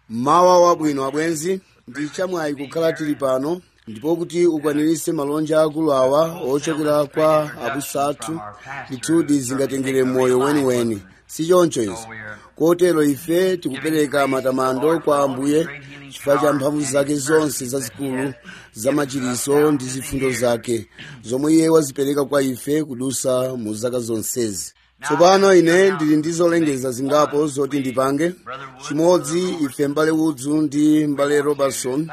mawa wabwino abwenzi ndi chamwayi kukhala tili pano ndipo kuti ukwaniritse malonja akulu awa ochokera kwa abusa athu ndithudi zingatengere moyo weniweni si choncho izi kotero ife tikupereka matamando kwa ambuye chifukwa cha mphamvu zake zonse zazikulu zamachiriso ndi zifundo zake zomwe iye wazipereka kwa ife kudusa mu zaka zonsezi tsopano ine ndili ndi zolengeza zingapo zoti ndipange chimodzi ife mbale wudzu ndi mbale robertson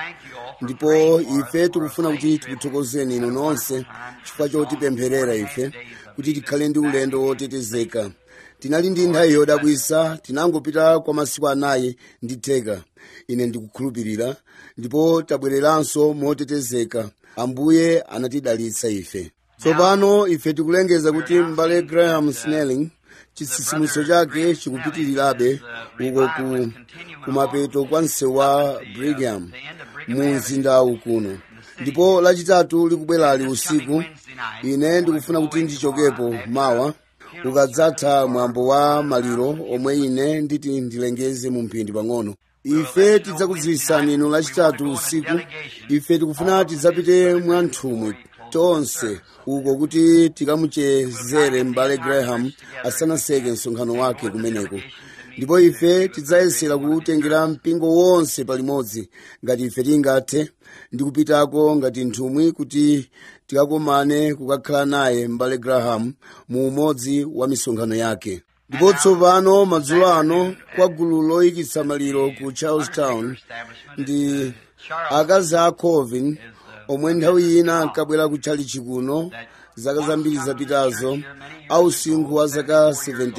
ndipo ife tikufuna kuti tikuthokozeni inu nonse chifukwa chotipempherera ife kuti tikhale ndi ulendo wotetezeka tinali ndi nthawi yodabwisa tinangopita kwa masiku anayi ndi theka ine ndikukhulupirira ndipo tabwereranso motetezeka ambuye anatidalitsa ife tsopano ife tikulengeza kuti mbale graham snelling chitsitsimutso chake chikupitirirabe uko ku kumapeto kwa msewu wa brigham mu mzindawu kuno ndipo lachitatu likubwerali usiku ine ndikufuna kuti ndichokepo mawa ukadzatha mwambo wa maliro omwe ine nditi ndilengeze mu mphindi pang'ono ife tidzakudziwitsani inu lachitatu usiku ife tikufuna tidzapite mwanthumwi tonse uko kuti tikamuchezere m'bale graham asanaseke msonkhano wake kumeneko ndipo ife tidzayesera kuwutengera mpingo wonse palimodzi ngati ife tingathe ndi kupitako ngati nthumwi kuti tikakomane kukakhala naye m'bale graham mu umodzi wa misonkhano yake ndipo tsopano madzulo ano kwa gulu loyikitsa maliro ku charlestown ndi akazi a colvin omwe nthawi ina ankabwera kutchali chikuno zaka zambiri zapitazo ausinkhu wa zaka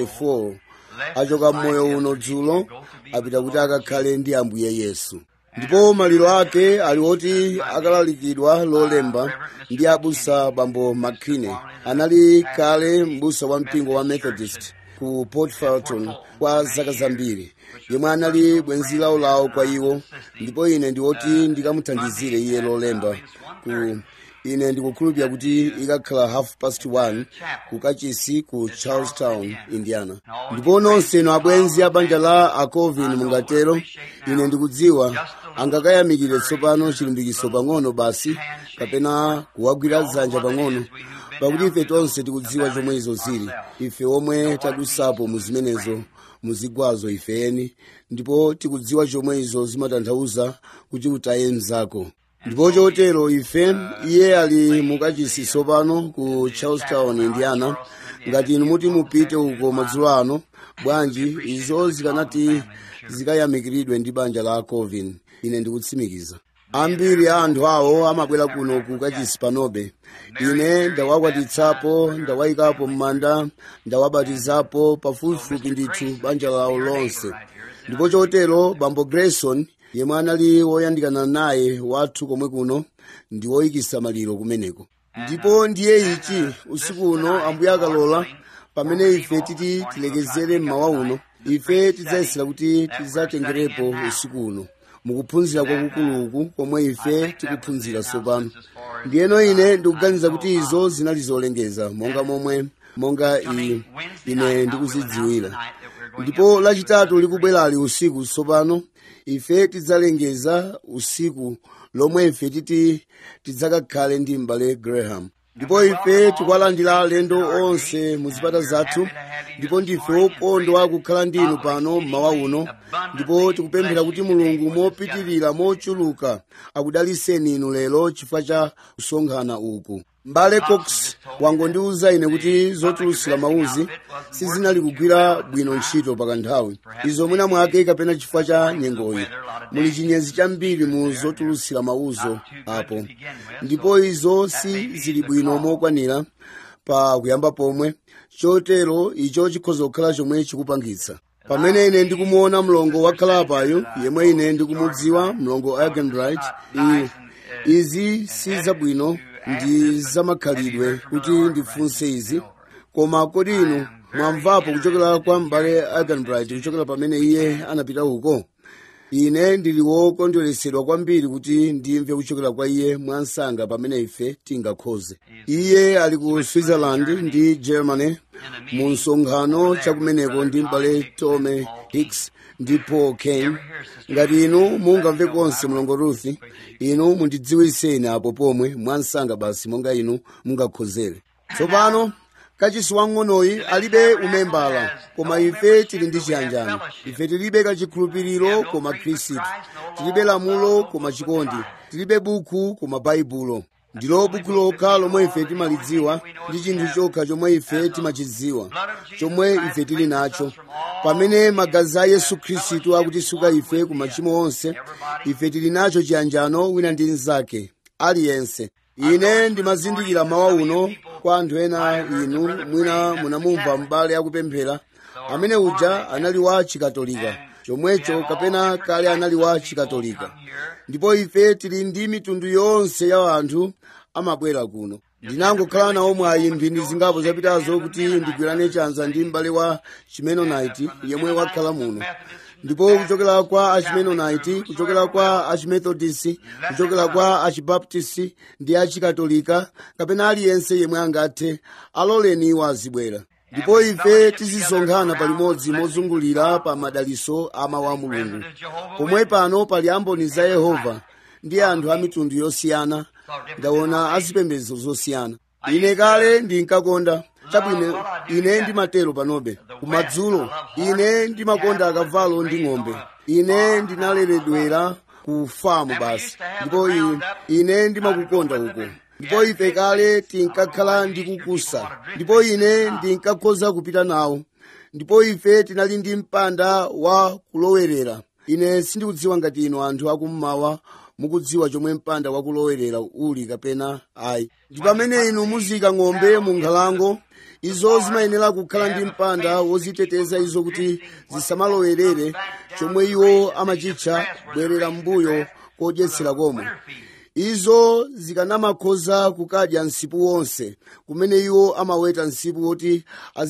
74 achoka mmoyo uno dzulo apita kuti akakhale ndi ambuye yesu ndipo maliro ake ali oti akalalikidwa lolemba ndi abusa bambo mckinney anali kale mbusa wa mpingo wa methodist ku port falton kwa zaka zambiri yemwe anali bwenzi lawo kwa iwo ndipo ine ndiwoti ndikamuthandizire iye lolemba ku ine ndikukhulupirira kuti ikakhala half past one ku kachisi ku charlestown indiana ndipo nonse inu abwenzi a banja la acovin mungatero ine ndikudziwa angakayamikire tsopano chilimbikitso pang'ono basi kapena kuwagwira dzanja pang'ono pakuti ife tonse tikudziwa chomwe izo zili ife omwe tadusapo mu zimenezo muzigwazo ifeni ndipo tikudziwa chomwe izo zimatanthauza kuti utaye mzako ndipo chotero ife iye ali mukachisi tsopano ku charlestown indiana ngati inu muti mupite uko madzulo ano bwanji izo zikanati zikayamikiridwe ndi banja la covin ine ndikutsimikiza ambiri a anthu awo amabwera kuno ku kachisi panobe ine ndawakwatitsapo ndawayikapo m'manda ndawabatizapo pafupifupi ndithu banja lawo lonse ndipo chotero bambo grayson yemwe anali woyandikana naye wathu komwe kuno ndi woyikisa maliro kumeneko ndipo ndiye ichi usiku uno ambuye akalola pamene ife titi tilekezere mmawa uno ife tidzayesera kuti tidzatengerepo usiku uno mukuphunzira kwakukuluku komwe ife tikuphunzira tsopano ndiyeno ine ndikuganiza kuti izo zinali zolengeza monga momwe monga i, ine ndikuzidziwira ndipo lachitatu likubwerali usiku tsopano ife tidzalengeza usiku lomwe ife titi tidzakakhale ndi m'bale graham ndipo ife tikuwalandira alendo onse mu zipata zathu ndipo ndife wokondwa kukhala ndinu pano mmawa uno ndipo tikupemphera kuti mulungu mopitirira mochuluka akudaliseni inu lero chifukwa cha kusonkhana uku mbale cox wangondiwuza ine kuti zotulutsira mawuzi sizinali kugwira bwino ntchito pakanthawi izo mwina mwake kapena chifukwa cha nyengoyi muli chinyezi chambiri mu zotulutsira mawuzo apo ndipo izo si zili bwino mokwanira pa kuyamba pomwe chotero icho chikhoza kukhala chomwe chikupangitsa pamene ine ndikumuona mlongo wakhalapayo yemwe ine ndikumudziwa mlongo agenbright izi si zabwino ndi zamakhalidwe kuti ndifunse izi koma kodi inu mwamvapo kuchokera kwa m'bale agenbright kuchokera pamene iye anapita uko ine ndili wokondweresedwa kwambiri kuti ndimve kuchokera kwa iye mwansanga pamene ife tingakhoze iye ali ku switzerland ndi germany mu msonkhano chakumeneko ndi m'bale tome hicks ndi paul kane ngati inu mungamve konse mlongo ruth inu mundidziwiseni apo pomwe mwansanga basi monga inu mungakhozere tsopano kachisi wang'onoyi alibe umembala koma ife tili ndi chiyanjano ife tilibe kachikhulupiriro koma khristu tilibe lamulo koma chikondi tilibe buku koma baibulo ndilo buku lokha lomwe ife timalidziwa ndi chinthu chokha chomwe ife timachidziwa chomwe ife tili nacho pamene magazi a yesu khristu akutisuka ife ku machimo onse ife tili nacho chiyanjano wina ndi mnzake aliyense ine ndimazindikira mawa uno kwa anthu ena inu mwina munamumva m'bale akupemphera amene uja anali wa chikatolika chomwecho kapena kale anali wa chikatolika ndipo ife tili ndi mitundu yonse ya anthu amabwera kuno ndinangokhala nawo mwayi mphindi zingapo zapitazo kuti ndigwirane chanza ndi m'bale wa chimenonaiti yemwe wakhala muno ndipo kuchokera kwa achimenonaiti kuchokera kwa achimethodisi kuchokera kwa achibaptisi ndi achikatolika kapena aliyense yemwe angathe aloleni iwo azibwera ndipo ife tizisonkhana palimodzi mozungulira pa madaliso a mawu a mulungu pomwe pano pali amboni za yehova ndi anthu a mitundu yosiyana ndaona azipembedzo zosiyana ine kale ndinkakonda chabwino ine ndimatero panobe kumadzulo ine ndimakonda akavalo ndi ng'ombe ine ndinaleredwera ku famu basi ndipo ine ndimakukonda uko ndipo ife kale tinkakhala ndi kukusa ndipo ine ndinkakhoza kupita nawo ndipo ife tinali ndi mpanda wa kulowerera ine sindikudziwa ngati inu anthu akummawa mukudziwa chomwe mpanda wakulowerera uli kapena ayi ndi pamene inu muzika ng'ombe mu nkhalango izo zimayenera kukhala ndi mpanda woziteteza izo kuti zisamalowerere chomwe iwo amachitcha bwerera mbuyo kodyetsera komwe izo zikanamakhoza kukadya msipu wonse kumene iwo amaweta msipu woti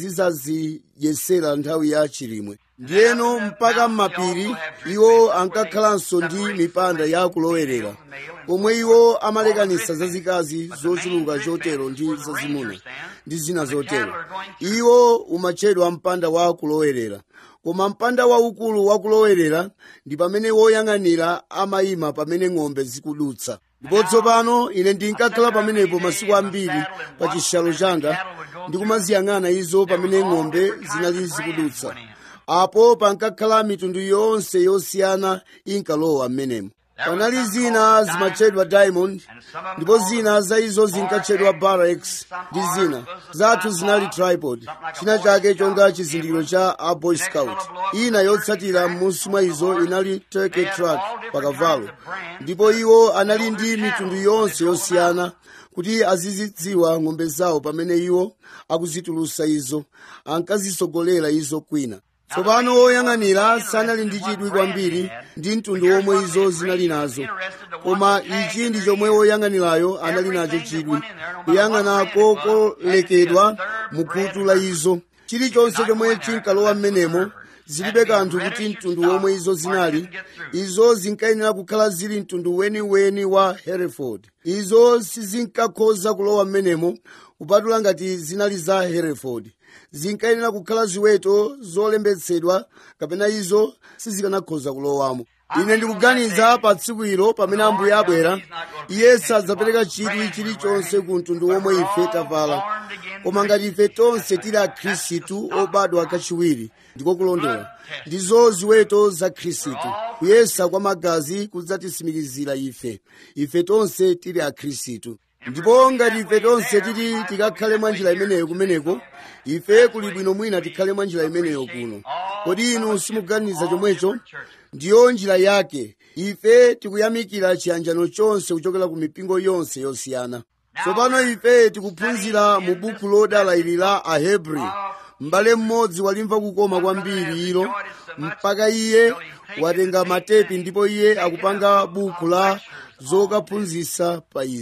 azizazidyetsera nthawi ya chilimwe ndiyeno mpaka m'mapiri iwo ankakhalanso ndi mipanda ya kulowerera komwe iwo amalekanisa zazikazi zochuluka chotero ndi zazimuna ndi zina zotero iwo umatchedwa mpanda wa kulowerera koma mpanda waukulu wakulowerera ndi pamene woyang'anira amayima pamene ng'ombe zikudutsa ndipo tsopano ine ndinkakhala pamenepo masiku ambiri pa chishalo changa ndikumaziyang'ana izo pamene ng'ombe zinali zikudutsa apo pankakhala mitundu yonse yosiyana inkalowa m'menemo panali zina zimatchedwa diamond ndipo zina za izo zinkatchedwa barracks ndi zina zathu zinali tripod china chake chonga chizindikiro cha a boy scout ina yotsatira m'munsi mwa izo inali turkey track pakavalo ndipo iwo anali ndi mitundu yonse yosiyana kuti azizidziwa ng'ombe zawo pamene iwo akuzitulusa izo ankazisogolera izo kwina tsopano woyang'anira sanali ndi chidwi kwambiri ndi mtundu womwe izo zinali nazo koma ichi ndi chomwe woyang'anirayo anali nacho chidwi kuyang'anako kolekedwa mu khutu la izo chilichonse chomwe chinkalowa m'menemo zilibe kanthu kuti mtundu womwe izo zinali izo zinkayenera kukhala zili mtundu weniweni wa hereford izo sizinkakhoza kulowa m'menemo kupatula ngati zinali za hereford zinkayenera kukhala ziweto zolembetsedwa kapena izo sizikanakhoza kulowamo ine ndikuganiza pa tsiku ilo pamene ambuye abwera iye sadzapereka chidwi chilichonse ku mtundu womwe ife tavala koma ngati ife tonse tili akhristu obadwa kachiwiri ndiko kulondola ndizo ziweto za khristu kuyesa kwa magazi kudzatisimikizira ife ife tonse tili akhristu ndipo ngati ife tonse titi tikakhale mwa njira imeneyo kumeneko ife kuli bwino mwina tikhale mwa njira imeneyo kuno kodi inu simuganiza chomwecho ndiyo njira yake ife tikuyamikira chiyanjano chonse kuchokera ku mipingo yonse yosiyana tsopano ife tikuphunzira mu buku lodala ili la ahebri m'bale mmodzi walimva kukoma kwambiri ilo mpaka iye watenga matepi ndipo iye akupanga buku la zokaphunzitsa pa izi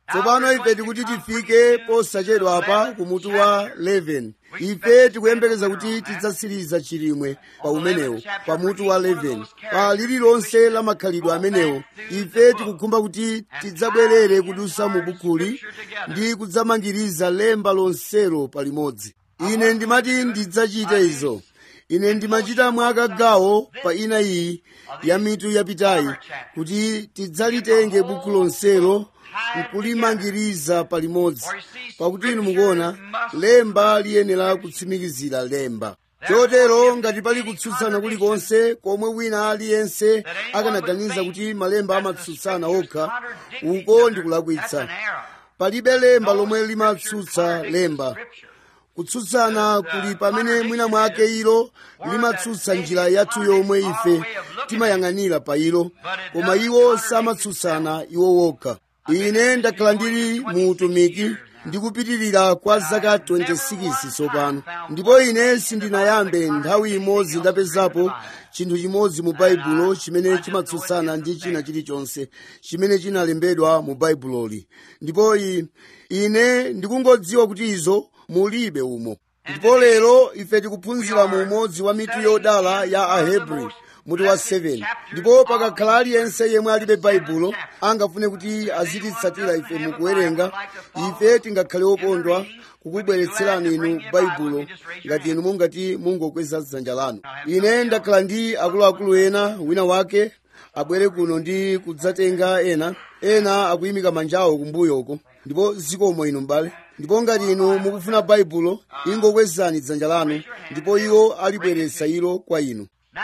tsopano ife tikuti tifike posachedwa apa kumutu wa 11 ife tikuyembekeza kuti tidzasiriza chilimwe pa umenewo pa mutu wa 11 pa lililonse la makhalidwe amenewo ife tikukhumba kuti tidzabwerere kudusa mu bukuli ndi kudzamangiriza lemba lonselo palimodzi ine ndimati ndidzachite izo ine ndimachita mwakagawo pa ina iyi ya mitu yapitayi kuti tidzalitenge buku lonselo nkulimangiriza palimodzi pakuti inu mukuona lemba liyenera kutsimikizira lemba chotero ngati pali kutsutsana kulikonse komwe wina aliyense akanaganiza kuti malemba amatsutsana okha uko ndi kulakwitsa palibe lemba lomwe limatsutsa lemba kutsutsana kuli pamene mwina mwake ilo limatsutsa njira yathu yomwe ife timayang'anira pa ilo koma iwo samatsutsana iwo wokha ine ndakhala ndili mu utumiki ndikupitirira kwa zaka 26 tsopano ndipo ine sindinayambe nthawi imodzi ndapezapo chinthu chimodzi mu baibulo chimene chimatsutsana ndi china chilichonse chimene chinalembedwa mu baibuloli ndipo ine ndikungodziwa kuti izo mulibe umo ndipo lero ife tikuphunzira mu umodzi wa mitu yodala ya ahebri mutu wa 7 ndipo pakakhala aliyense yemwe alibe baibulo angafune kuti azititsatira ife mukuwerenga ife tingakhale okondwa kukubweretserani inu baibulo ngati inu mungati mungokweza dzanja lanu ine ndakhala ndi akuluakulu ena wina wake abwere kuno ndi kudzatenga ena ena akuyimika manjawo kumbuyoko ndipo zikomo inu m'bale ndipo ngati inu mukufuna baibulo ingokwezani dzanja lanu ndipo iwo alibweretsa ilo kwa inu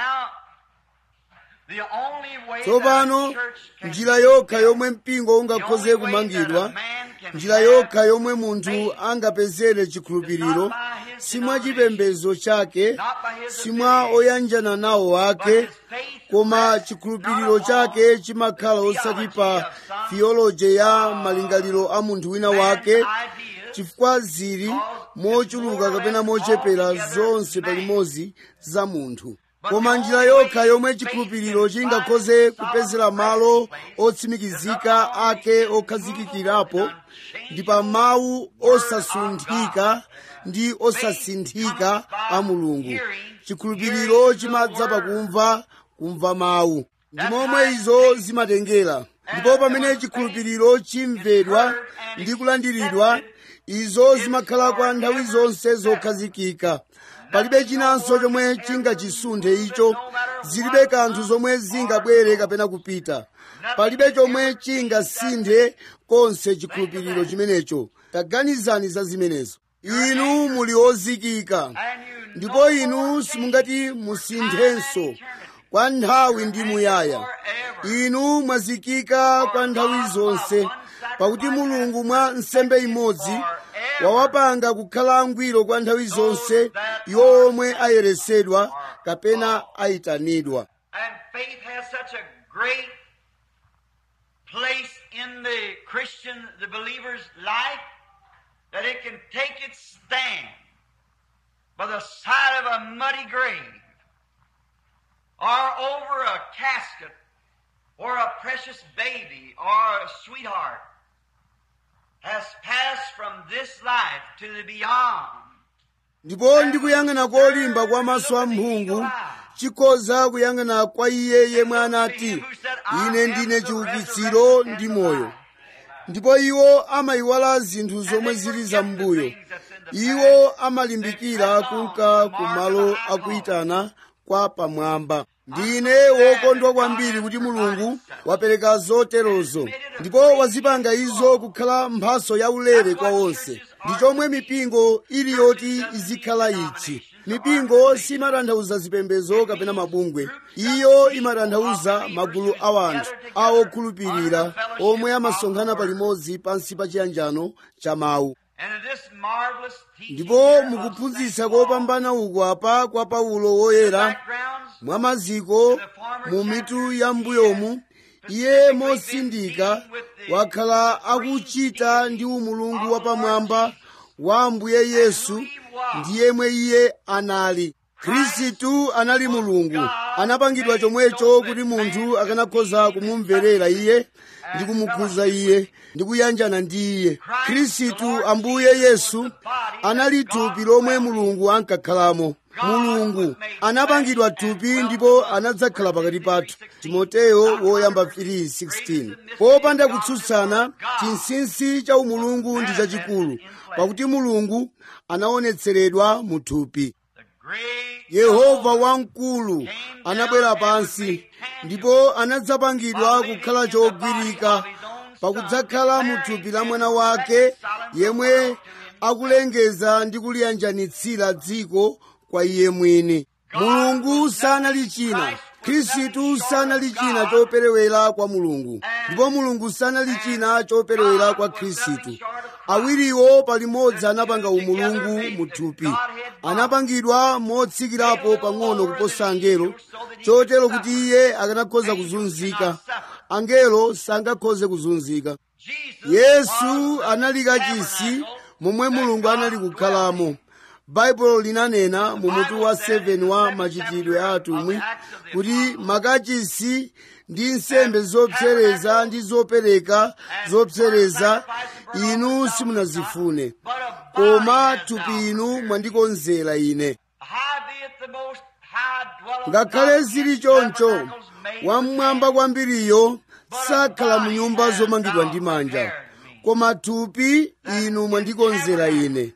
tsopano njira yokha yomwe mpingo ungakhoze kumangidwa njira yokha yomwe munthu angapezere chikhulupiriro simwa chipembedzo chake simwa oyanjana nawo ake koma chikhulupiriro chake chimakhala osati pa theology ya malingaliro a munthu wina wake chifukwa zili mochuluka kapena mochepera zonse palimodzi za munthu koma njira yokha yomwe chikhulupiriro chingakhoze kupezera malo otsimikizika ake okhazikikirapo ndi pa mawu osasunthika ndi osasinthika a mulungu chikhulupiriro chimadza pakumva kumva mawu ndi momwe izo zimatengera ndipo pamene chikhulupiriro chimvedwa ndi kulandiridwa izo zimakhala kwa nthawi zonse zokhazikika palibe chinanso chomwe chingachisunthe icho zilibe kanthu zomwe zingabwere kapena kupita palibe chomwe chingasinthe konse chikhulupiriro chimenecho taganizani za zimenezo inu muli ozikika ndipo inu simungati musinthenso kwa nthawi ndi muyaya inu mwazikika kwa nthawi zonse pakuti mulungu mwa nsembe imodzi wawapanga kukhala angwiro kwa nthawi zonse iwo omwe ayeresedwa kapena ayitanidwa And faith has such a great place in the Christian, the believer's life, that it can take its stand by the side of a muddy grave or over a casket or a precious baby or a sweetheart has passed from this life to the beyond. ndipo ndikuyang'ana kolimba kwa maso a mphungu chikhoza kuyang'ana kwa iye yemwe anati ine ndine chiukitsiro ndi moyo ndipo iwo amayiwala zinthu zomwe zili zam'mbuyo iwo amalimbikira kunka kumalo akuyitana kwa pamwamba ndine wokondwa kwambiri kuti mulungu wapereka zoterozo ndipo wazipanga izo kukhala mphaso yaulere kwa onse ndi chomwe mipingo ili yoti izikhala ichi mipingo simatanthauza zipembedzo kapena mabungwe iyo imatanthauza magulu a anthu a okhulupirira omwe amasonkhana palimodzi pansi pa chiyanjano cha mawu And in this marvelous teaching ndipo here of mukuphunzitsa St. Paul, kopambana uku apa kwa paulo woyera backgrounds, mwa maziko mu mitu ya mbuyomu iye mosindika wakhala akuchita ndi umulungu wapamwamba wa ambuye yesu ndi yemwe iye anali khristu anali mulungu anapangidwa chomwecho kuti munthu akanakhoza kumumverera iye ndi kumukhuza iye ndi kuyanjana ndi iye khristu ambuye yesu anali thupi lomwe mulungu ankakhalamo mulungu anapangidwa thupi ndipo anadzakhala pakati pathu timoteyo woyamba 3:16 popanda kutsutsana chinsinsi cha umulungu ndi chachikulu pakuti mulungu anaonetseredwa mu thupi yehova wamkulu anabwera pansi ndipo anadzapangidwa kukhala chogwirika pakudzakhala mu thupi la mwana wake yemwe akulengeza ndi kuliyanjanitsira dziko kwa iye mwini mulungu sanali china khristu sanali china choperewera kwa mulungu ndipo mulungu sanali china choperewera kwa khristu awiriwo palimodzi anapanga umulungu mu thupi anapangidwa motsikirapo pang'ono kuposa angelo chotero kuti iye akanakhoza kuzunzika angelo sangakhoze kuzunzika yesu anali kachisi momwe mulungu anali kukhalamo baibulo linanena mu mutu wa 7 wa machitidwe a atumwi kuti makachisi ndi nsembe zopsereza ndi zopereka zopsereza inu simunazifune koma thupi inu mwandikonzera ine ngakhale zili choncho wamwamba kwambiriyo sakhala mu nyumba zomangidwa ndi manja koma thupi inu mwandikonzera ine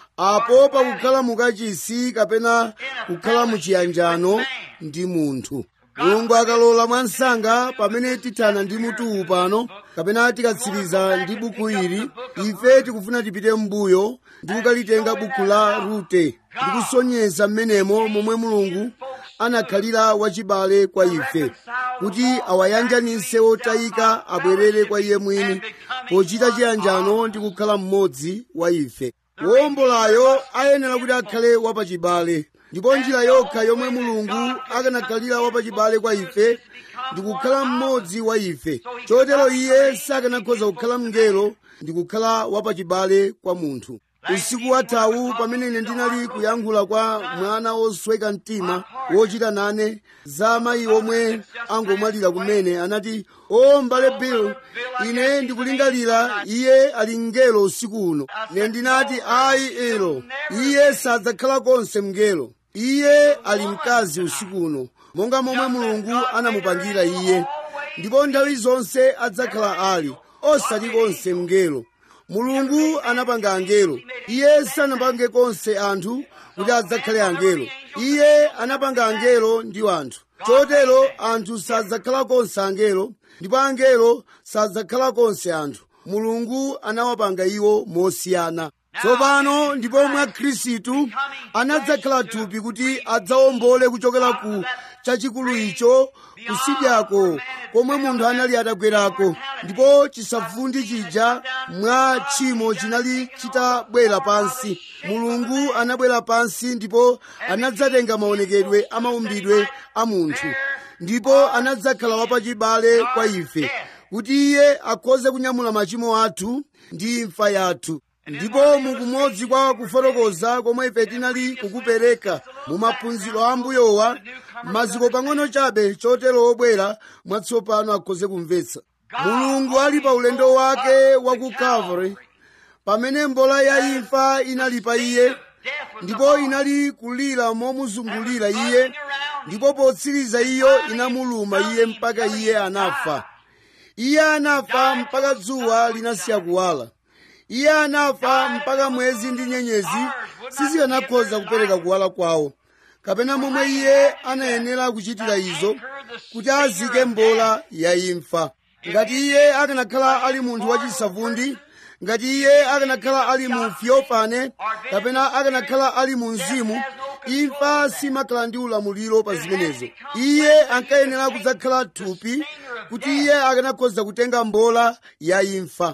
apo pakukhala mukachisi kapena kukhala muchiyanjano ndi munthu mulungu akalola mwansanga pamene tithana ndi mutuwu pano kapena tikatsiriza ndi buku ili ife tikufuna tipite m'mbuyo ndi kukalitenga buku la rute ndi kusonyeza m'menemo momwe mulungu anakhalira wachibale kwa ife kuti awayanjanise otayika abwerere kwa iye mwini pochita chiyanjano ndi kukhala mmodzi wa ife wowombolayo ayenera kuti akhale wapachibale ndipo njira yokha yomwe mulungu akanakhalira wapachibale kwa ife ndi kukhala mmodzi wa ife chotero iye sakanakhoza kukhala mngelo ndi kukhala wapachibale kwa munthu usiku wathawu pamene ine ndinali kuyankhula kwa mwana wosweka mtima wochita nane za amayi omwe angomwalira kumene anati o mbale bill ine ndikulingalira iye ali mngelo usiku uno ine ndinati ayi ilo iye sadzakhala konse mngelo iye ali mkazi usiku uno monga momwe mulungu anamupangira iye ndipo nthawi zonse adzakhala ali osati konse mngelo mulungu anapanga angelo iye sanapange konse anthu kuti adzakhale angelo iye anapanga angelo ndi anthu chotero anthu sadzakhala konse angelo ndipo angelo sadzakhala konse anthu mulungu anawapanga iwo mosiyana tsopano ndipo mwa khristu anadzakhala thupi kuti adzawombole kuchokera ku chachikulu icho kusidyako komwe munthu anali atagwerako ndipo chisavundi chija mwa tchimo chinali chitabwera pansi mulungu anabwera pansi ndipo anadzatenga maonekedwe a maumbidwe a munthu ndipo anadzakhala wapachibale kwa ife kuti iye akhoze kunyamula machimo athu ndi imfa yathu ndipo mukumodzi kwa kufotokoza komwe ife tinali kukupereka mu maphunziro a mbuyowa maziko pang'ono chabe chotero obwera mwatsopano akhoze kumvetsa mulungu ali pa ulendo wake wa ku calvary pamene mbola ya imfa inali pa iye ndipo inali kulira momuzungulira iye ndipo potsiriza iyo inamuluma iye mpaka iye anafa iye anafa mpaka dzuwa linasiya kuwala iye anafa mpaka mwezi ndi nyenyezi sizikanakhoza kupereka kuwala kwawo kapena momwe iye anayenera kuchitira izo kuti azike mbola ya imfa ngati iye akanakhala ali munthu wachisavundi ngati iye akanakhala ali mu fiofane kapena akanakhala ali mu mzimu imfa simakhala ndi ulamuliro pa zimenezo iye ankayenera kudzakhala thupi kuti iye akanakhoza kutenga mbola ya imfa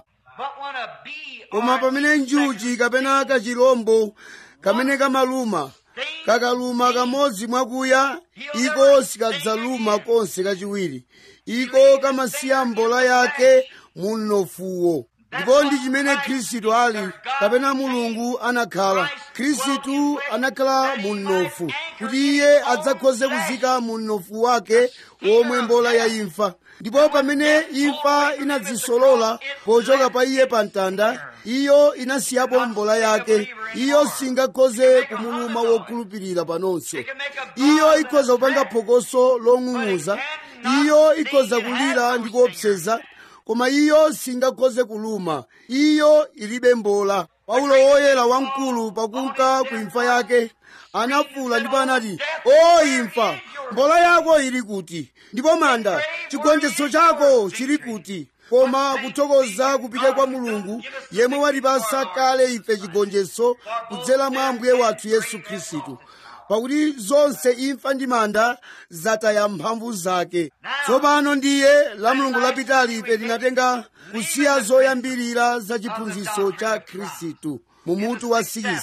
koma pamene njuchi kapena kachirombo kamene kamaluma kakaluma kamodzi mwakuya iko sikadzaluma konse kachiwiri iko kamasiya mbola yake mu mnofuwo ndipo ndi chimene khristu ali kapena mulungu anakhala khristu anakhala mu mnofu kuti iye adzakhoze kuzika mu mnofu wake womwe mbola ya imfa ndipo pamene imfa inadzisolola pochoka pa iye pa mtanda iyo inasiyapo mbola yake iyo singakhoze kumuluma wokhulupirira panonso iyo ikhoza kupanga phokoso long'ung'uza iyo ikhoza kulira ndi kuopseza koma iyo singakhoze kuluma iyo ilibe mbola paulo woyera wamkulu pakunka ku imfa yake anafuwula ndipo anati o imfa mbola yako ili kuti ndipo manda chigonjetso chako chili kuti koma kuthokoza kupite kwa mulungu yemwe watipasa kale ife chigonjetso kudzera mwa ambuye wathu yesu khristu pakuti zonse imfa ndi manda zataya mphamvu zake tsopano ndiye la mulungu lapitali ife tinatenga kusiya zoyambirira za chiphunzitso cha khristu mu mutu wa 6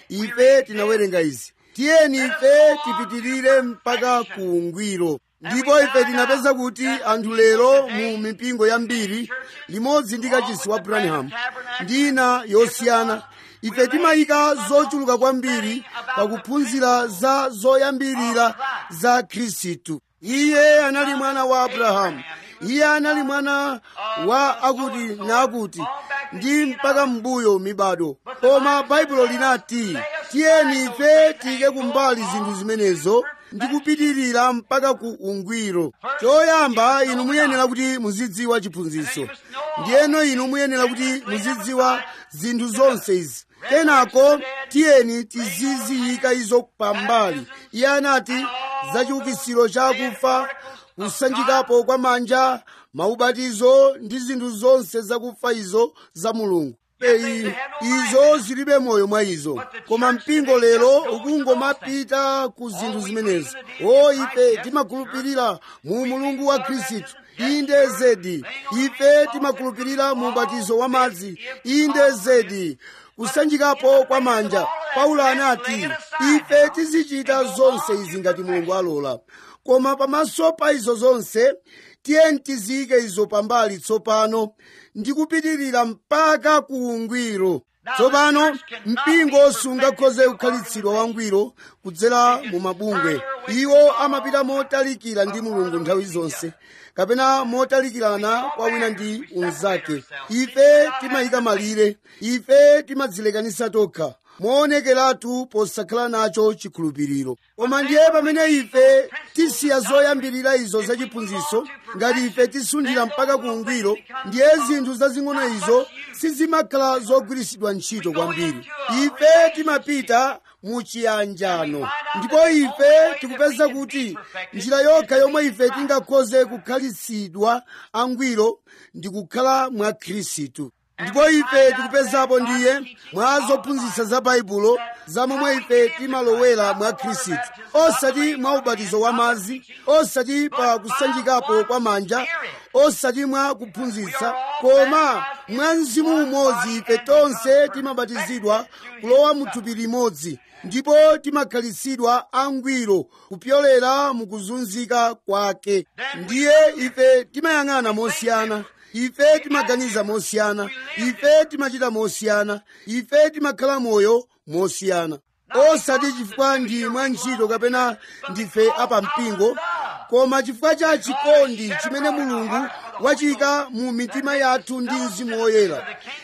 ife tinawerenga izi tiyeni ife tipitirire mpaka ku ungwiro ndipo ife tinapeza kuti anthu lero mu mipingo yambiri limodzi ndi kachisi wa branham ndi ina yosiyana ife timayika zochuluka kwambiri pakuphunzira za zoyambirira za khristu iye anali mwana wa abrahamu iye anali mwana wa akuti nakuti ndi mpaka mbuyo mibado koma baibulo linati tiyeni ife tiyike kumbali zinthu zimenezo ndi kupitirira mpaka ku ungwiro choyamba inu muyenera kuti muzidziwa chiphunzitso ndiyeno inu muyenera kuti muzidziwa zinthu zonse izi kenako tiyeni tiziziyika izo pambali iye anati za chiukitsiro chakufa kusanjikapo kwa manja maubatizo ndi zinthu zonse zakufa izo za mulungu Ei, izo zilibe moyo mwa izo koma mpingo lero ukungomapita ku zinthu zimenezo o ife timakhulupirira mu mulungu wa khristu inde zedi ife timakhulupirira mu ubatizo wa madzi inde zedi kusanjikapo kwa manja paulo anati ife tizichita zonse izi ngati mulungu alola koma pamaso pa izo zonse tiyeni tiziyike izo pambali tsopano ndi kupitirira mpaka ku ungwiro tsopano mpingo sungakhoze kukhalitsidwa wangwiro kudzera mu mabungwe iwo amapita motalikira ndi mulungu nthawi zonse kapena motalikirana kwa wina ndi unzake ife timayika malire ife timadzilekanisa tokha moonekeratu posakhala nacho chikhulupiriro koma ndiye pamene ife tisiya zoyambirira izo zachiphunzitso ngati ife tisundira mpaka ku ungwiro ndiye zinthu zazing'ono izo sizimakhala zogwiritsidwa ntchito kwambiri ife timapita muchiyanjano ndipo ife tikupeza kuti njira yokha yomwe ife tingakhoze kukhalitsidwa angwiro ndi kukhala mwa khristu ndipo ife tikupezapo ndiye mwa zophunzitsa za baibulo za momwe ife timalowera mwa khristu osati mwa ubatizo wa madzi osati pa kusanjikapo kwa manja osati mwa kuphunzitsa koma mwa mzimu umodzi ife tonse timabatizidwa kulowa mu thupi limodzi ndipo timakhalitsidwa angwiro kupyolera mukuzunzika kwake ndiye ife timayang'ana mosiyana ife timaganiza mosiyana ife timachita mosiyana ife timakhala moyo mosiyana osati chifukwa ndi mwa ntchito kapena ndife apampingo koma chifukwa cha chikondi chimene mulungu wachika mu mitima yathu ndi mzimu woyera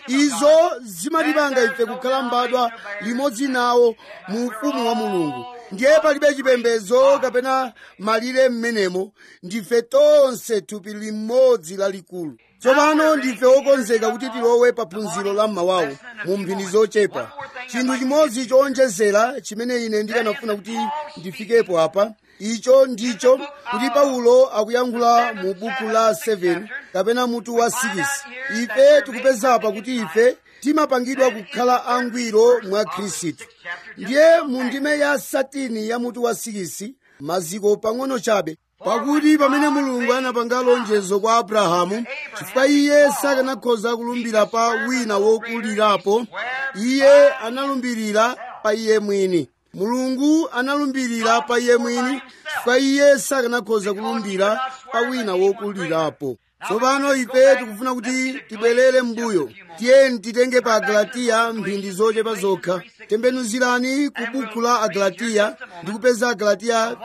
izo zimatipanga ife kukhala mbadwa limodzi nawo mu ufumu wa mulungu ndiye palibe chipembedzo kapena malire m'menemo ndife tonse thupi limodzi lalikulu tsopano ndife wokonzeka kuti tilowe pa phunziro la mmawawo mu mphindi zochepa chinthu chimodzi chowonjezera chimene ine ndikanafuna kuti ndifikepo apa icho ndicho kuti paulo akuyankhula mu buku la 7 kapena mutu wa 6 ife tikupezapa kuti ife timapangidwa kukhala angwiro mwa khristu ndiye mu ndime ya satini ya mutu wa 6 maziko pang'ono chabe pakuti pamene mulungu anapanga lonjezo kwa abrahamu chifukwa iye sakanakhoza kulumbira pa wina wokulirapo iye analumbirira pa iye mwini mulungu analumbirira pa iye mwini chifukwa iye sakanakhoza kulumbira pa wina wokulirapo tsopano ife tikufuna kuti tibwerere m'mbuyo tiyeni titenge pa agalatiya mphindi zochepa zokha tembenuzirani ku buku la agalatiya ndi kupeza agalatiya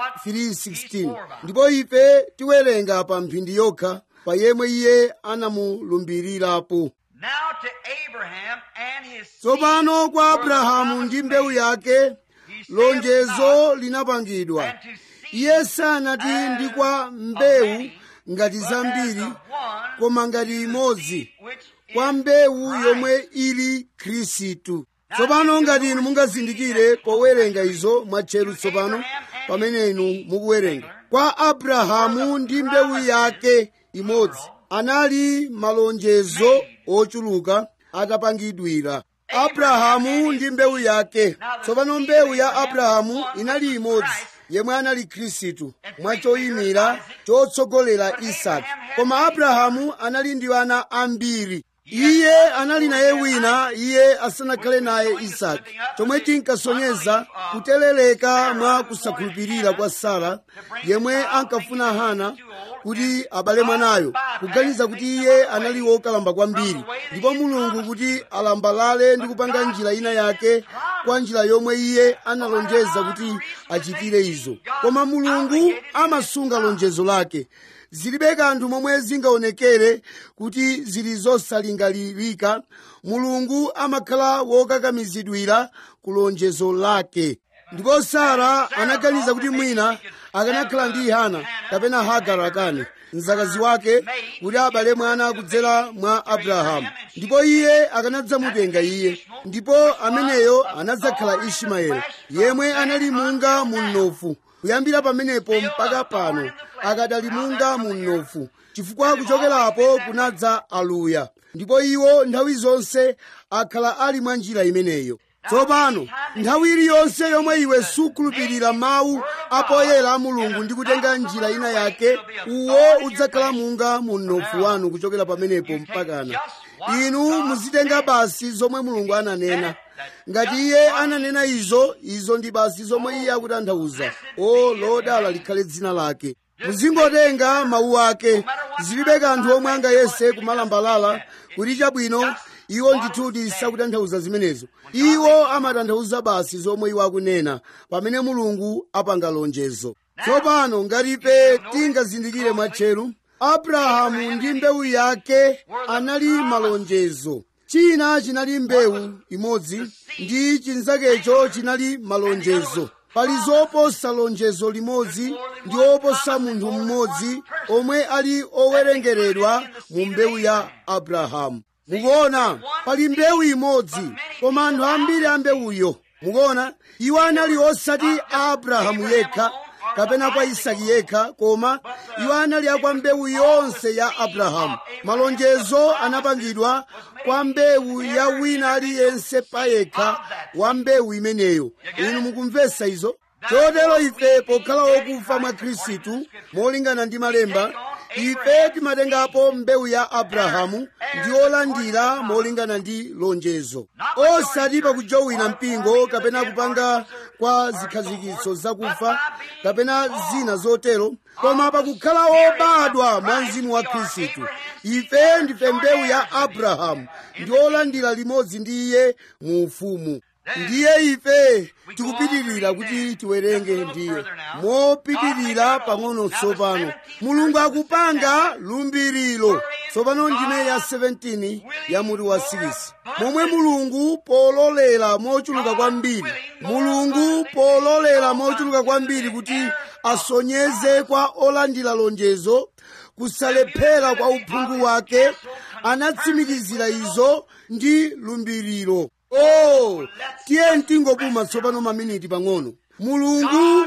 3:16 ndipo ife tiwerenga pa mphindi yokha pa yemwe iye anamulumbirirapo Now to Abraham and his seed tsopano kwa were the abrahamu ndi mbewu promise yake made. He saith lonjezo not, linapangidwa and to seed iye sanati ndi kwa mbewu ngati but as zambiri of one koma ngati seed imodzi which kwa is mbewu Christ. yomwe ili khristu tsopano ngati inu mungazindikire powerenga izo mwatcheru tsopano pamene inu mukuwerenga kwa abrahamu ndi mbewu yake imodzi anali malonjezo ochuluka atapangidwira abrahamu ndi mbewu yake tsopano mbewu ya abrahamu inali imodzi yemwe anali khristu mwachoyimira chotsogolera isaki koma abrahamu anali ndi ana ambiri iye anali naye wina iye asanakhale naye isaki chomwe chinkasonyeza kuteleleka mwa kusakhulupirira kwa sara yemwe ankafuna hana kuti abale mwanayo kuganiza kuti iye anali wokalamba kwambiri ndipo mulungu kuti alambalale ndi kupanga njira ina yake kwa njira yomwe iye analonjeza kuti achitire izo koma mulungu amasunga lonjezo lake zilibe kanthu momwe zingaonekere kuti zili zosalingalirika mulungu amakhala wokakamizidwira ku lonjezo lake ndipo sara anaganiza kuti mwina akanakhala ndi hana kapena hagara akani mzakazi wake kuti abale mwana kudzera mwa abrahamu ndipo iye akanadzamutenga iye ndipo ameneyo anadzakhala ismaeli yemwe anali munga mu mnofu kuyambira pamenepo mpaka pano akadali munga mu mnofu chifukwa kuchokerapo kunadza aluya ndipo iwo nthawi zonse akhala ali mwa njira imeneyo tsopano nthawi iliyonse yomwe iwe sukhulupirira mawu apoyera a mulungu ndi kutenga njira ina yake uwo udzakhala munga mu mnofu wanu kuchokera pamenepo mpakana inu muzitenga basi zomwe mulungu ananena ngati iye ananena izo izo ndi basi zomwe iye akutanthauza o lodala likhale dzina lake muzingotenga mawu ake zilibe kanthu omwe angayese kumalambalala kuti chabwino iwo ndithudi sakutanthauza zimenezo iwo amatanthauza basi zomwe iwo akunena pamene mulungu apanga lonjezo tsopano ngati ife tingazindikire mwatcheru abrahamu ndi mbewu yake anali malonjezo china chinali mbewu imodzi ndi chinzakecho chinali malonjezo pali zoposa lonjezo limodzi ndi oposa munthu mmodzi omwe ali owerengeredwa mu mbewu ya abrahamu mukuona pali mbewu imodzi koma anthu ambiri a mbewuyo mukuona iwo anali osati a abrahamu yekha kapena kwa isaki yekha koma iwo anali akwa mbewu yonse ya abrahamu malonjezo anapangidwa kwa mbewu ya wina aliyense payekha wa mbewu imeneyo inu mukumvetsa izo chotero ife pokhala okufa mwa khristu molingana ndi malemba ife timatengapo mbewu ya abrahamu ndi olandira molingana ndi lonjezo osati pakujowina mpingo kapena kupanga kwa zikhazikitso zakufa kapena zina zotero koma pakukhala obadwa mwa mzimu wa khristu ife ndife mbewu ya abrahamu ndi olandira limodzi ndi iye mu ufumu ndiye ife tikupitirira kuti tiwerenge ndiye mopitirira pang'ono tsopano mulungu akupanga lumbiriro tsopano ndime ya 17 ya mutu wa 6 momwe mulungu pololera mochuluka kwambiri mulungu pololera mochuluka kwambiri kuti asonyeze kwa olandira lonjezo kusalephera kwa uphungu wake anatsimikizira izo ndi lumbiriro oh tiye tingopuma tsopano maminiti pang'ono mulungu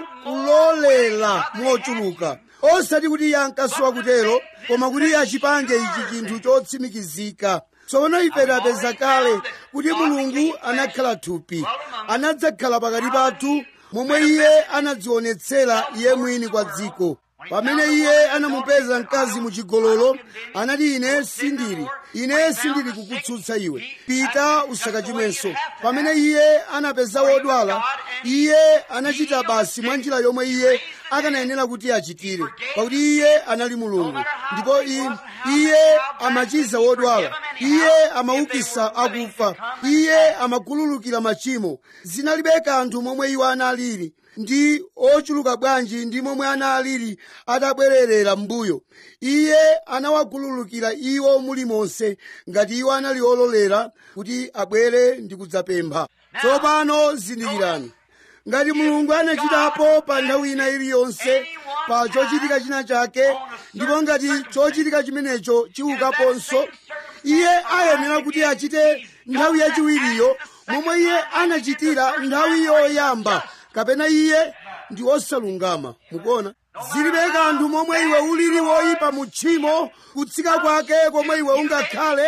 kulolera mochuluka osati kuti iye ankasowa kutero koma kuti achipange ichi chinthu chotsimikizika tsopano ife tapeza kale kuti mulungu anakhala thupi anadzakhala pakati pathu momwe iye anadzionetsera iye mwini kwa dziko pamene iye anamupeza mkazi muchigololo anati ine sindili ine sindili kukutsutsa iwe pita usakachimwenso pamene iye anapeza wodwala iye anachita basi mwa njira yomwe iye akanayenera kuti achitire pakuti iye anali mulungu ndipo iye amachiza wodwala iye amaukisa akufa iye amakhululukira machimo zinalibe kanthu momwe iwo analili ndi ochuluka bwanji ndi momwe analili atabwererera m'mbuyo iye anawakhululukira iwo mulimonse ngati iwo anali ololera kuti abwere ndi kudzapempha tsopano zindikirani ngati mulungu anachitapo pa nthawi ina iliyonse pa chochitika china chake ndipo ngati chochitika chimenecho chiukaponso iye ayenera kuti achite nthawi yachiwiriyo momwe iye anachitira nthawi yoyamba kapena iye ndi osalungama mukuona zilibe kanthu momwe iwe ulili woyipa mu tchimo kutsika kwake komwe iwe ungakhale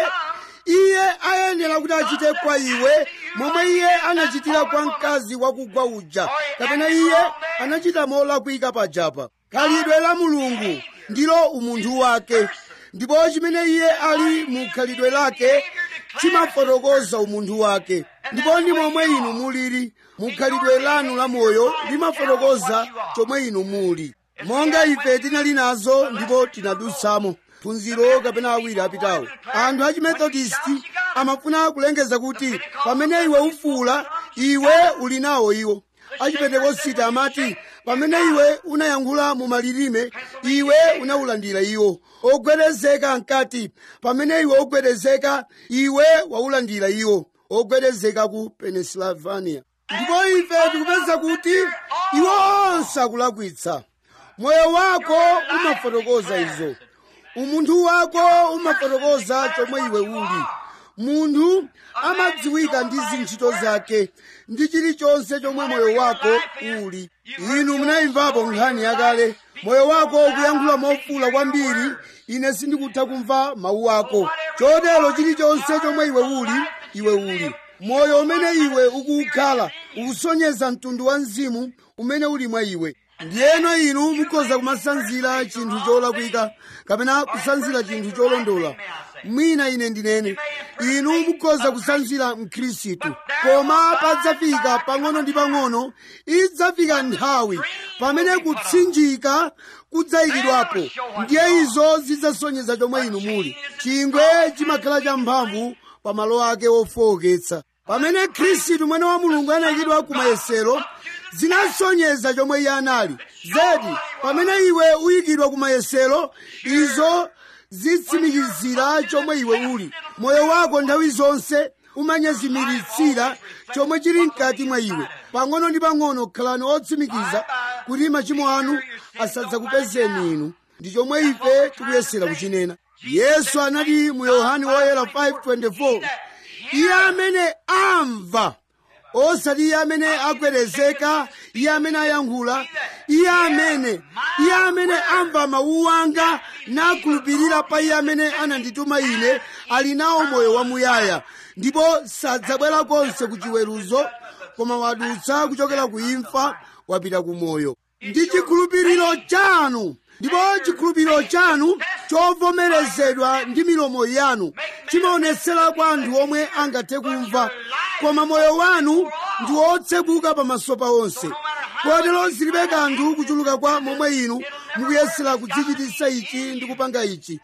iye ayenera kuti achite kwa iwe momwe iye anachitira kwa mkazi wakugwa uja kapena iye anachita molakwika pajapa khalidwe la mulungu ndilo umunthu wake ndipo chimene iye ali mu khalidwe lake chimafotokoza umunthu wake ndipo ndi momwe inu mulili mu khalidwe lanu la moyo limafotokoza chomwe inu muli monga ife tinali nazo ndipo tinadutsamo phunziro kapena awiri apitawo anthu achimethodisti amafuna kulengeza kuti pamene iwe ufuula iwe uli nawo iwo achipentekositi amati pamene iwe unayankhula mu malilime iwe unawulandira iwo ogwedezeka nkati pamene iwe ogwedezeka iwe waulandira iwo ogwedezeka ku pennsylvania ndipo ife tikupeza kuti iwo onse akulakwitsa moyo wako umafotokoza izo umunthu wako umafotokoza chomwe iwe uli munthu amadziwika ndi zintchito zake ndi chilichonse chomwe moyo wako uli inu munayimvapo nkhani yakale moyo wako ukuyankhula mofuula kwambiri ine sindikutha kumva mawu ako chotero chilichonse chomwe iwe uli iwe uli moyo umene iwe ukukhala ukusonyeza mtundu wa mzimu umene uli mwa iwe ndiyeno inu mukhoza kumasanzira chinthu cholakwika kapena kusanzira chinthu cholondola mwina ine ndinene inu mukhoza kusanzira mkhristu koma padzafika pang'ono ndi pang'ono idzafika nthawi pamene kutsinjika kudzayikidwapo ndiye izo zidzasonyeza chomwe inu muli chingwe chimakhala champhamvu pa malo ake ofowoketsa pamene khristu mwana wa mulungu anayikidwa ku mayesero zinasonyeza chomwe iye anali zedi pamene iwe uyikidwa ku mayesero izo zitsimikizira chomwe iwe uli moyo wako nthawi zonse umanyezimiritsira chomwe chili mkati mwa iwe pang'ono ndi pang'ono khalani otsimikiza kuti machimo anu asadzakupezeni inu ndi chomwe ife tikuyesera kuchinena yesu anati mu yohane woyera 5:24 iye amene amva osati iye amene agwedezeka iye amene ayankhula iye amene iye amene amva mawu anga nakhulupirira pa iye amene anandituma ine ali nawo moyo wamuyaya ndipo sadzabwera konse ku chiweruzo koma wadutsa kuchokera ku imfa wapita ku moyo ndi chikhulupiriro chanu ndipo chikhulupiriro chanu chovomerezedwa ndi milomo yanu chimaonetsera kwa anthu omwe angathe kumva koma moyo wanu ndi wotsekuka pamaso pa onse kotero zilibe kanthu kuchuluka kwa momwe inu mukuyesera kudzichititsa ichi ndi kupanga ichi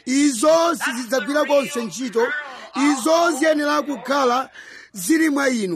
izo sizidzagwira konse ntchito izo ziyenera kukhala zili mwa inu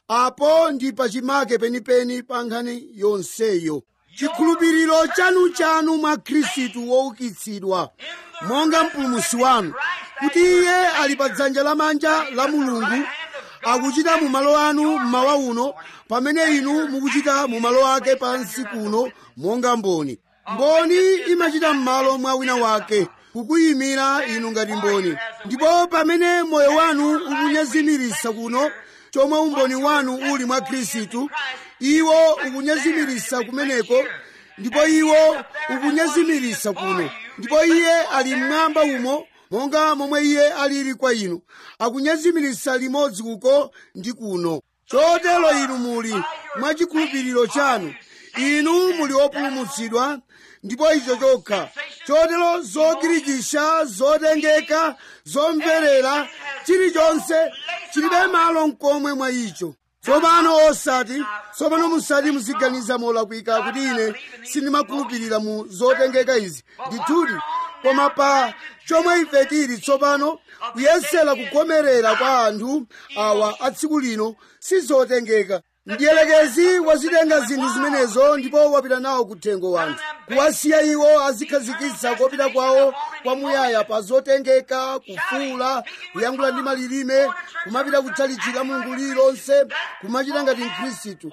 apo ndi pachimake penipeni pa nkhani yonseyo chikhulupiriro chanu chanu mwa khristu woukitsidwa monga mpulumusi wanu kuti iye ali pa dzanja lamanja la mulungu akuchita mu malo anu mmawa uno pamene inu mukuchita mu malo ake pansi kuno monga mboni mboni imachita m'malo mwa wina wake kukuyimira inu ngati mboni ndipo pamene moyo wanu ukunyezimiritsa kuno chomwe umboni wanu uli mwa khristu iwo ukunyezimiritsa kumeneko ndipo iwo ukunyezimiritsa kuno ndipo iye ali mmwamba umo monga momwe iye alili kwa inu akunyezimiritsa limodzi uko ndi kuno chotero inu muli mwa chikhulupiriro chanu inu muli opulumutsidwa ndipo icho chokha chotero zogirikisha zotengeka zomverera chilichonse chilibe malo mkomwe mwa icho tsopano osati tsopano musati muziganiza molakwika kuti ine sindimakhulupirira mu zotengeka izi ndithudi koma pa chomwe ife tili tsopano kuyesera kukomerera kwa anthu awa a tsiku lino sizotengeka mdiyelekezi wazitenga zinthu zimenezo ndipo wapita nawo kuthengo wanthu kuwasiya iwo azikhazikitsa kopita kwawo kwamuyaya pa zotengeka kufuula kuyankhula ndi malilime kumapita kutchalichi mulungu lililonse kumachita ngati mkhristu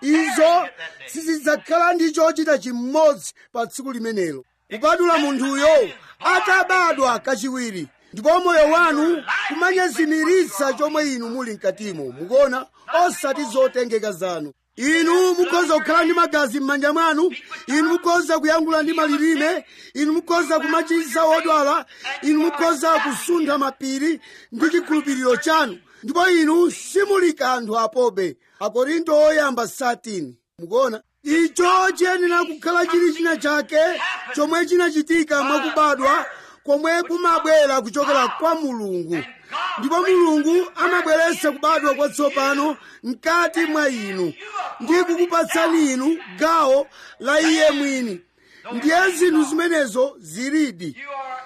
izo sizidzakhala ndi chochita chimodzi pa tsiku limenelo kupatula munthuyo atabadwa kachiwiri ndipo moyo wanu kumanyezimiritsa chomwe inu muli mkatimo mukuona osati zotengeka zanu inu mukhoza kukhala ndi magazi m'manja mwanu inu mukhoza kuyankhula ndi malilime inu mukhoza kumachiza odwala inu mukhoza kusuntha mapiri ndi chikhulupiriro chanu ndipo inu simuli kanthu apobe akorinto oyamba 13 mukuona icho chiyenera kukhala chili china chake chomwe chinachitika mwakubadwa komwe kumabwera kuchokera kwa mulungu ndipo mulungu amabweretsa kubadwa kwatsopano mkati mwa inu ndi kukupatsani inu gawo la iye mwini ndiye zinthu zimenezo zilidi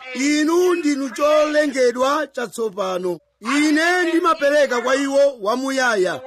inu ndinu cholengedwa chatsopano ine ndimapereka kwa iwo wamuyaya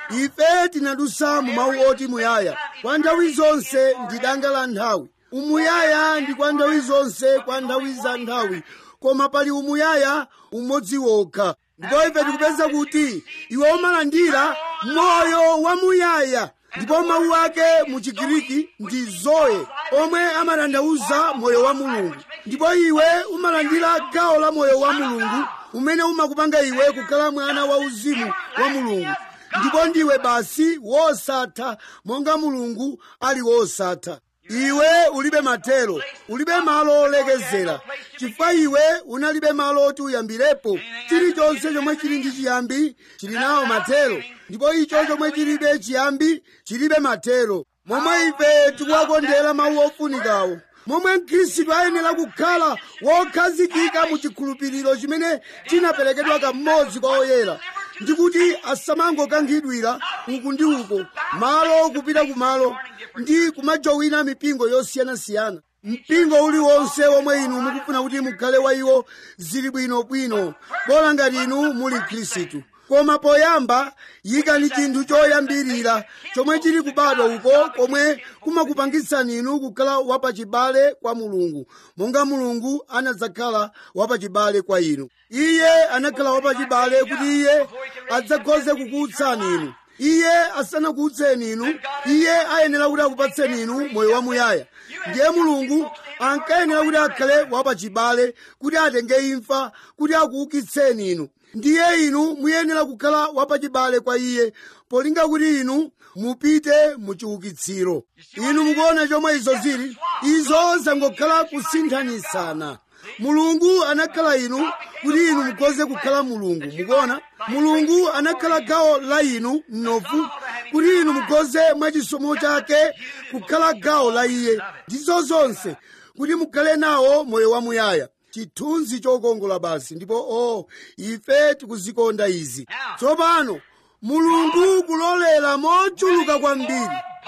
ife tinadusa mu mawu oti muyaya kwa nthawi zonse ndi danga la nthawi umuyaya ndi kwa nthawi zonse kwa nthawi za nthawi koma pali umuyaya umodzi wokha ndipo ife tikupeza kuti iwe umalandira moyo wamuyaya ndipo mawu ake mu chigiriki ndi zoe omwe amatanthauza moyo wa mulungu ndipo iwe umalandira gawo la moyo wa mulungu umene umakupanga iwe kukhala mwana wa uzimu wa mulungu ndipo ndiwe basi wosatha monga mulungu ali wosatha iwe ulibe mathero ulibe malo olekezera chifukwa iwe unalibe malo oti uyambirepo chilichonse chomwe chili ndi chiyambi chili nawo mathero ndipo icho chomwe chilibe chiyambi chilibe mathero momwe ife tikuwakondera mawu ofunikawo momwe mkhristu ayenera kukhala wokhazikika mu chikhulupiriro chimene chinaperekedwa kamodzi kwa oyera ndikuti asamangokankhidwira uku ndi uko malo kupita kumalo ndi kumajowina mipingo yosiyanasiyana mpingo uliwonse womwe inu mukufuna kuti mukhale wa iwo zili bwinobwino bola ngati inu muli khristu koma poyamba yikani chinthu choyambirira chomwe chili kubadwa uko komwe kumakupangitsani inu kukhala wapachibale kwa mulungu monga mulungu anadzakhala wapachibale kwa inu iye anakhala wapachibale kuti iye adzakhoze kukuutsani inu iye asanakuutseni inu iye ayenera kuti akupatseni inu moyo wamuyaya ndiye mulungu ankayenera kuti akhale wapachibale kuti atenge imfa kuti akuukitseni inu ndiye inu muyenera kukhala wapachibale kwa iye polinga kuti inu mupite mu chiukitsiro inu mukuona chomwe izo zili izo zangokhala kusinthanisana mulungu anakhala inu kuti inu mukhoze kukhala mulungu mukuona mulungu anakhala gawo la inu mnofu kuti inu mukhoze mwachisomo chake kukhala gawo la iye ndizo zonse kuti mukhale nawo moyo wamuyaya chithunzi chokongola basi ndipo o oh, ife tikuzikonda izi tsopano mulungu kulolera mochuluka kwambiri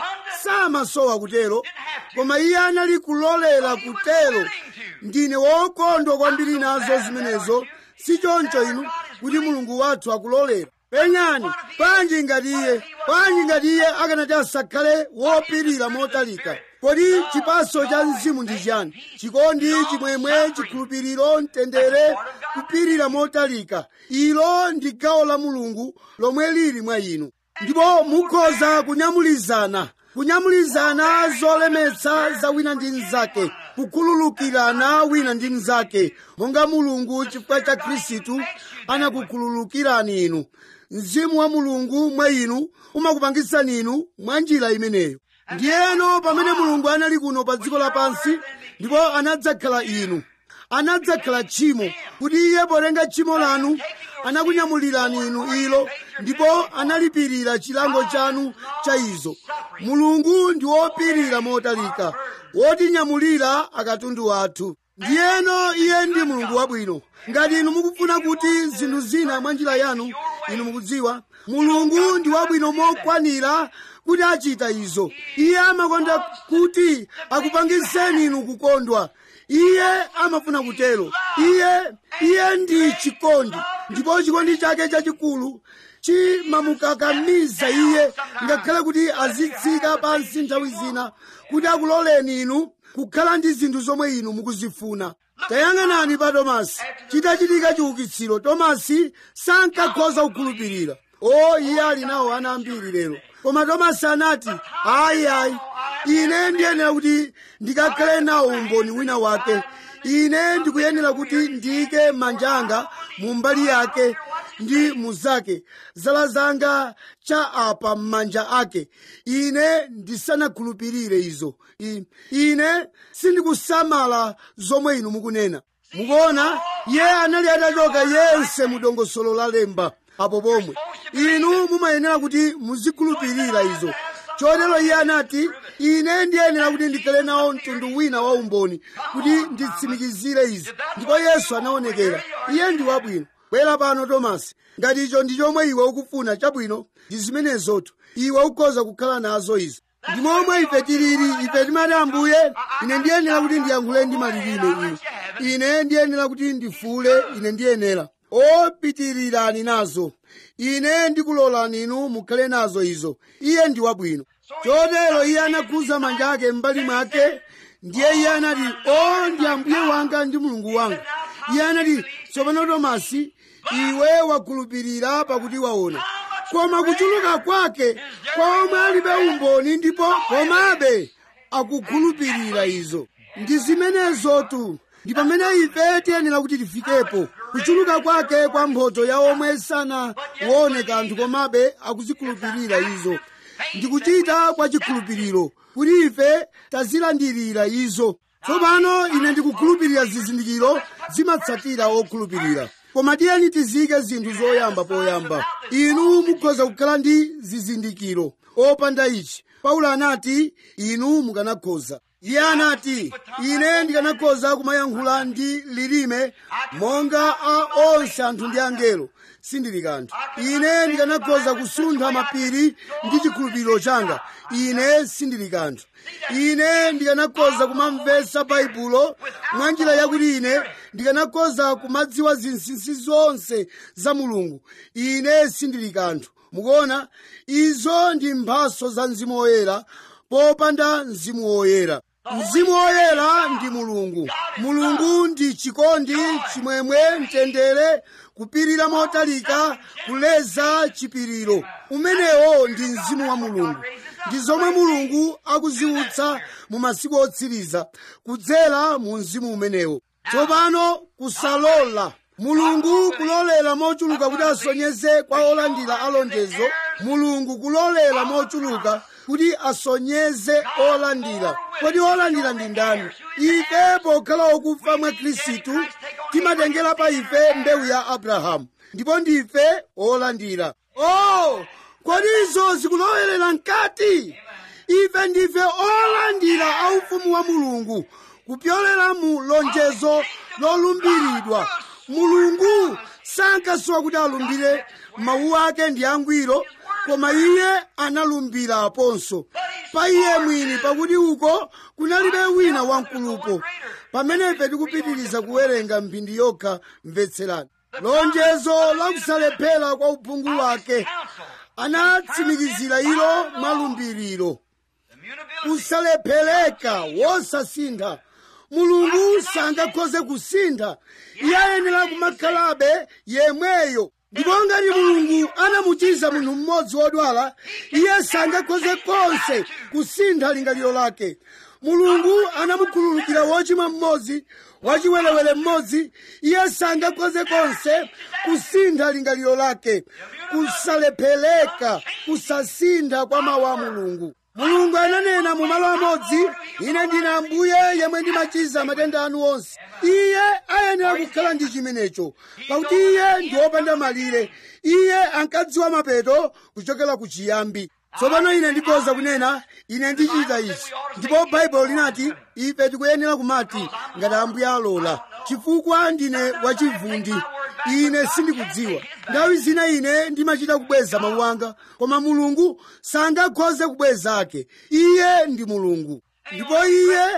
samasowa kutero koma iye anali kulolera kutero ndine wokondwa kwambiri nazo zimenezo si choncho inu kuti mulungu wathu akulolera penyani panji ngati iye panji ngati iye akanati asakhale wopirira motalika kodi chipaso cha mzimu ndi chiyani chikondi chimwemwe chikhulupiriro mtendere kupirira motalika ilo ndi gawo la mulungu lomwe lili mwa inu ndipo mukhoza kunyamulizana kunyamulizana zolemetsa za wina ndi mnzake kukhululukirana wina ndi mnzake monga mulungu chifukwa cha khristu anakukhululukirani inu mzimu wa mulungu mwa inu umakupangitsani inu mwa njira imeneyo ndiyeno pamene mulungu anali kuno pa dziko lapansi ndipo anadzakhala inu anadzakhala tchimo kuti iye potenga tchimo lanu anakunyamulirani inu ilo ndipo analipirira chilango chanu cha izo mulungu ndi wopirira motalika wotinyamulira akatundu wathu ndiyeno iye ndi mulungu wabwino ngati inu mukufuna kuti zinthu zina mwa njira yanu inu mukudziwa mulungu ndi wabwino mokwanira kuti achita izo iye amakonda kuti akupangitseni inu kukondwa iye amafuna kutero iye iye ndi chikondi ndipo chikondi chake chachikulu chimamukakamiza iye ngakhale kuti azitsika pansi nthawi zina kuti akuloleni inu kukhala ndi zinthu zomwe inu mukuzifuna tayang'anani pa tomasi chitachitika chiukitsiro tomasi sankakhoza kukhulupirira o iye ali nawo ana ambiri lero koma tomasi anati ayi ayi ine ndiyenera kuti ndikakhale nawo umboni wina wake ine ndikuyenera kuti ndiyike manja anga mu mbali yake ndi muzake zala zanga cha apa m'manja ake ine ndisanakhulupirire izo I- ine sindikusamala zomwe inu mukunena mukuona iye anali atachoka yense mu dongosolo la lemba apo pomwe inu mumayenera kuti muzikhulupirira izo chotero iye anati ine ndiyenera kuti ndikhale nawo mtundu wina wa umboni kuti nditsimikizire izi ndipo yesu anaonekera iye ndi wabwino bwera pano tomasi ngati icho ndi chomwe iwe ukufuna chabwino ndi zimenezotu iwe ukhoza kukhala nazo izi ndi momwe ife tilili ife timati ambuye ine ndiyenera kuti ndiyankhule ndi malilime ine ine ndiyenera kuti ndifuule ine ndiyenera opitirirani nazo ine ndikulolani inu mukhale nazo izo iye ndi wabwino chotero iye anakhuza manja ake m'mbali mwake ndiye iye anati o ndi ambuye wanga ndi mulungu wanga iye anati tsopano tomasi iwe wakhulupirira pakuti waona koma kuchuluka kwake kwa omwe alibe umboni ndipo komabe akukhulupirira izo ndi zimenezotu ndi pamene ife tiyenera kuti tifikepo kuchuluka kwake kwa mphotho ya omwe sanaone kanthu komabe akuzikhulupirira izo ndikuchita kwa chikhulupiriro kuti ife tazilandirira izo tsopano ine ndikukhulupirira zizindikiro zimatsatira okhulupirira koma tiyeni tizike zinthu zoyamba poyamba inu mukhoza kukhala ndi zizindikiro opanda ichi paulo anati inu mukanakhoza iye anati ine ndikanakhoza kumayankhula ndi lilime monga a onse anthu ndi angelo sindili kanthu ine ndikanakhoza kusuntha mapiri ndi chikhulupiriro changa ine sindili kanthu ine ndikanakhoza kumamvetsa baibulo mwa njira yakuti ine ndikanakhoza kumadziwa zinsinsi zonse za mulungu ine sindili kanthu mukuona izo ndi mphaso za mzimu woyera popanda mzimu woyera mzimu woyera ndi mulungu mulungu ndi chikondi chimwemwe mtendere kupirira motalika kuleza chipiriro umenewo ndi mzimu wa mulungu ndi zomwe mulungu akuziutsa mu masiku otsiriza kudzera mu mzimu umenewo tsopano kusalola mulungu kulolera mochuluka kuti asonyeze kwa olandira alonjezo mulungu kulolera mochuluka kuti asonyeze olandira kodi olandira ndi ndani ife pokhala okufa mwa khristu timatengera pa ife mbewu ya abrahamu ndipo ndife olandira oh kodi izo zikulowelera mkati ife ndife olandira a ufumu wa mulungu kupyolera mu lonjezo lolumbiridwa mulungu sankasowa kuti alumbire mawu ake ndi angwiro koma iye analumbiraponso pa iye mwini pakuti uko kunalibe wina wamkulupo pamene ife tikupitiriza kuwerenga mphindi yokha mvetserani lonjezo lakusalephera kwa uphungu wake anatsimikizira ilo mwalumbiriro kusalephereka wosasintha mulungu sangakhoze kusintha iye ayenera kumakhalabe yemweyo ndipo ngati mulungu anamuchiza munthu mmodzi wodwala iye sangakhoze konse kusintha lingaliro lake mulungu anamukhululukira wochimwa mmodzi wachiwerewere mmodzi iye sangakhoze konse kusintha lingaliro lake kusalephereka kusasintha kwa mawu a mulungu mulungu ananena mu malo amodzi ine ndine ambuye yemwe ndimachiza matenda anu onse iye ayenera kukhala ndi chimenecho pakuti iye ndi wopanda malire iye ankadziwa mapeto kuchokera ku chiyambi tsopano ine ndikhoza kunena ine ndichita ichi ndipo baibulo linati ife tikuyenera kumati ngati ambuye alola chifukwa ndine wachivundi ine sindikudziwa nthawi zina ine ndimachita kubweza mawu anga koma mulungu sangakhoze kubweza ake iye ndi mulungu ndipo iye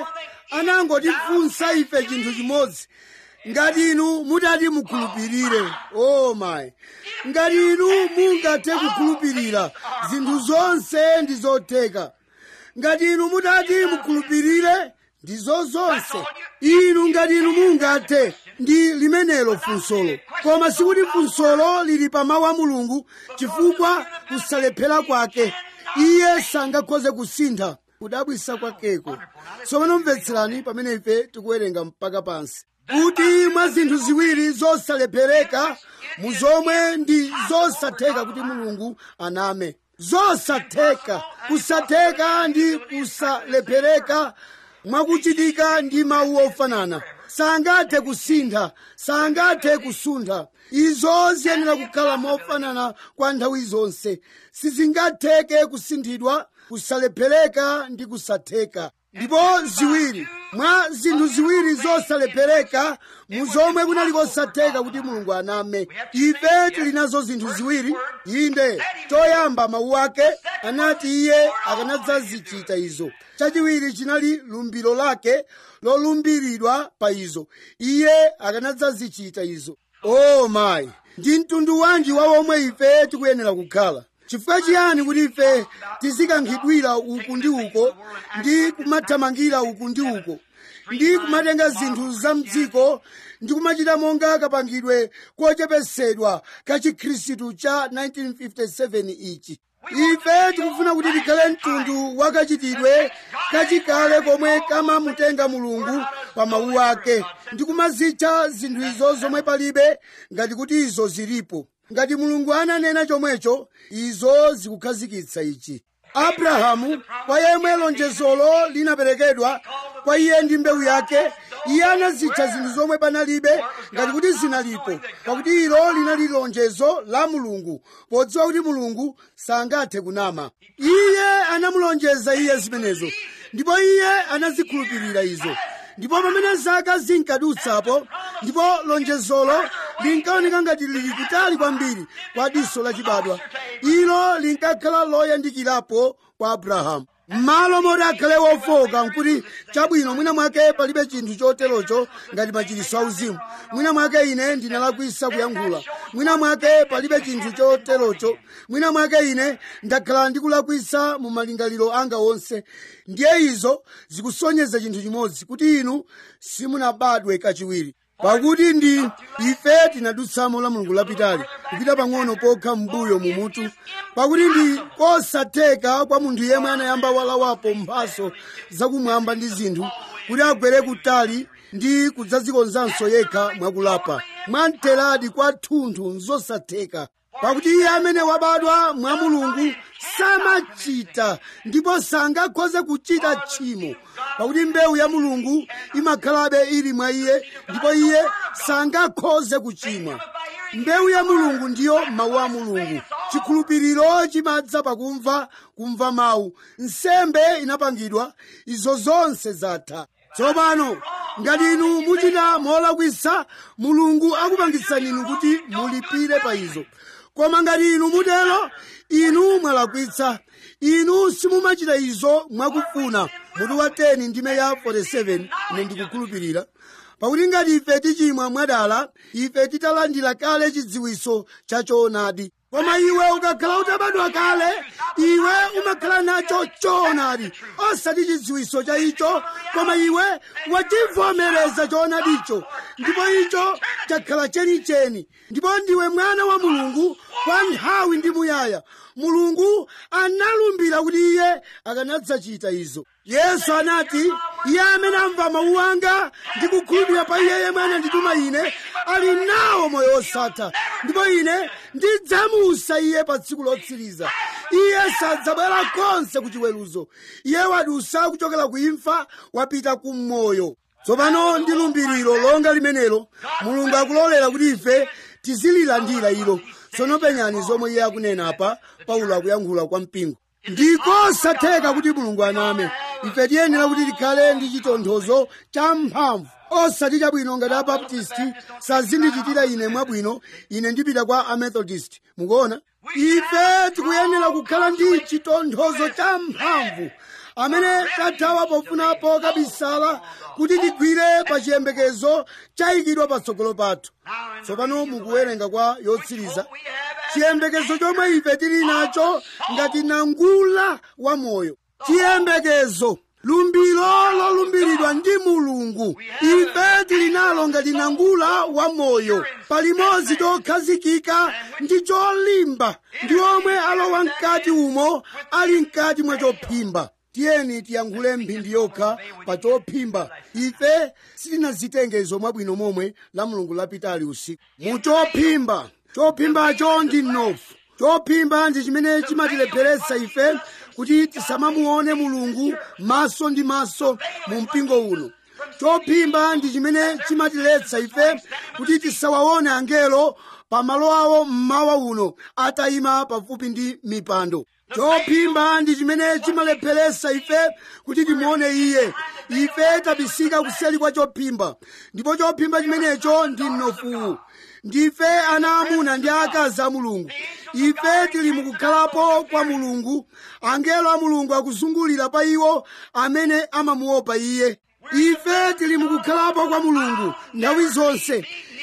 anangotifunsa ife chinthu chimodzi ngati inu mutati mukhulupirire oh my ngati inu mungathe kukhulupirira zinthu zonse ndi zotheka ngati inu mutati mukhulupirire ndizo zonse inu ngati inu mungathe ndi limenelo funsolo koma sikuti funsolo lili pa mawu a mulungu chifukwa kusalephera kwake iye sangakhoze kusintha kudabwisa kwakeko tsopano mvetserani pamene ife tikuwerenga mpaka pansi kuti mwa zinthu ziwiri zosalephereka mu zomwe ndi zosatheka kuti mulungu aname zosatheka kusatheka ndi kusalephereka mwakuchitika ndi mawu ofanana sangathe kusintha sangathe kusuntha izo ziyenera kukhala mofanana kwa nthawi zonse sizingatheke kusinthidwa kusalephereka ndi kusatheka ndipo ziwiri mwa zinthu ziwiri zosalephereka mu zomwe kunali kosatheka kuti mulungu aname ife tili nazo zinthu ziwiri inde choyamba mawu ake anati iye akanadzazichita izo chachiwiri chinali lumbiro lake lolumbiridwa pa izo iye akanadzazichita izo oh mayi ndi mtundu wanji wa womwe ife tikuyenera kukhala chifukwa chiyani kuti ife tizikankhidwira uku ndi uko ndi kumathamangira uku ndi uko ndi kumatenga zinthu za mdziko ndi kumachita monga kapangidwe kochepesedwa ka chikhristu cha 1957 ichi ife tikufuna kuti tikhale mtundu wakachitidwe kachikale komwe kamamutenga mulungu pa mawu ake ndi kumazitcha zinthu izo zomwe palibe ngati kuti izo zilipo ngati mulungu ananena chomwecho izo zikukhazikitsa ichi abrahamu kwa yemwe lonjezolo linaperekedwa kwa iye ndi mbewu yake iye anazitcha zinthu zomwe panalibe ngati kuti zinalipo pakuti ilo linali lonjezo la mulungu podziwa kuti mulungu sangathe kunama iye anamulonjeza iye zimenezo ndipo iye anazikhulupirira izo ndipo pamene zaka zinkadutsapo ndipo lonjezolo linkaoneka ngati lili kutali kwambiri kwa diso lachibadwa ilo linkakhala loyandikirapo kwa abrahamu m'malo moti akhale wofoka nkuti chabwino mwina mwake palibe chinthu choterocho ngati machiritso auzimu mwina mwake ine ndinalakwisa kuyankhula mwina mwake palibe chinthu choterocho mwina mwake ine ndakhala ndikulakwisa mu malingaliro anga onse ndiye izo zikusonyeza chinthu chimodzi kuti inu simunabadwe kachiwiri pakuti ndi ife tinadutsamo la mulungu lapitali kupita pang'ono pokha m'mbuyo mumutu pakuti ndi kosatheka kwa munthu yemwe anayamba walawapo mphaso zakumwamba ndi zinthu kuti agwere kutali ndi kudzadzikonzanso yekha mwakulapa mwamteradi kwathunthu nzosatheka pakuti iye amene wabadwa mwa mulungu samachita ndipo sangakhoze kuchita tchimo pakuti mbewu ya mulungu imakhalabe ili mwa iye ndipo iye sangakhoze kuchimwa mbewu ya mulungu ndiyo mawu a mulungu chikhulupiriro chimadza pakumva kumva mawu nsembe inapangidwa izo zonse zatha tsopano ngati inu muchita molakwisa mulungu akupangitsani inu kuti mulipire pa izo koma ngati inu mutero inu mwalakwitsa inu simumachita izo mwakufuna mutu wa 10 ndime ya 47 ine ndikukhulupirira pakuti ngati ife tichimwa mwadala ife titalandira kale chidziwiso cha choonadi koma iwe ukakhala utabadwa kale iwe umakhala nacho choonadi osati chidziwiso cha icho koma iwe wachivomereza choonadicho ndipo icho chakhala chenicheni ndipo ndiwe mwana wa mulungu kwa nthawi ndi muyaya mulungu analumbira kuti iye akanadzachita izo yesu anati iye amene amva mawu anga ndi kukhulupirira pa iye yemwe anandituma ine ali nawo moyo wosatha ndipo ine ndidzamusa iye pa tsiku lotsiriza iye sadzabwera konse ku chiweruzo iye wadusa kuchokera ku imfa wapita ku moyo tsopano ndi lumbiriro longa limenelo mulungu akulolera kuti ife tizililandira ilo tsono penyani zomwe iye akunena apa paulo akuyankhula kwa mpingo ndikosatheka kuti mulungu aname ife tiyenera kuti tikhale ndi chitonthozo cha mphamvu osati chabwino ngati abaptisti sazindichitira ine mwabwino ine ndipita kwa amethodist mukuona ife tikuyenera kukhala ndi chitonthozo cha mphamvu amene tathawa pofunapo kabisala kuti tigwire pa chiyembekezo chayikidwa patsogolo pathu tsopano mukuwerenga kwa yotsiriza chiyembekezo chomwe ife tili nacho ngati nangula wa moyo chiyembekezo lumbiro lolumbiridwa ndi mulungu ife tili nalo ngati nangula wa moyo palimodzi chokhazikika ndi cholimba ndi omwe alowa mkati umo ali mkati mwa chophimba tiyeni tiyankhule mphindi yokha pa chophimba ife sitinazitenge izo mwabwino momwe la mulungu lapitali usiku mu chophimba chophimbacho ndi mnofu chophimba ndi chimene chimatilepheretsa ife kuti tisamamuone mulungu maso ndi maso mu mpingo uno chophimba ndi chimene chimatiletsa ife kuti tisawaone angelo pa malo awo mmawa uno atayima pafupi ndi mipando chophimba ndi chimene chimalepheretsa ife kuti timuone iye ife tabisika kuseli kwa chophimba ndipo chophimba chimenecho ndi mnofuwu ndife ana amuna ndi akazi a mulungu ife tili mukukhalapo kwa mulungu angelo a mulungu akuzungulira pa iwo amene amamuopa iye ife tili mukukhalapo kwa mulungu nthawi zonse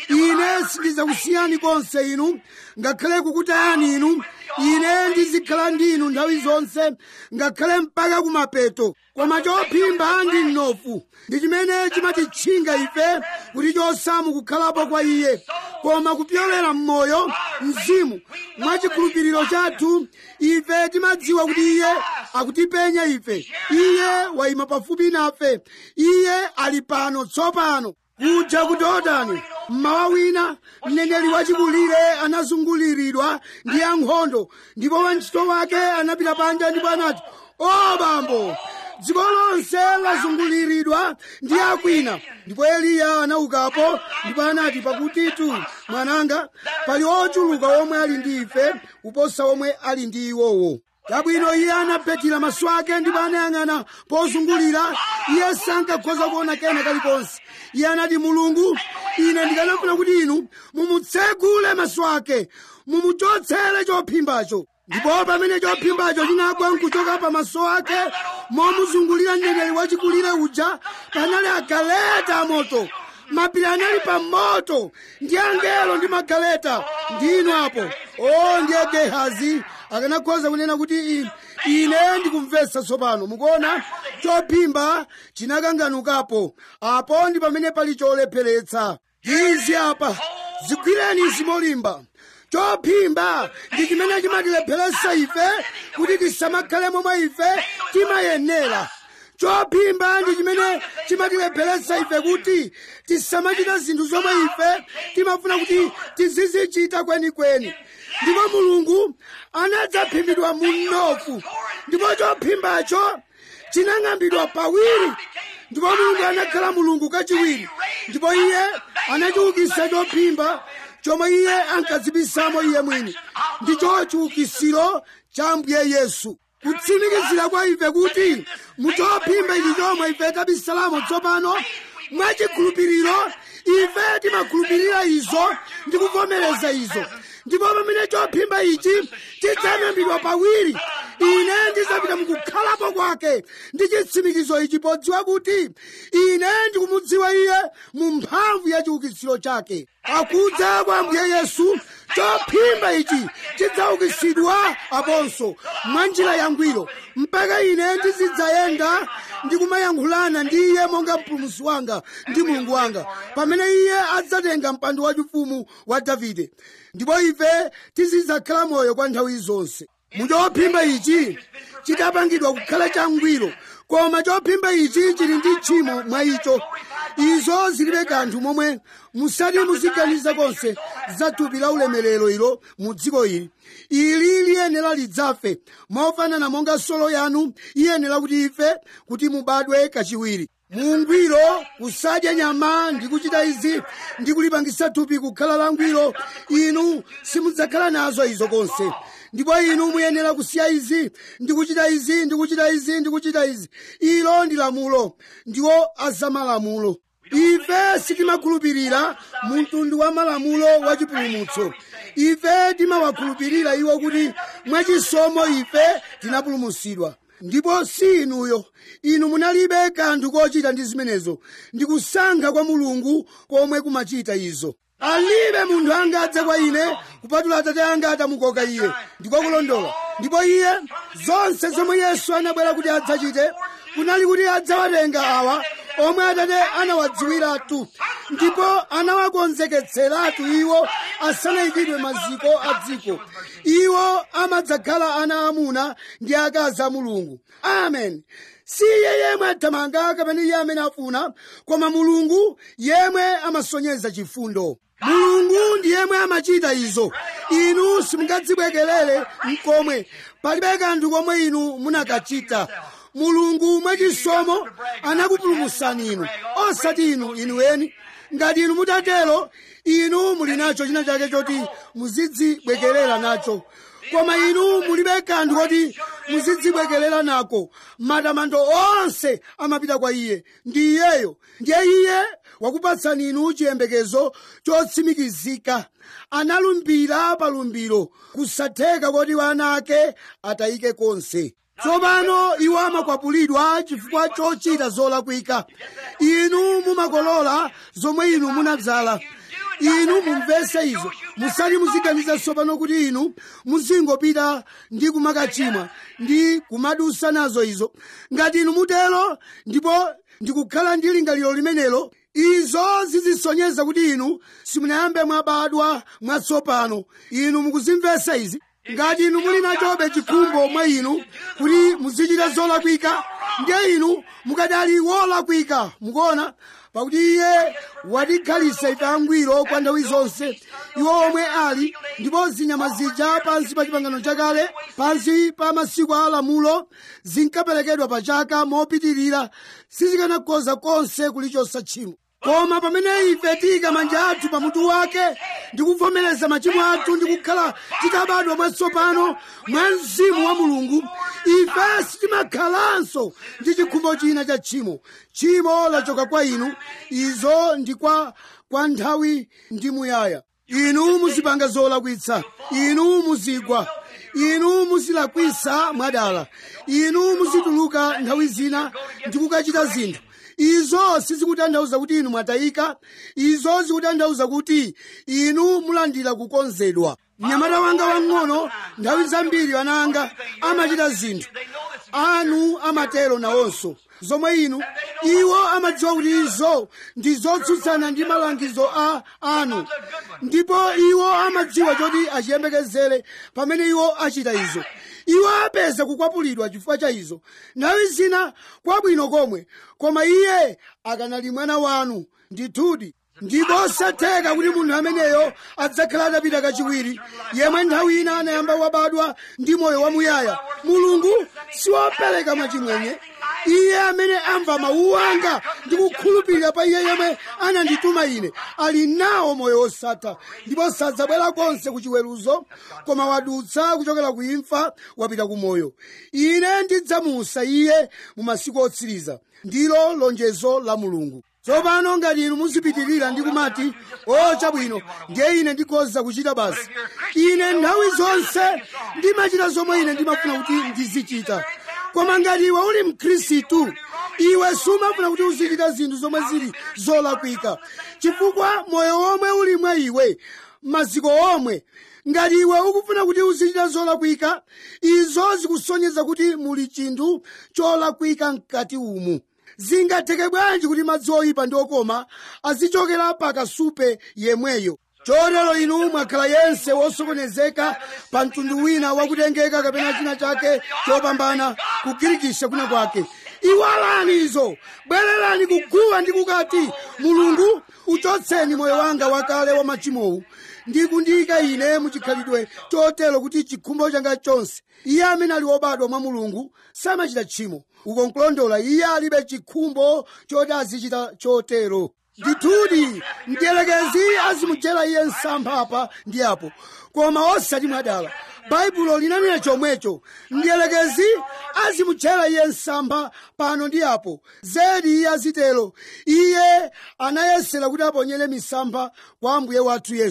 ine sindidzakusiyani konse inu ngakhale kukutayani inu ine ndizikhala ndi inu nthawi zonse ngakhale mpaka kumapeto koma chophimba ndi mnofu ndi chimene chimatitchinga ife kuti chosamu kukhalapo kwa iye koma kupyolera mmoyo mzimu mwachikhulupiriro chathu ife timadziwa kuti iye akutipenya ife iye wayima pafupi nafe iye ali pano tsopano kuja ku dorodani mmawa wina mneneri wachikulire anazunguliridwa ndi ankhondo ndipo wantchito wake anapita panja ndipo anati o bambo dziko lonse lazunguliridwa ndi akwina ndipo eliya anaukapo ndipo anati pakutitu mwananga pali ochuluka omwe ali ndi ife kuposa omwe ali ndi iwowo chabwino iye anaphethira maso ake ndipo anayang'ana pozungulira iye sankakhoza kuona kena kalikonse iye anati mulungu ine ndikanafuna kuti inu mumutsegule maso ake mumuchotsere chophimbacho ndipo pamene chophimbacho chinagwa nkuchoka pa maso ake momuzungulira mneneri wachikulire uja panali agaleta amoto mapiri anali pa moto ndi angelo ndi magaleta ndinu apo o ndiye gehazi akanakhoza kunena kuti i- ine ndikumvetsa tsopano mukuona chophimba chinakanganukapo apo ndi pamene pali cholepheretsa izi apa zigwireni izi molimba chophimba ndi chimene chimatilepheretsa ife kuti tisamakhale momwe ife timayenera chophimba ndi chimene chimatilepheretsa ife kuti tisamachita zinthu zomwe ife timafuna kuti tizizichita kwenikweni ndipo mulungu anadzaphimbidwa mu mnofu ndipo chophimbacho chinang'ambidwa pawiri ndipo mulungu anakhala mulungu kachiwiri ndipo iye anachiukitsa chophimba chomwe iye ankadzibisamo iye mwini ndicho chiukitsiro cha ambuye yesu kutsimikizira kwa ife kuti muchophimba ichi chomwe ife tabisalamo tsopano mwachikhulupiriro ife timakhulupirira izo ndi kuvomereza izo ndipo pamene chophimba ichi chidzang'ambidwa pawiri ine ndidzapita mukukhalapo kwake ndi chitsimikizo ichi podziwa kuti ine ndikumudziwa iye mu mphamvu ya chiukitsiro chake akudza kwa ambuye yesu chophimba ichi chidzaukitsidwa aponso mwa njira yangwiro mpaka ine ndizidzayenda ndikumayankhulana ndi iye monga mpulumutsi wanga ndi mulungu wanga pamene iye adzatenga mpando wachifumu wa davide ndipo ife tizidzakhala moyo kwa nthawi zonse muchophimba ichi chidapangidwa kukhala changwiro koma chophimba ichi chili ndi tchimo mwa icho izo zilibe kanthu momwe musati muziganiza konse za thupi la ulemerero ilo mu dziko ili ili liyenera lidzafe mofanana monga solo yanu iyenera kuti ife kuti mubadwe kachiwiri mungwiro kusadya nyama ndi kuchita izi ndi kulipangisa thupi kukhala langwiro inu simudzakhala nazo izo konse ndipo inu muyenera kusiya izi ndi kuchita izi ndi kuchita izi ndi kuchita izi ilo ndi lamulo ndiwo azamalamulo ife sitimakhulupirira mu mtundu wa malamulo wa chipulumutso ife timawakhulupirira iwo kuti mwachisomo ife tinapulumutsidwa ndipo si inuyo inu munalibe kanthu kochita ndi zimenezo ndikusankha kwa mulungu komwe kumachita izo alibe munthu angadze kwa ine kupatula atate anga atamukoka iye ndikokulondola ndipo iye zonse zomwe yesu anabwera kuti adzachite kunali kuti adzawatenga awa omwe atate anawadziwiratu ndipo anawakonzeketseratu iwo asanayikidwe maziko a dziko iwo amadzakhala ana amuna ndi akazi a mulungu amen si iye yemwe athamanga kapena iye amene afuna koma mulungu yemwe amasonyeza chifundo mulungu ndi yemwe amachita izo inu simungadzibwekerere mkomwe palibe kanthu komwe inu munakachita mulungu mwachisomo anakupulumutsani inu osati inu inuweni ngati inu mutatero inu muli nacho china chake choti muzidzibwekerera nacho koma inu mulibe kanthu koti muzidzibwekerera nako matamando onse amapita kwa iye ndi iyeyo ndiye iye wakupatsani inu chiyembekezo chotsimikizika analumbira palumbiro kusatheka koti wana ake atayike konse tsopano iwo amakwapulidwa chifukwa chochita zolakwika inu mumakolola zomwe inu munadzala inu mumvese izo musati muziganiza tsopano kuti inu muzingopita ndi kumakachimwa ndi kumadusa nazo izo ngati inu mutero ndipo ndikukhala ndi lingaliro limenelo izo zizisonyeza kuti inu simunayambe mwabadwa mwatsopano inu mukuzimvesa izi ngati inu muli nachobe chikhumbo mwa inu kuti muzichita zolakwika ndiye inu mukadali wolakwika mukuona pakuti iye watikhalitsa ife angwiro kwa nthawi zonse iwo omwe ali ndipo zinyama zija pansi pa chipangano chakale pansi pa masiku a lamulo zinkaperekedwa pa chaka mopitirira sizikanakhoza konse kulichotsa tchimo koma pamene ife tiyika manja athu pamutu wake ndi kuvomereza machimo athu ndi kukhala titabadwa mwatsopano mwa mzimu wa mulungu ife sitimakhalanso ndi chikhumbo china cha tchimo tchimo lachoka kwa inu izo ndi kwa kwa nthawi ndi muyaya inu muzipanga zolakwitsa inu muzigwa inu muzilakwisa mwadala inu muzituluka nthawi zina ndi kukachita zinthu izo sizikutanthauza kuti inu mwatayika izo zikutanthauza kuti inu mulandira kukonzedwa mnyamata wanga wang'ono nthawi zambiri ana anga amachita zinthu anu amatero nawonso zomwe inu iwo amadziwa kuti izo ndi zotsutsana ndi malangizo a anu ndipo iwo amadziwa choti achiyembekezere pamene iwo achita izo iwo apeza kukwapulidwa chifukwa cha izo nthawi zina kwabwino komwe koma iye akanali mwana wanu ndithudi ndipo osatheka kuti munthu ameneyo adzakhala atapita kachiwiri yemwe nthawi ina anayamba wabadwa ndi moyo wamuyaya mulungu siwopereka mwachimwenye iye amene amva mawu anga ndi kukhulupirira pa iye yemwe anandituma ine ali nawo moyo wosatha ndipo sadzabwera konse ku chiweruzo koma wadutsa kuchokera ku imfa wapita ku moyo ine ndidzamusa iye mu masiku otsiriza ndilo lonjezo la mulungu tsopano ngati inu muzipitirira ndi kumati o chabwino ndiye ine ndikhoza kuchita basi ine nthawi zonse ndimachita zomwe ine ndimafuna kuti ndizichita koma ngati iwe uli mkhristu iwe sumafuna kuti uzichita zinthu zomwe zili zolakwika chifukwa moyo omwe uli mwa iwe maziko omwe ngati iwe ukufuna kuti uzichita zolakwika izo zikusonyeza kuti muli chinthu cholakwika mkati umu zingatheke bwanji kuti madzi oyipa ndi okoma azichokera pa kasupe yemweyo chotero inu mwakhala yense wosokonezeka pa mtundu wina wakutengeka kapena china chake chopambana kugirikisha kuna kwake iwalani izo bwererani kuguwa ndi kukati mulungu uchotseni moyo wanga wakale wa machimowu ndi kundiyika ine muchikhalidwe chotero kuti chikhumbo changa chonse iye amene ali wobadwa mwa mulungu samachita tchimo uko nkulondola iye alibe chikhumbo choti azichita chotero ndithudi mdierekezi azimujera iye msampha apa ndi apo koma osati mwadala baibulo linanena chomwecho mdierekezi azimujera iye msampha pano ndi apo zedi iye azitero iye anayesera kuti aponyere misampha kwa ambuye wathu yesu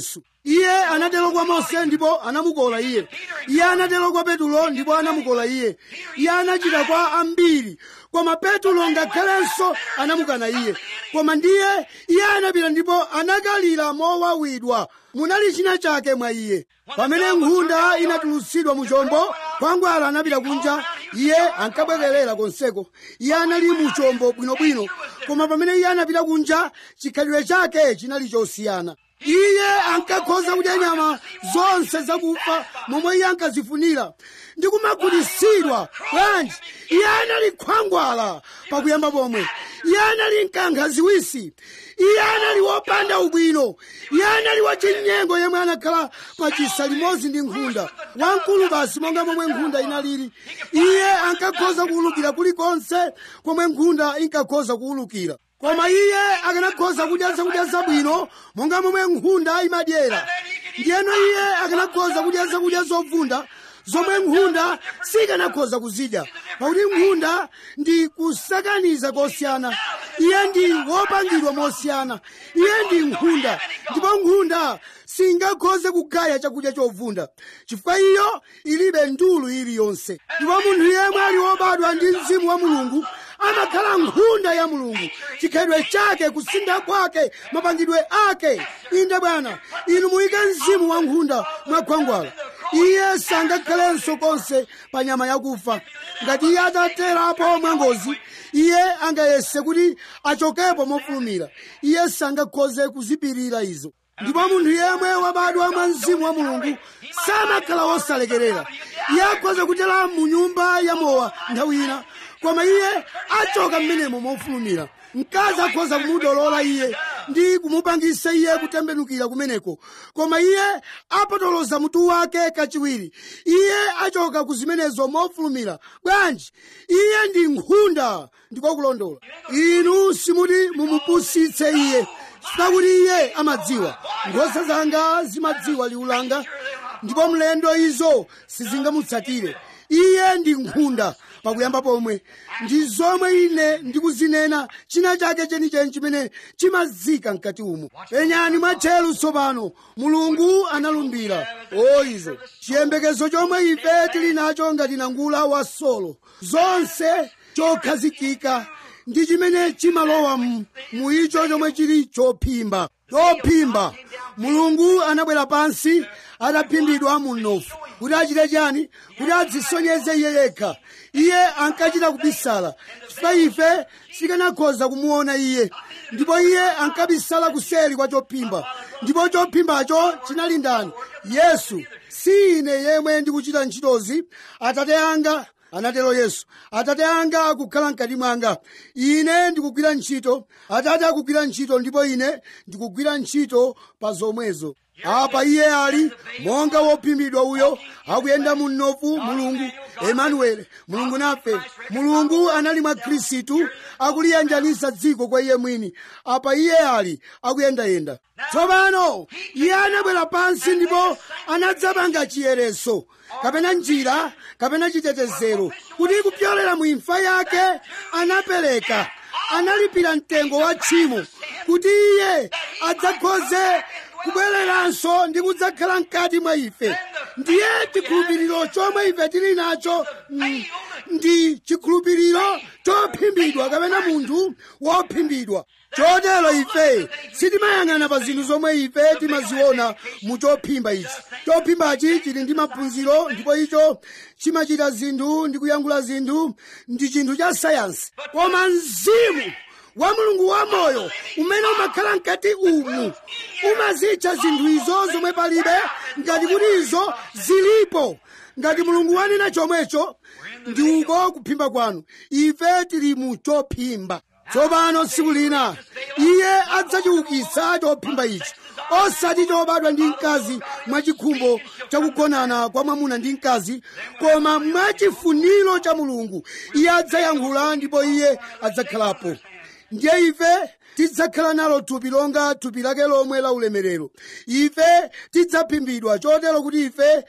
iye anatero kwa mose ndipo anamukola iye iye anatero kwa petulo ndipo anamukola iye iye anachita kwa ambiri koma petulo ngakhalenso anamukana iye koma ndiye iye anapita ndipo anakalira mowawidwa munali china chake mwa iye pamene nkhunda inatulutsidwa mu chombo khwangwala anapita kunja iye ankabwererera konseko iye anali mu chombo bwinobwino koma pamene iye anapita kunja chikhalidwe chake chinali chosiyana iye ankakhoza kudya nyama zonse zakufa momwe iye ankazifunira ndi kumagulitsidwa bwanji iye anali khwangwala pakuyamba pomwe iye anali mkankha ziwisi iye anali wopanda ubwino iye anali wachinyengo yemwe anakhala pachisa limodzi ndi nkhunda wamkulu basi monga momwe nkhunda inalili iye ankakhoza kuwulukira kulikonse komwe nkhunda inkakhoza kuwulukira koma iye akanakhoza kudya zakudya zabwino monga momwe nkhunda imadyera ndiyeno iye akanakhoza kudya zakudya zovunda zomwe nkhunda sikanakhoza kuzidya pakuti nkhunda ndi kusakaniza kosiyana iye ndi wopangidwa mosiyana iye ndi nkhunda ndipo nkhunda singakhoze kugaya chakudya chovunda chifukwa iyo ilibe ndulu iliyonse ndipo munthu yemwe ali wobadwa ndi mzimu wa mulungu amakhala nkhunda ya mulungu chikhalidwe chake kusintha kwake mapangidwe ake inde bwana inu muyike mzimu wa nkhunda mwakhwangwala iye sangakhalenso konse pa nyama yakufa ngati iye ataterapo mwangozi iye angayese kuti achokepo mofulumira iye sangakhoze kuzipirira izo ndipo munthu yemwe wabadwa mwa mzimu wa mulungu samakhala wosalekerera iye akhoza kutera mu nyumba ya mowa nthawi ina koma iye achoka mmenemo mofulumira mkazi akhoza kumudolola iye ndi kumupangisa iye kutembenukira kumeneko koma iye apotoloza mutu wake kachiwiri iye achoka ku zimenezo mofulumira bwanji iye ndi nkhunda ndiko kulondola inu simuti mumupusitse iye sitakuti iye amadziwa nkhosa zanga zimadziwa liwu langa ndipo mlendo izo sizingamutsatire iye ndi nkhunda pakuyamba pomwe ndi zomwe ine ndikuzinena china chake chenicheni chimene chimazika mkati umo penyani mwatcheru tsopano mulungu analumbira o izo chiyembekezo chomwe ife tili nacho ngati nangula wa solo zonse chokhazikika ndi chimene chimalowa mu icho chomwe chili chophimba chophimba mulungu anabwera pansi ataphimbidwa mu mnofu kuti achite chani kuti adzisonyeze iye yekha iye ankachita kubisala chifukwa ife sikanakhoza kumuona iye ndipo iye ankabisala kuseri kwa chophimba ndipo chophimbacho chinali ndani yesu si ine yemwe ndikuchita ntchitozi atate anga anatero yesu atate anga akukhala mkati mwanga ine ndikugwira ntchito atate akugwira ntchito ndipo ine ndikugwira ntchito pa zomwezo apa iye ali monga wophimbidwa uyo akuyenda mu mnofu mulungu emanueli mulungu nafe mulungu anali mwa khristu akuliyanjanisa dziko kwa iye mwini apa iye ali akuyendayenda tsopano iye anabwera pansi ndipo anadzapanga chiyereso kapena njira kapena chitetezero kuti kupyolera mu imfa yake anapereka analipira mtengo wa tchimo kuti iye adzakhoze kubwereranso ndi kudzakhala mkati mwa ife ndiye chikhulupiriro chomwe ife tili nacho mm, ndi chikhulupiriro chophimbidwa kapena munthu wophimbidwa chotero ife sitimayang'ana pa zinthu zomwe ife timaziona mu chophimba ichi chophimbachi chili ndi maphunziro ndipo icho chimachita zinthu ndi kuyankhula zinthu ndi chinthu cha sayansi koma mzimu wa mulungu wamoyo umene umakhala mkati umu umazitcha zinthu izo zomwe palibe ngati kuti izo zilipo ngati mulungu wanena chomwecho ndi uko kuphimba kwanu ife tili mu chophimba tsopano tsiku lina iye adzachiukitsa chophimba ichi osati chobadwa ndi mkazi mwachikhumbo chakugonana kwa mwamuna ndi mkazi koma mwachifuniro cha mulungu iye adzayankhula ndipo iye adzakhalapo ndiye ife tidzakhala nalo thupi longa thupi lake lomwe la ulemerero ife tidzaphimbidwa chotero kuti ife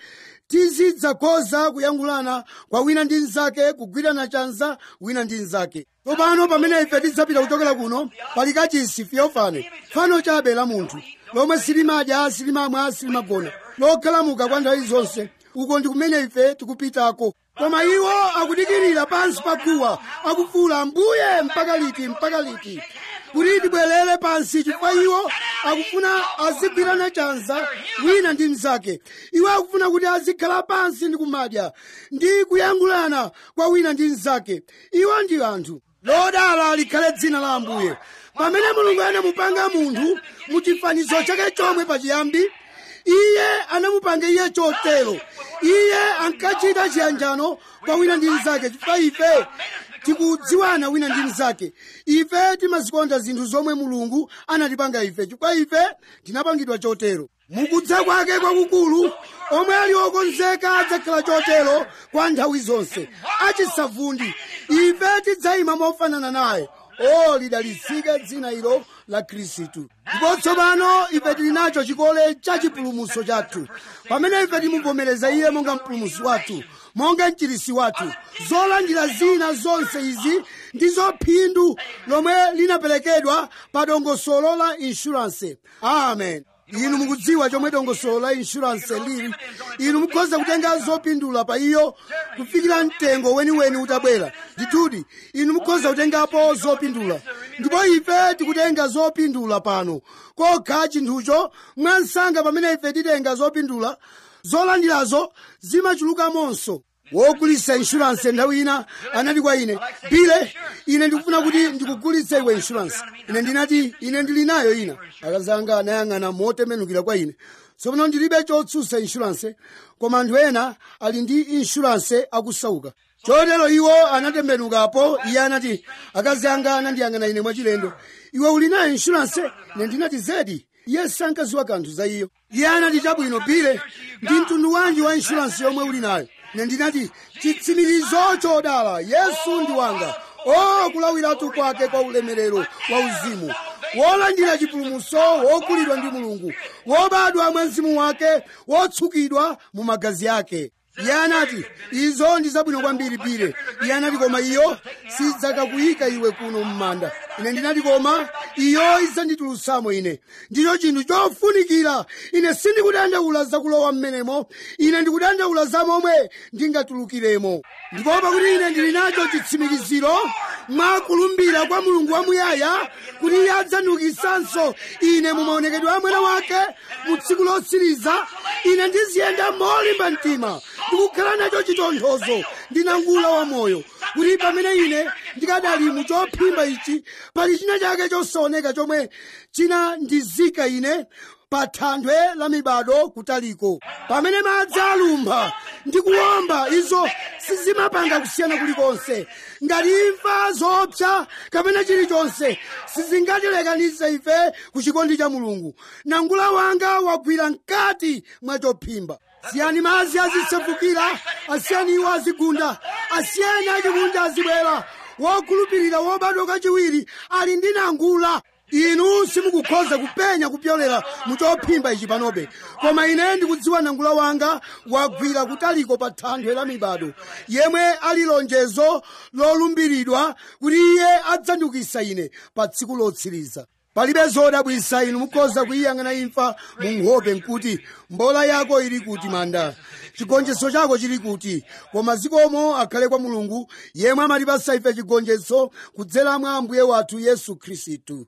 tizidzakhoza kuyankhulana kwa wina ndi mnzake kugwirana chanza wina ndi mnzake tsopano pamene ife tidzapita kuchokera kuno pali kachisi fiyofane fano chabe la munthu lomwe silimadya silimamwa silimagona lokhalamuka kwa nthawi zonse uko ndi kumene ife tikupitako koma iwo akudikirira pansi pa guwa akufuula ambuye mpaka liti mpaka liti kuti tibwerere pansi chifukwa iwo akufuna azigwirana chanza wina ndi mnzake iwo akufuna kuti azikhala pansi ndi kumadya ndi kuyankhulana kwa wina ndi mnzake iwo ndi anthu lodala likhale dzina la ambuye pamene mulungu anamupanga munthu mu chifanizo chake chomwe pachiyambi iye anamupanga iye chotero iye ankachita chiyanjano kwa wina ndi mnzake chifukwa ife tikudziwana wina ndi mnzake ife timazikonda zinthu zomwe mulungu anatipanga ife chifukwa ife tinapangidwa chotero mukudza kwake kwakukulu omwe ali okonzeka adzakhala chotero kwa nthawi zonse achisavundi ife tidzayima mofanana naye o lidalitsike dzina ilo la khristu ndipo tsopano ife tili nacho chikole cha chipulumutso chathu pamene ife timuvomereza iye monga mpulumutsi wathu monga mchirisi wathu zolandira zina zonse izi ndizo phindu lomwe linaperekedwa pa dongosolo la inshuranse amen inu mukudziwa chomwe dongosolo la inshuranse lili inu mukhoza kutenga zopindula pa iyo kufikira mtengo weniweni utabwera ndithudi inu mukhoza kutengapo zopindula ndipo ife tikutenga zopindula pano kokha chinthucho mwansanga pamene ife titenga zopindula zolandirazo zimachulukamonso wogulitsa inshuranse nthawi ina anati kwa ine bile ine ndikufuna kuti ndikugulitse iwe inshuranse ine ndinati ine ndili nayo ina akazanga anayang'ana motembenukira kwa ine tsopano ndilibe chotsutsa inshuranse koma anthu ena ali ndi inshuranse akusauka chotero iwo anatembenukapo iye anati akazi anga anandiyang'ana ine mwachilendo iwe uli nayo inshuranse ine ndinati zedi iye sankadziwa kanthu za iyo iye anati chabwino bile ndi mtundu wanji wa inshuranse yomwe uli nayo ine ndinati chitsimikizo chodala yesu ndi wanga o kulawiratu kwake kwa ulemerero wa uzimu wolandira chipulumutso wogulidwa ndi mulungu wobadwa mwa mzimu wake wotsukidwa mu magazi ake iye anati izo ndi zabwino kwambiri bile iye anati koma iyo sidzakakuyika iwe kuno m'manda ine ndinati koma iyo idzanditulutsamo ine ndicho chinthu chofunikira ine sindikudandaula zakulowa m'menemo ine ndikudandaula za momwe ndingatulukiremo ndipo pakuti ine ndili nacho chitsimikiziro mwakulumbira kwa mulungu wamuyaya kuti iye adzandiukitsanso ine mu maonekedwe a mwana wake mu tsiku lotsiriza ine ndiziyenda molimba mtima ndikukhala nacho chitonthozo ndinangula wamoyo kuti pamene ine ndikadali mu chophimba ichi pali china chake chosaoneka chomwe chinandizika ine pa thanthwe la mibado kutaliko pamene madzi alumpha ndi kuwomba izo sizimapanga kusiyana kulikonse ngati imfa zopsa kapena chilichonse sizingatilekanitse ife ku chikondi cha mulungu nangula wanga wagwira mkati mwa chophimba siyani madzi azisefukira asiyani iwo azigunda asiyani achikunda azibwera wokhulupirira wobadwa kachiwiri ali ndi nangula inu simukukhoza kupenya kupyolera muchophimba ichi panobe koma ine ndikudziwa nangula wanga wagwira kutaliko pa thanthwe la mibado yemwe ali lonjezo lolumbiridwa kuti iye adzandiukitsa ine pa tsiku lotsiriza palibe zodabwitsa inu mukhoza kuyiyang'ana imfa mu nkhope nkuti mbola yako ili kuti manda chigonjetso chako chili kuti koma zikomo akhale kwa mulungu yemwe amatipatsa ife chigonjetso kudzera mwa ambuye wathu yesu khristu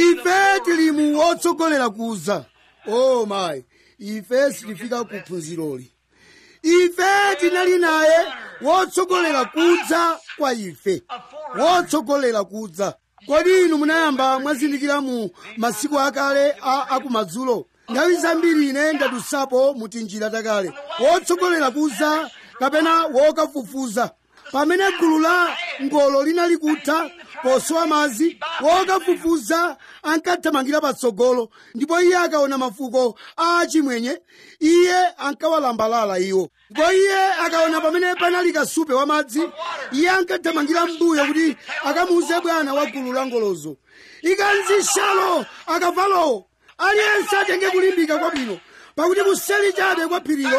ife tili mu wotsogolera kuza o oh mayi ife sitifika ku phunziroli ife tinali naye wotsogolera kudza kwa ife wotsogolera kudza kodi inu munayamba mwazindikira mu masiku akale a akumadzulo nthawi zambiri ine ndadutsapo mutinjira takale wotsogolera kudza kapena wokafufuza pamene gulu la ngolo linali kutha posowa madzi wokafufuza ankathamangira patsogolo ndipo iye akaona mafuko a achimwenye iye ankawalambalala iwo ndipo iye akaona pamene panali kasupe wa madzi iye ankathamangira mbuyo kuti akamuuze bwana wa gulu la ngolozo ikanzishalo akavalowo aliyense atenge kulimbika kwabwino pakuti kuseli chabe kwa phirilo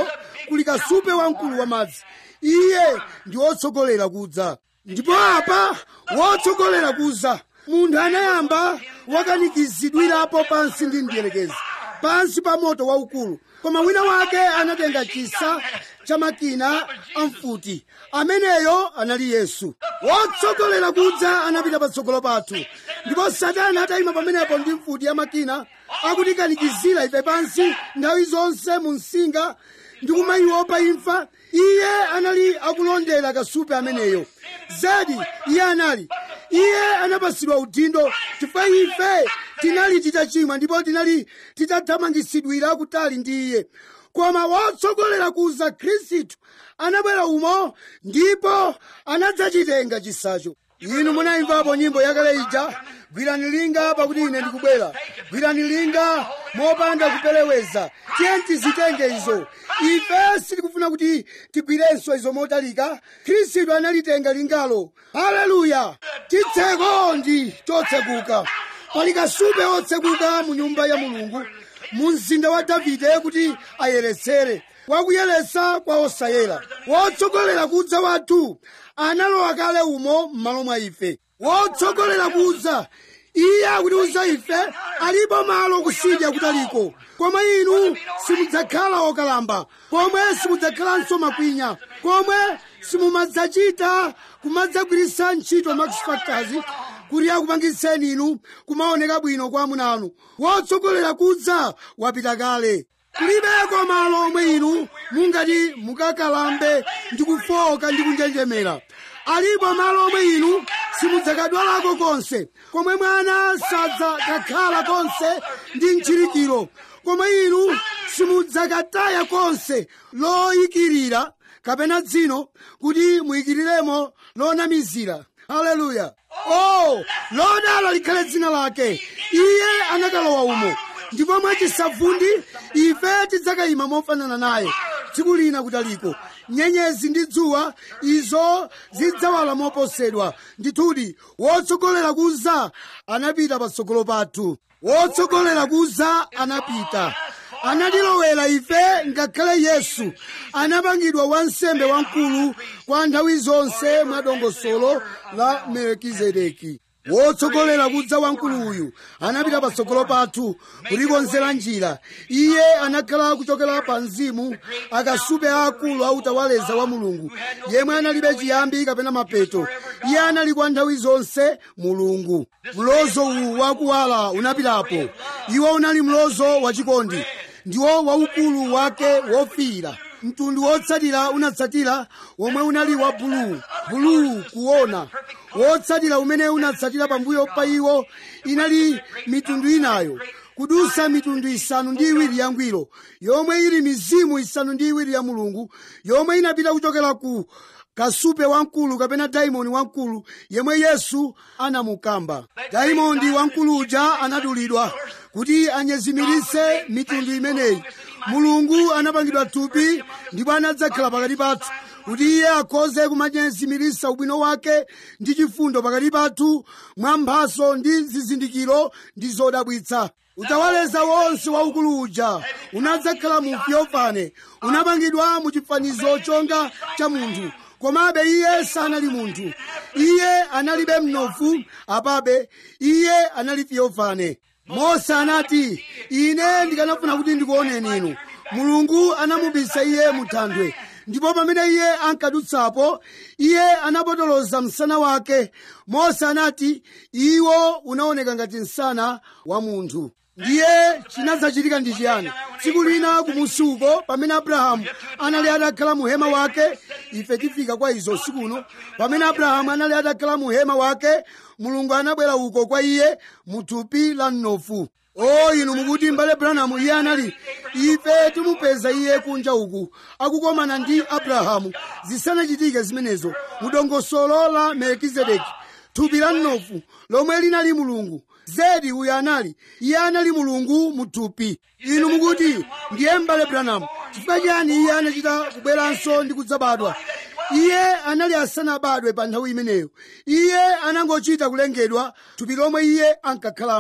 kuli kasupe wamkulu wamadzi iye ndi wotsogolera kudza ndipo apa wotsogolera kudza munthu anayamba wakanikizidwirapo pansi ndi mdierekezi pansi pa moto waukulu koma wina wake anatenga chisa cha makina amfuti ameneyo anali yesu wotsogolera kudza anapita patsogolo pathu ndipo satana atayima pamenepo ndi mfuti ya makina akutikanikizira ife pansi nthawi zonse mu msinga ndi kumayiopa imfa iye anali akulondera kasupe ameneyo zedi iye anali iye anapasidwa udindo chifukwa ife tinali titachimwa ndipo tinali titathamangisidwira kutali ndi iye koma wotsogolera kuza khristu anabwera umo ndipo anadzachitenga chisacho inu munayimvapo nyimbo yakale ija gwirani linga pakuti ine ndikubwera gwirani linga mopanda kupeleweza tiye tizitenge izo ife sitikufuna kuti tigwirenso izo motalika khristu analitenga lingalo haleluya chitseko ndi chotsekuka pali kasupe otsekuka mu nyumba ya mulungu mu mzinda wa davide kuti ayeretsere wakuyeretsa kwa osayera wotsogolera kudza wathu analowa kale umo m'malo mwa ife wotsogolera kudza iye akutiuza ife alipo malo kusidya kutaliko koma inu simudzakhala okalamba komwe simudzakhalanso makwinya komwe simumadzachita kumadzagwiritsa ntchito max factors kuti akupangitseni inu kumaoneka bwino kwa amuna anu wotsogolera kudza wapita kale kulibeko malo omwe inu mungati mukakalambe ndi kufoka ndi kunjenjemera alipo malo omwe inu simudzakadwalako konse komwe mwana sadzakakhala konse ndi mchirikiro komwe inu simudzakataya konse loyikirira kapena dzino kuti muyikiriremo lonamizira haleluya oh lodala likhale dzina lake iye anakalowa umo ndipo mwachisavundi ife tidzakayima mofanana naye tsiku lina kutaliko nyenyezi ndi dzuwa izo zidzawala moposedwa ndithudi wotsogolera kuza anapita patsogolo pathu wotsogolera kuza anapita anatilowera ife ngakhale yesu anapangidwa wansembe wamkulu kwa nthawi zonse mwa dongosolo la melkizedeki wotsogolera kudza wamkulu uyu anapita patsogolo pathu kutikonzera njira iye anakhala kuchokera pa mzimu akasupe aakulu autawaleza wa mulungu yemwe analibe chiyambi kapena mapeto iye anali kwa nthawi zonse mulungu mlozo uwu wakuwala unapitapo iwo unali mlozo wachikondi ndiwo waukulu wake wofiira mtundu wotsatira unatsatira womwe unali wa buluu buluu kuona wotsatira umene unatsatira pambuyo pa iwo inali mitundu inayo kudusa mitundu isanu ndi iwiri yangwiro yomwe ili mizimu isanu ndi iwiri ya mulungu yomwe inapita kuchokera ku kasupe wamkulu kapena daimondi wamkulu yemwe yesu anamukamba daimondi wamkulu uja anadulidwa kuti anyezimiritse mitundu imeneyi mulungu anapangidwa thupi ndipo anadzakhala pakati pathu kuti iye akhoze kumanyezimiritsa ubwino wake ndi chifundo pakati pathu mwa mphaso ndi zizindikiro ndi zodabwitsa utawaleza wonse waukulu uja unadzakhala mu fyofane unapangidwa mu chifanizo chonga cha munthu komabe iye sanali munthu iye analibe mnofu apabe iye anali fyofane mose anati ine ndikanafuna kuti ndikuoneni inu mulungu anamubisa iye muthanthwe ndipo pamene iye ankadutsapo iye anapotoloza msana wake mose anati iwo unaoneka ngati msana wa munthu ndiye chinadzachitika ndi chiyani tsiku lina kumusi uko pamene abrahamu anali atakhala mu hema wake ife tifika kwa izo sikuno pamene abrahamu anali atakhala mu hema wake mulungu anabwera uko kwa iye mu thupi la mnofu o inu mukuti mbale branamu iye anali ife timupeza iye kunja uku akukomana ndi abrahamu zisanachitike zimenezo mu dongosolo la melkizedeki thupi la mnofu lomwe linali mulungu zedi uyu anali iye anali mulungu mu thupi inu mukuti ndiye mbale branamu chifukwa chiyani iye anachita kubweranso ndi kudzabadwa iye anali asanabadwe pa nthawi imeneyo iye anangochita kulengedwa thupi lomwe iye ankakhalamo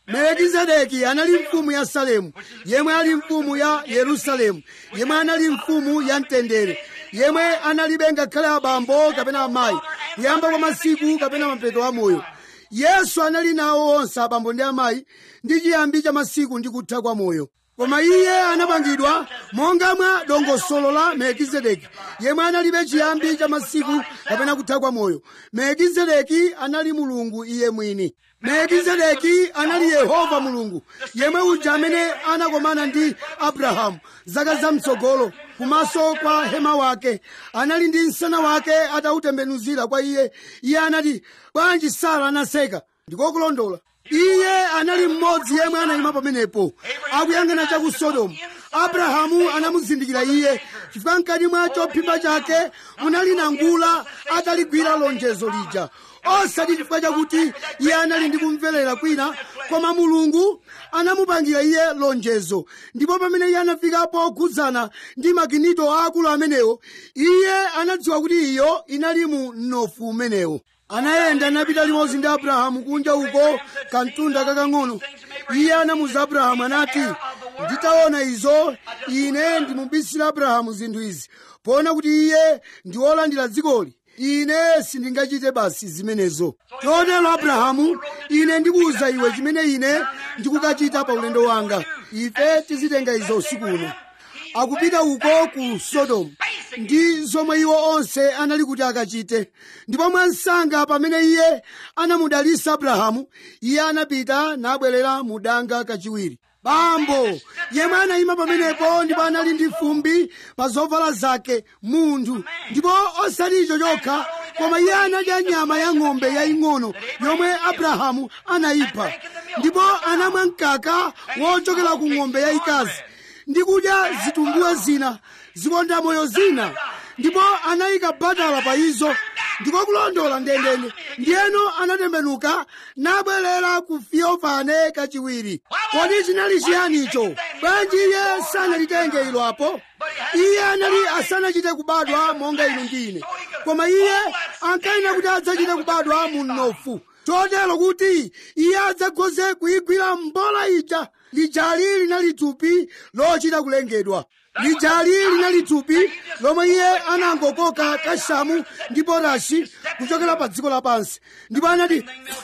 melekizedeki anali mfumu ya salemu yemwe ali mfumu ya yerusalemu yemwe anali mfumu ya mtendere yemwe analibe ngakhale abambo kapena amayi kuyamba kwa masiku kapena mapeto a moyo yesu anali nawo onse abambo ndi amayi ndi chiyambi cha masiku ndi kutha kwa moyo koma iye anapangidwa monga mwa dongosolo la melekizedeki yemwe analibe chiyambi cha masiku kapena kutha kwa moyo melekizedeki anali mulungu iye mwini melekizedeki anali yehova mulungu yemwe uja amene anakomana ndi abrahamu zaka zamtsogolo kumaso kwa hema wake anali ndi msana wake atautembenuzira kwa iye iye anati bwanji sara anaseka ndikokulondola iye anali mmodzi yemwe anayima pamenepo akuyang'ana cha ku sodomu abrahamu anamuzindikira iye chifukwa mkati mwa chophimba chake munali nangula ataligwira lonjezo lija osati chifukwa chakuti iye anali ndi kumverera kwina koma mulungu anamupangira iye lonjezo ndipo pamene iye anafika pokhudzana ndi maginito aakulu amenewo iye anadziwa kuti iyo inali mu mnofu umenewo anayenda napita limodzi ndi abrahamu kunja uko kamtunda kakang'ono iye anamuza abrahamu anati nditaona izo ine ndimubisira abrahamu zinthu izi poona kuti iye ndi wolandira dzikoli ine sindingachite basi zimenezo chotero abrahamu ine ndikuwuza iwe chimene ine ndikukachita pa ulendo wanga ife tizitenga izo usiku uno akupita uko ku sodomu ndi zomwe iwo onse anali kuti akachite ndipo mwansanga pamene iye anamudalisa abrahamu iye anapita nabwerera mu danga kachiwiri bambo yemwe anayima pamenepo ndipo anali ndi fumbi pa zovala zake munthu ndipo osati icho chokha koma iye anadya nyama ya ng'ombe yaying'ono yomwe abrahamu anayipha ndipo anamwa mkaka wochokera ku ng'ombe yayikazi ndi kudya zitumbuwe zina zikonda moyo zina ndipo anayika batala pa izo ndiko kulondola ndendende ndiyeno anatembenuka nabwerera ku fiofane kachiwiri kodi chinali chiyanicho bwanji iye sanalitenge ilo apo iye anali asanachite kubadwa monga inu ndine koma iye ankanena kuti adzachite kubadwa mu mnofu chotero kuti iye adzakhoze kuyigwira mbola ija lijali linali thupi lochita kulengedwa lijali linali thupi lomwe iye anangokoka kashamu ndi potashi kuchokera pa dziko lapansi ndipo anati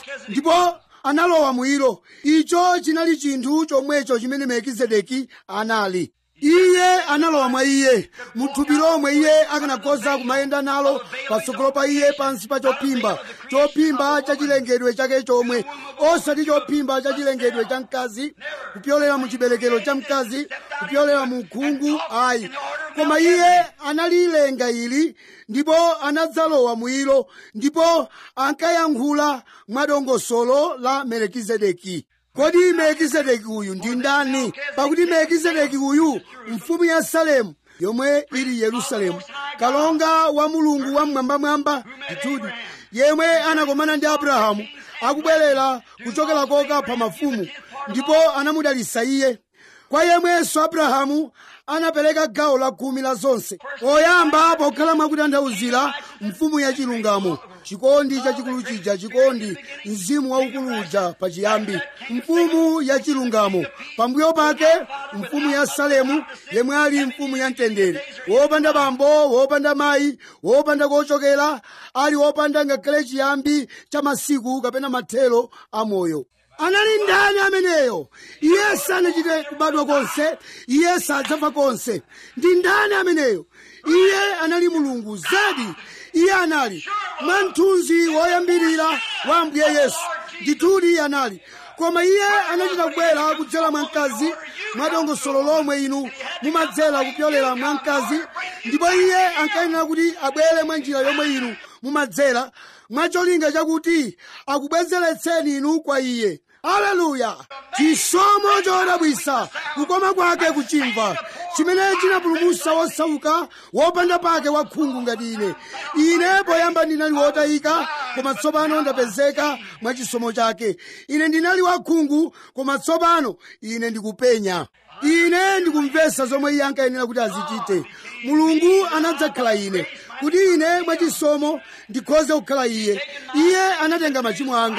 ndipo analowa mwilo icho chinali chinthu chomwecho chimene melkizedeki anali iye analowa mwa iye muthupi lomwe iye akanakhoza kumayenda nalo patsogolo pa iye pansi pa chophimba chophimba cha chilengedwe chake chomwe osati chophimba cha chilengedwe cha mkazi kupyolera mu chiberekero cha mkazi kupyolera mu khungu ayi koma iye analilenga ili ndipo anadzalowa mwilo ndipo ankayankhula mwadongosolo la melekizedeki kodi melekizedeki uyu ndi ndani pakuti melekizedeki uyu mfumu ya salemu yomwe ili yerusalemu kalonga wa mulungu wamwambamwamba ndithudi yemwe anakomana ndi abrahamu akubwerera kuchokera koka pa mafumu ndipo anamudalisa iye kwa yemwenso abrahamu anapereka gawo la khumi la zonse oyamba pokhala mwakutanthauzira mfumu ya chilungamo chikondi chachikulu chija chikondi mzimu waukulu uja pachiyambi mfumu ya chilungamo pambuyo pake mfumu ya salemu yemwe ali mfumu ya mtendere wopanda bambo wopanda mayi wopanda kochokera ali wopanda ngakhale chiyambi cha masiku kapena mathelo a moyo anali ndani ameneyo iye sanachite kubadwa konse iye sadzafa konse ndi ndani ameneyo iye anali mulungu zedi iye anali mwamthunzi woyambirira wa ambuye yesu ndithudi iye anali koma iye anachita kubwera kudzera mwa mkazi mwadongosolo lomwe inu mumadzera kupyolera mwa mkazi ndipo iye ankayenera kuti abwere mwa njira yomwe inu mumadzera mwacholinga chakuti akubwezeretseni inu kwa iye aleluya chisomo chodabwisa kukoma kwake kuchimva chimene chinapulumutsa wosauka wopanda pake wakhungu ngati ine ine poyamba ndinali wotayika koma tsopano ndapezeka mwa chisomo chake ine ndinali wakhungu koma tsopano ine ndikupenya ine ndikumvesa zomwe iye ankayenera kuti azichite mulungu anadzakhala ine kuti ine mwachisomo ndikhoze kukhala iye iye anatenga machimo anga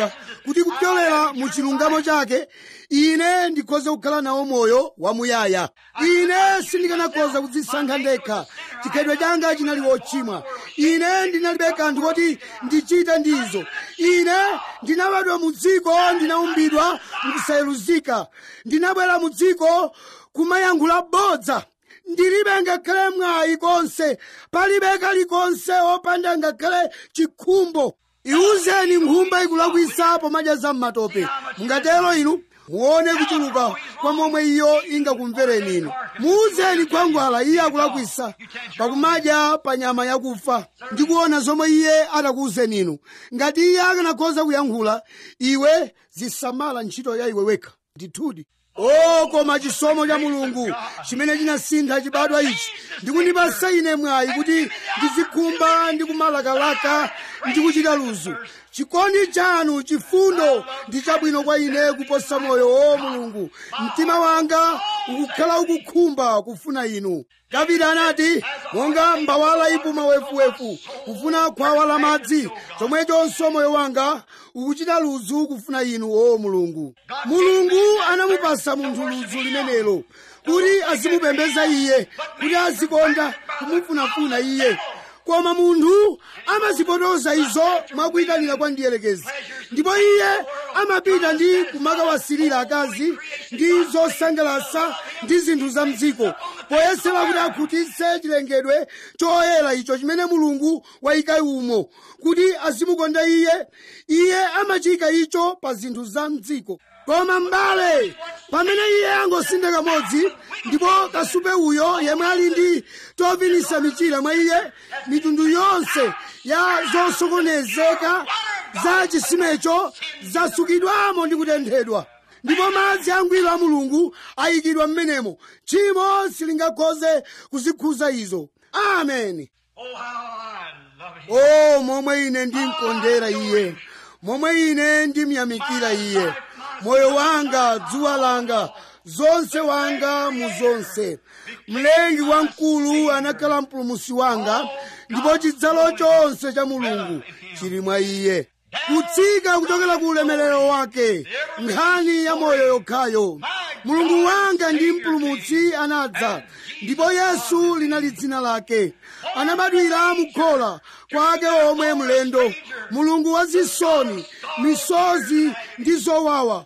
kuti kupyolera mu chilungamo chake ine ndikhoza kukhala nawo moyo wamuyaya ine sindikanakhoza kudzisankha ndekha chikhalidwe changa chinali wochimwa ine ndinalibe kanthu koti ndichite ndizo ine ndinabadwa mu dziko ndinaumbidwa nkusayeluzika ndinabwera mu dziko kumayankhula bodza ndilibe ngakhale mwayi konse palibe kalikonse opanda ngakhale chikhumbo iwuzeni nkhumba ikulakwisa pomadya za m'matope mungatero inu muone kuchuluka kwa momwe iyo ingakumvereni inu muwuzeni khwangwala iye akulakwisa pakumadya pa nyama yakufa ndikuona zomwe iye atakuwuzeni inu ngati iye akanakhoza kuyankhula iwe zisamala ntchito ya iwe wekha ndithudi o koma chisomo cha mulungu chimene chinasintha chibadwa ichi ndikundipasa ine mwayi kuti ndizikhumba ndi kumalakalaka ndi kuchita luzu chikondi chanu chifundo ndi chabwino kwa ine kuposa moyo o mulungu mtima wanga ukukhala ukukhumba kufuna inu davide anati monga mbawala ipuma wefuwefu kufuna khwawa la madzi chomwechonso moyo wanga ukuchita luzu kufuna inu o mulungu mulungu anamupasa munthu luzu limenelo kuti azimupembeza iye kuti azikonda kumufunafuna iye koma munthu amazipotoza izo mwakuyitanira kwa ndiyelekezi ndipo iye amapita ndi kumakawasirira akazi ndi zosangalasa ndi zinthu za mdziko poyesera kuti akhutitse chilengedwe choyera icho chimene mulungu wayika umo kuti azimukonda iye iye amachika icho pa zinthu za mdziko koma m'bale pamene iye angosintha kamodzi ndipo kasupe uyo yemwe ali ndi tovinisa michira mwa iye mitundu yonse ya zosokonezeka za chisimecho zasukidwamo ndi kutenthedwa ndipo madzi angwiro a mulungu ayikidwa m'menemo tchimo silingakhoze kuzikhuza izo ameni Oh, how I love him. o momwe ine ndimkondera iye momwe ine ndimyamikira iye moyo wanga dzuwa langa zonse wanga mu zonse mlengi wamkulu anakhala mpulumusi wanga ndipo chidzalo chonse cha mulungu chili mwa iye kutsika kuchokera ku ulemerero wake nkhani ya moyo yokhayo mulungu wanga ndi mpulumutsi anadza ndipo yesu linali dzina lake anabadwira mukhola kwake omwe mlendo mulungu wazisoni misozi ndi zowawa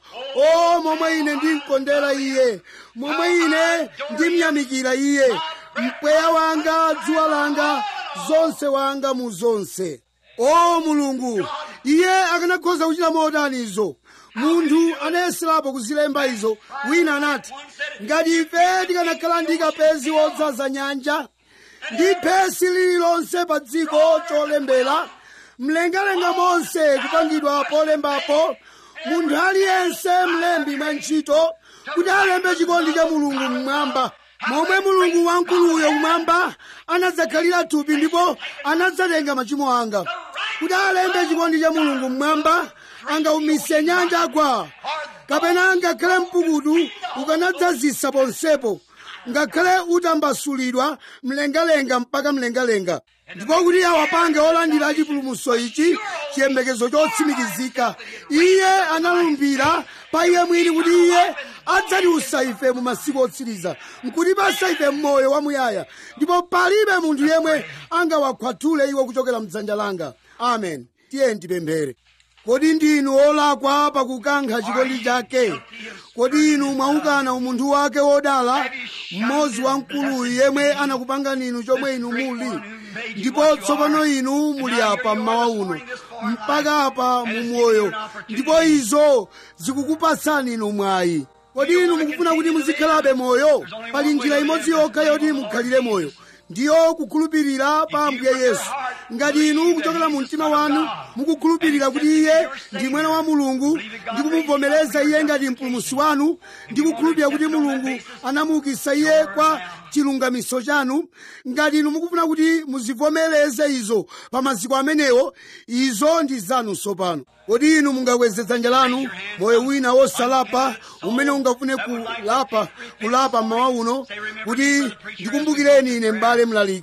o momwe ine ndimkondera iye momwe ine ndimyamikira iye mpweya wanga dzuwa langa zonse wanga mu zonse o mulungu iye akanakhoza kuchita motanizo munthu anayeserapo kuzilemba izo wina anati ngati ife tikanakhala ndi kapezi wodzaza nyanja ndi phesi lililonse pa dziko cholembera mlengalenga monse kupangidwa polembapo munthu aliyense mlembi mwa ntchito kuti alembe chikondi cha mulungu mmwamba momwe mulungu wamkuluyo mmwamba anadzakhalira thupi ndipo anadzatenga machimo anga kuti alembe chikondi cha mulungu mmwamba angaumise nyanja agwa kapena ngakhale mpukutu ukanadzazisa ponsepo ngakhale utambasulidwa mlengalenga mpaka mlengalenga ndipo kuti awapange olandira chipulumutso ichi chiyembekezo chotsimikizika iye analumbira pa iye mwini kuti iye adzatiusa ife mu masiku otsiriza nkutipasa ife moyo wamuyaya ndipo palibe munthu yemwe angawakhwathule iwo kuchokera mdzanja langa amen tiye tipemphere kodi ndinu olakwa pakukankha chikondi chake kodi inu mwaukana umunthu wake wodala mmodzi wamkuluyu yemwe anakupangani inu chomwe inu muli ndipo tsopano inu muli apa mmawa uno mpaka apa mu moyo ndipo izo zikukupatsani inu mwayi kodi inu mukufuna kuti muzikhalabe moyo pali njira imodzi yokha yoti mukhalire moyo ndiyo kukhulupirira pa ambuye yesu ngati inu kuchokera mu mtima wanu mukukhulupirira kuti iye ndi mwana wa mulungu ndi kumuvomereza iye ngati mpulumutsi wanu ndi kukhulupirira kuti mulungu anamuukitsa iye kwa chilungamiso chanu ngati inu mukufuna kuti muzivomereze izo pa maziko amenewo izo ndi zanu tsopano kodi inu mungakweze dzanja lanu moyo wina wosalapa umene ungafune kulapa kulapa mmawa uno kuti ndikumbukireni ine m'bale mlaliki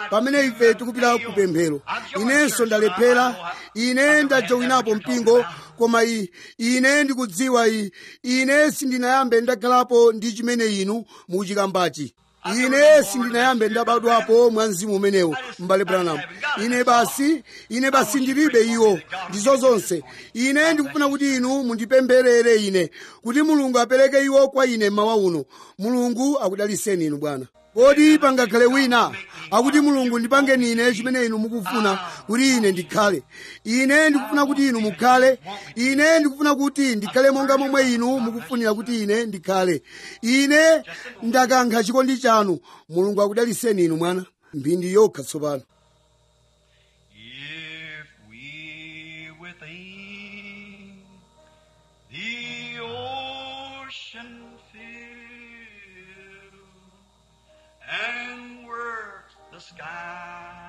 pamene ife tikupita kupemphero inenso ndalephera ine ndajowinapo mpingo koma i- ine ndikudziwa i ine sindinayambe ndakhalapo ndi chimene inu muchikambachi ine sindinayambe ndabadwapo mwa mzimu umenewo m'bale branham ine basi ine basi ndilibe iwo ndizo zonse ine ndikufuna kuti inu mundipempherere ine kuti mulungu apereke iwo kwa ine mmawa uno mulungu akudaliseni inu bwana kodi pangakhale wina akuti mulungu ndipangeni ine chimene inu mukufuna kuti ine ndikhale ine ndikufuna kuti inu mukhale ine ndikufuna kuti ndikhale monga momwe inu mukufunira kuti ine ndikhale ine ndakankha chikondi chanu mulungu akudaliseni inu mwana mphindi yokha tsopano If we within the ocean fill and work the sky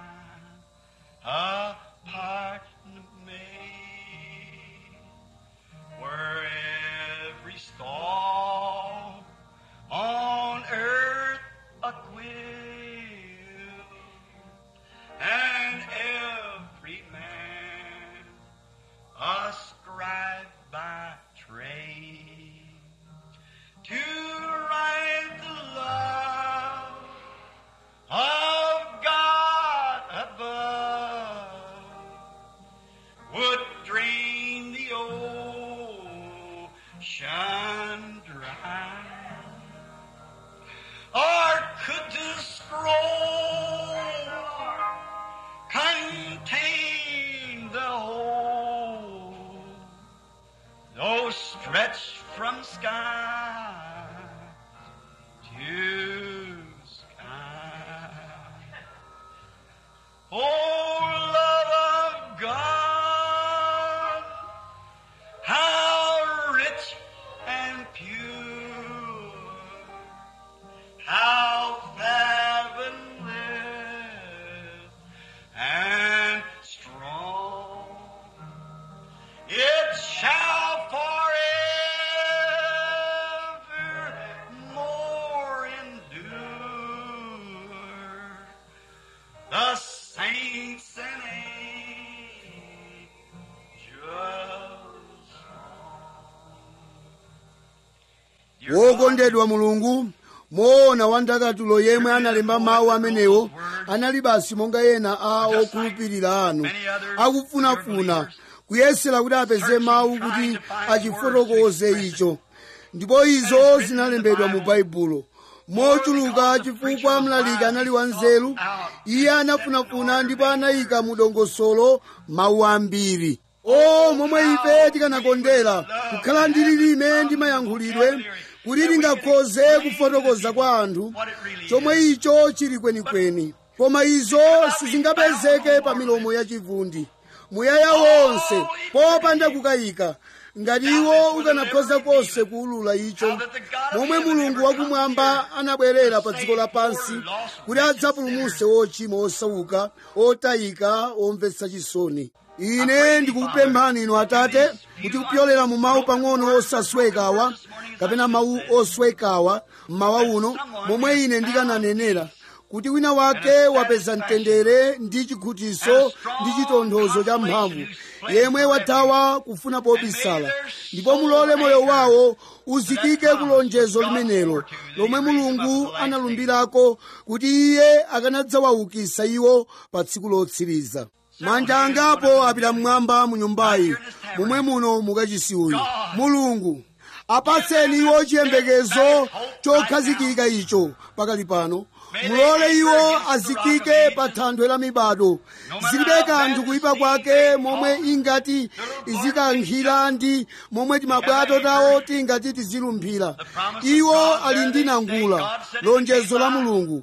apart made, where every star on earth a quill and every man a scribe by trade to write the love of God above would drain the ocean dry or could the scroll contain the whole, though stretched from sky to sky? Oh, love of God, how rich and pure, how heavenly and strong. It shall forever more endure. The saints and angels. wokondedwa mulungu moona wandakatulo yemwe analemba mawu amenewo anali basi monga ena a okhulupirira anu akufunafuna kuyesera kuti apeze mawu kuti achifotokoze icho ndipo izo zinalembedwa mu baibulo mochuluka chifukwa mlaliki anali wanzeru iye anafunafuna ndipo anayika mu dongosolo mawu ambiri o momwe ife tikanakondera kukhala ndi lilime ndi mayankhulidwe kuti lingakhoze kufotokoza kwa anthu chomwe icho chili kwenikweni koma izo sizingapezeke pa milomo yachivundi muyaya wonse popanda kukayika ngati iwo ukanakhoza konse kuulula icho momwe mulungu wakumwamba anabwerera pa dziko lapansi kuti adzapulumutse ochimwa osauka otayika omvetsa chisoni ine ndikukupemphani inu atate kuti kupyolera mu mawu pang'ono osaswekawa kapena mawu oswekawa mmawa uno momwe ine ndikananenera kuti wina wake wapeza mtendere ndi chikhutiso ndi chitonthozo cha mphamvu yemwe wathawa kufuna pobisala ndipo mulole moyo wawo uzikike ku lonjezo limenelo lomwe mulungu analumbirako kuti iye akanadzawaukitsa iwo pa tsiku lotsiriza manja angapo apita mmwamba mu nyumbayi momwe muno mukachisi uyu mulungu apatseni iwo chiyembekezo chokhazikika icho pakali pano mulole iwo azikike pa thanthwe la mibado zilibe kanthu kuyipa kwake momwe ingati izikankhira ndi momwe timabwato tawo tingati tizilumphira iwo ali ndi nangula lonjezo la mulungu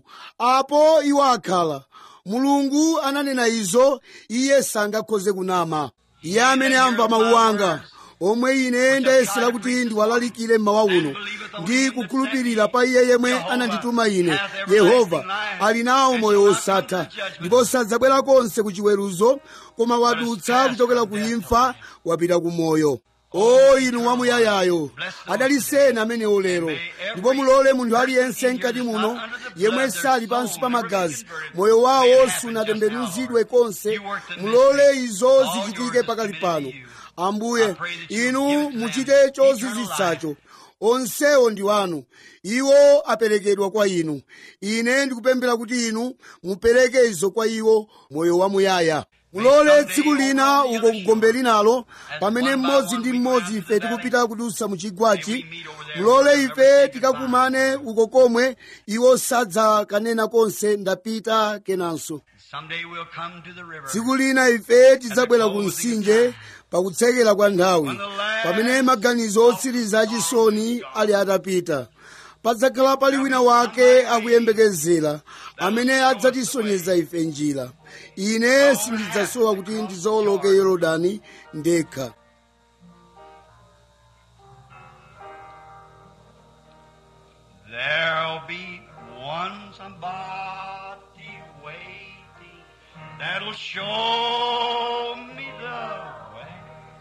apo iwo akhala mulungu ananena izo iye sangakhoze kunama iye amene amva mawu anga omwe ine ndayesera kuti ndiwalalikire mmawa uno ndi kukhulupirira pa iye yemwe anandituma ine yehova ali nawo moyo wosatha ndipo sadzabwera konse ku chiweruzo koma wadutsa kuchokera ku imfa wapita ku moyo o inu wamuyayayo adaliseni amenewo lero ndipo mulole munthu aliyense mkati muno yemwe sali pansi pa magazi moyo wawo sunatembenuzidwe konse mulole izo zichitike pakali pano ambuye inu muchite chozizwitsacho onsewo ndi wanu iwo aperekedwa kwa inu ine ndikupemphera kuti inu mupereke izo kwa iwo moyo wamuyaya mulole tsiku lina uko kugombe linalo pamene mmodzi ndi mmodzi ife tikupita kudutsa mu chigwachi mulole ife tikakumane uko komwe iwo sadzakanena konse ndapita kenanso Someday we'll come to the river. tsiku lina ife tidzabwera ku mtsinje pakutsekera kwa nthawi pamene maganizo otsiriza achisoni ali atapita padzakhala pali wina wake akuyembekezera amene adzatisonyeza ife njira ine sindidzasowa kuti ndizowoloke yorodani ndekha There'll be one somebody waiting that'll show me the way.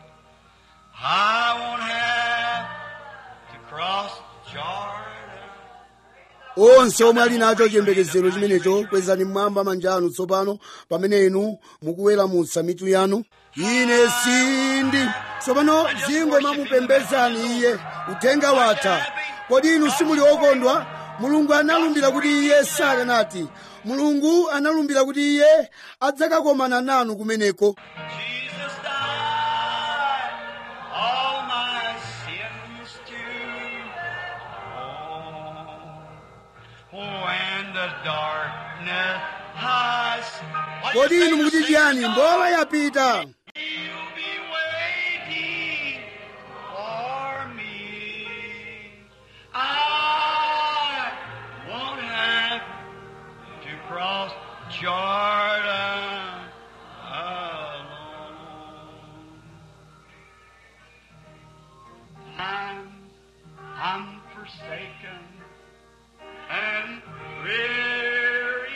I won't have to cross Jordan. onse omwe ali nacho chiyembekezero chimenecho kwezani mmwamba manja anu tsopano pamene inu mukuweramutsa mitu yanu ine sindi tsopano zingomamupembedzani iye uthenga watha kodi inu simuli okondwa mulungu analumbira kuti iye sakanati mulungu analumbira kuti iye adzakakomana nanu kumeneko Jesus died all my sins to When the darkness has kodi inu mukuti chiyani mbola yapita You'll be waiting for me. I won't have to cross Jordan alone. I'm, I'm forsaken and weary.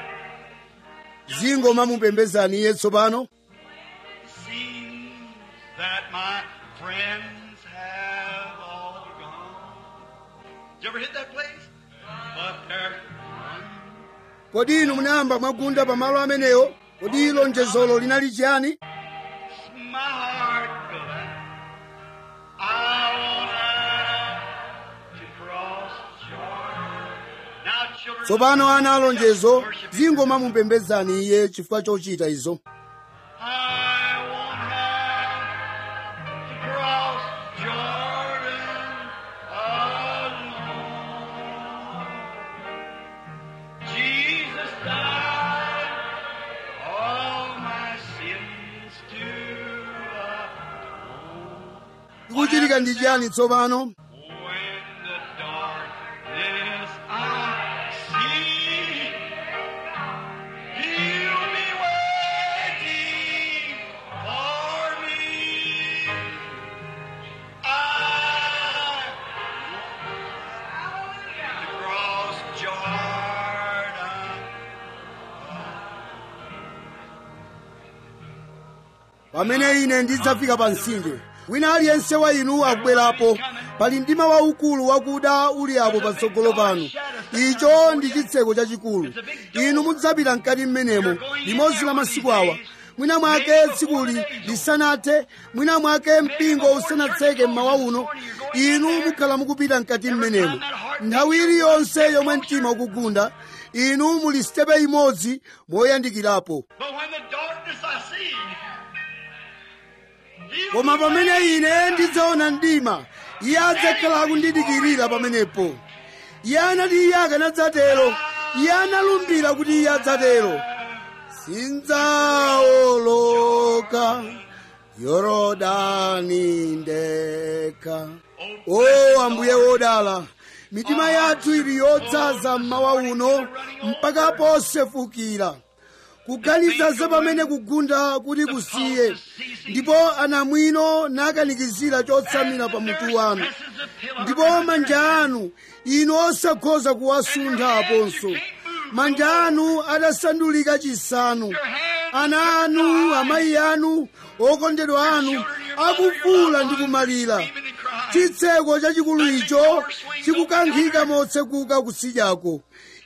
zingomamupembedzani iye tsopano seems that my friends have all gone. Did you ever hit that place? But there's one. kodi inu munayamba mwagunda pamalo amenewo kodi lonjezolo linali chiyani My heart glad. I won't have to cross Jordan. Now, children, tsopano ana alonjezo worship Him. zingomamupembedzani iye chifukwa chochita izo I won't have to cross Jordan alone. Jesus died all my sins to atone. chikuchitika ndi chiyani tsopano When the darkness I see, He'll be waiting for me. I to cross Jordan. pamene ine ndidzafika pa mtsinje wina aliyense wa inu akubwerapo pali mdima waukulu wakuda uli apo patsogolo panu icho ndi chitseko chachikulu inu mudzapita mkati mmenemo limodzi la masiku awa mwina mwake tsikuli lisanathe mwina mwake mpingo usanatseke mmawa uno inu mukhala mukupita mkati mmenemo nthawi iliyonse yomwe mtima ukugunda inu muli sitepe imodzi moyandikirapo But when the darkness I see, He'll koma be pamene waiting. ine ndidzaona mdima iye adzakhala akundidikirira pamenepo iye anati iye akanadzatero iye analumbira kuti iye adzatero sindzawoloka yorodani ndekha o ambuye wodala mitima yathu ili yodzaza mmawa uno mpaka posefukira kuganiza za pamene kugunda kuti kusiye ndipo anamwino nakanikizira chotsamira pa mutu wanu ndipo manja anu inu osakhoza kuwasuntha aponso manja anu adasandulika chisanu ana anu amayi anu okondedwa anu akufuula ndi kumalira chitseko chachikulu icho chikukankhika motsekuka kusidyako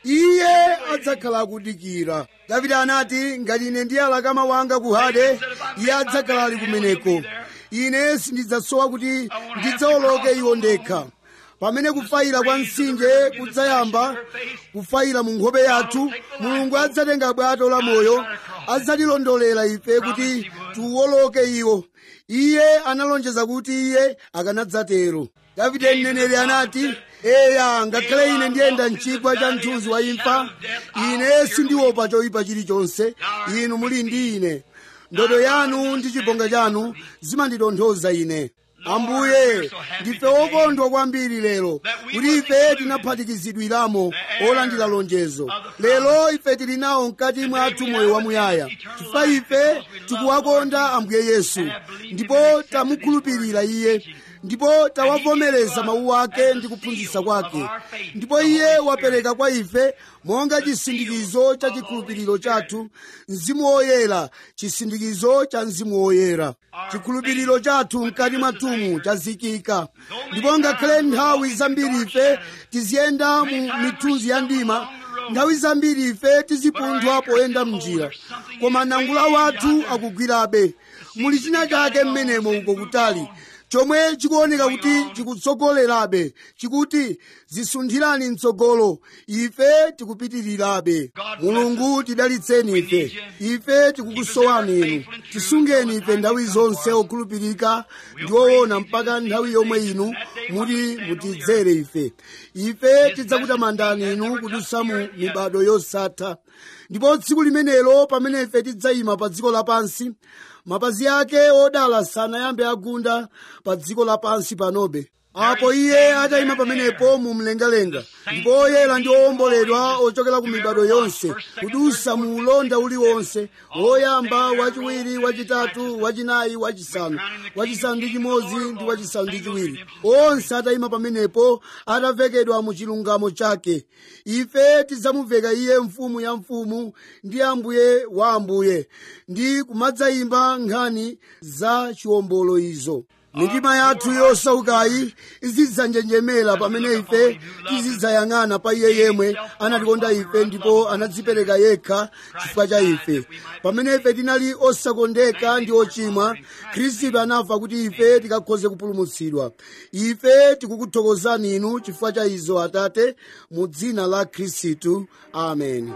iye adzakhala akudikira davide anati ngati ine ndiyala kama wanga ku hade iye adzakhala ali kumeneko ine sindidzasowa kuti ndidzawoloke iwo ndekha pamene kufayira kwa mtsinje kudzayamba kufayira mu nkhope yathu mulungu adzatenga bwato la moyo adzatilondolera ife kuti tiwoloke iwo iye analonjeza kuti iye akanadzatero davide mneneri anati eya ngakhale ine ndiyenda mchigwa cha mthunzi wa imfa ine sindiopa choyipa chilichonse inu muli ndi ine ndodo yanu ndi chibonga chanu zimanditonthoza ine ambuye ndife okondwa kwambiri lero kuti ife tinaphatikizidwiramo olandira lonjezo lero ife tili nawo mkati mwathu moyo wamuyaya chifukwa ife tikuwakonda ambuye yesu ndipo tamukhulupirira iye ndipo tawavomereza mawu ake ndi kuphunzitsa kwake ndipo iye wapereka kwa ife monga chisindikizo cha chikhulupiriro chathu mzimu woyera chisindikizo cha mzimu woyera chikhulupiriro chathu mkati mwathumu chazikika ndipo ngakhale nthawi zambiri ife tiziyenda mu mithunzi ya ndima nthawi zambiri ife tizipunthwa poyenda mnjira koma nangula wathu akugwirabe muli china chake mmenemo uko kutali chomwe chikuoneka kuti chikutsogolerabe chikuti zisunthirani mtsogolo ife tikupitirirabe mulungu tidalitseni ife ife tikukusowani inu tisungeni ife nthawi zonse okhulupirika ndi owona mpaka nthawi yomwe inu muti mutidzere ife ife tidzakutamandani inu kudutsa mu mibado yosatha ndipo tsiku limenelo pamene ife tidzayima pa dziko lapansi mapazi ake odala sanayambe agunda pa dziko lapansi panobe apo iye atayima pamenepo mu mlengalenga ndipo oyera ndi owomboledwa ochokera ku mibado yonse kudusa mu ulonda uliwonse woyamba wachiwiri wachitatu wachinayi wachisanu wachisanu ndi chimodzi ndi wachisanu ndi chiwiri onse atayima pamenepo atavekedwa mu chilungamo chake ife tidzamuveka iye mfumu ya mfumu ndi ambuye wa ambuye ndi kumadzayimba nkhani za chiwombolo izo mitima yathu yosaukayi izidzanjenjemera pamene ife tizidzayang'ana pa iye yemwe anatikonda ife ndipo anadzipereka yekha chifukwa cha ife pamene ife tinali osakondeka ndi ochimwa khristu anafa kuti ife tikakhoze kupulumutsidwa ife tikukuthokozani inu chifukwa cha izo atate mu dzina la khristu amen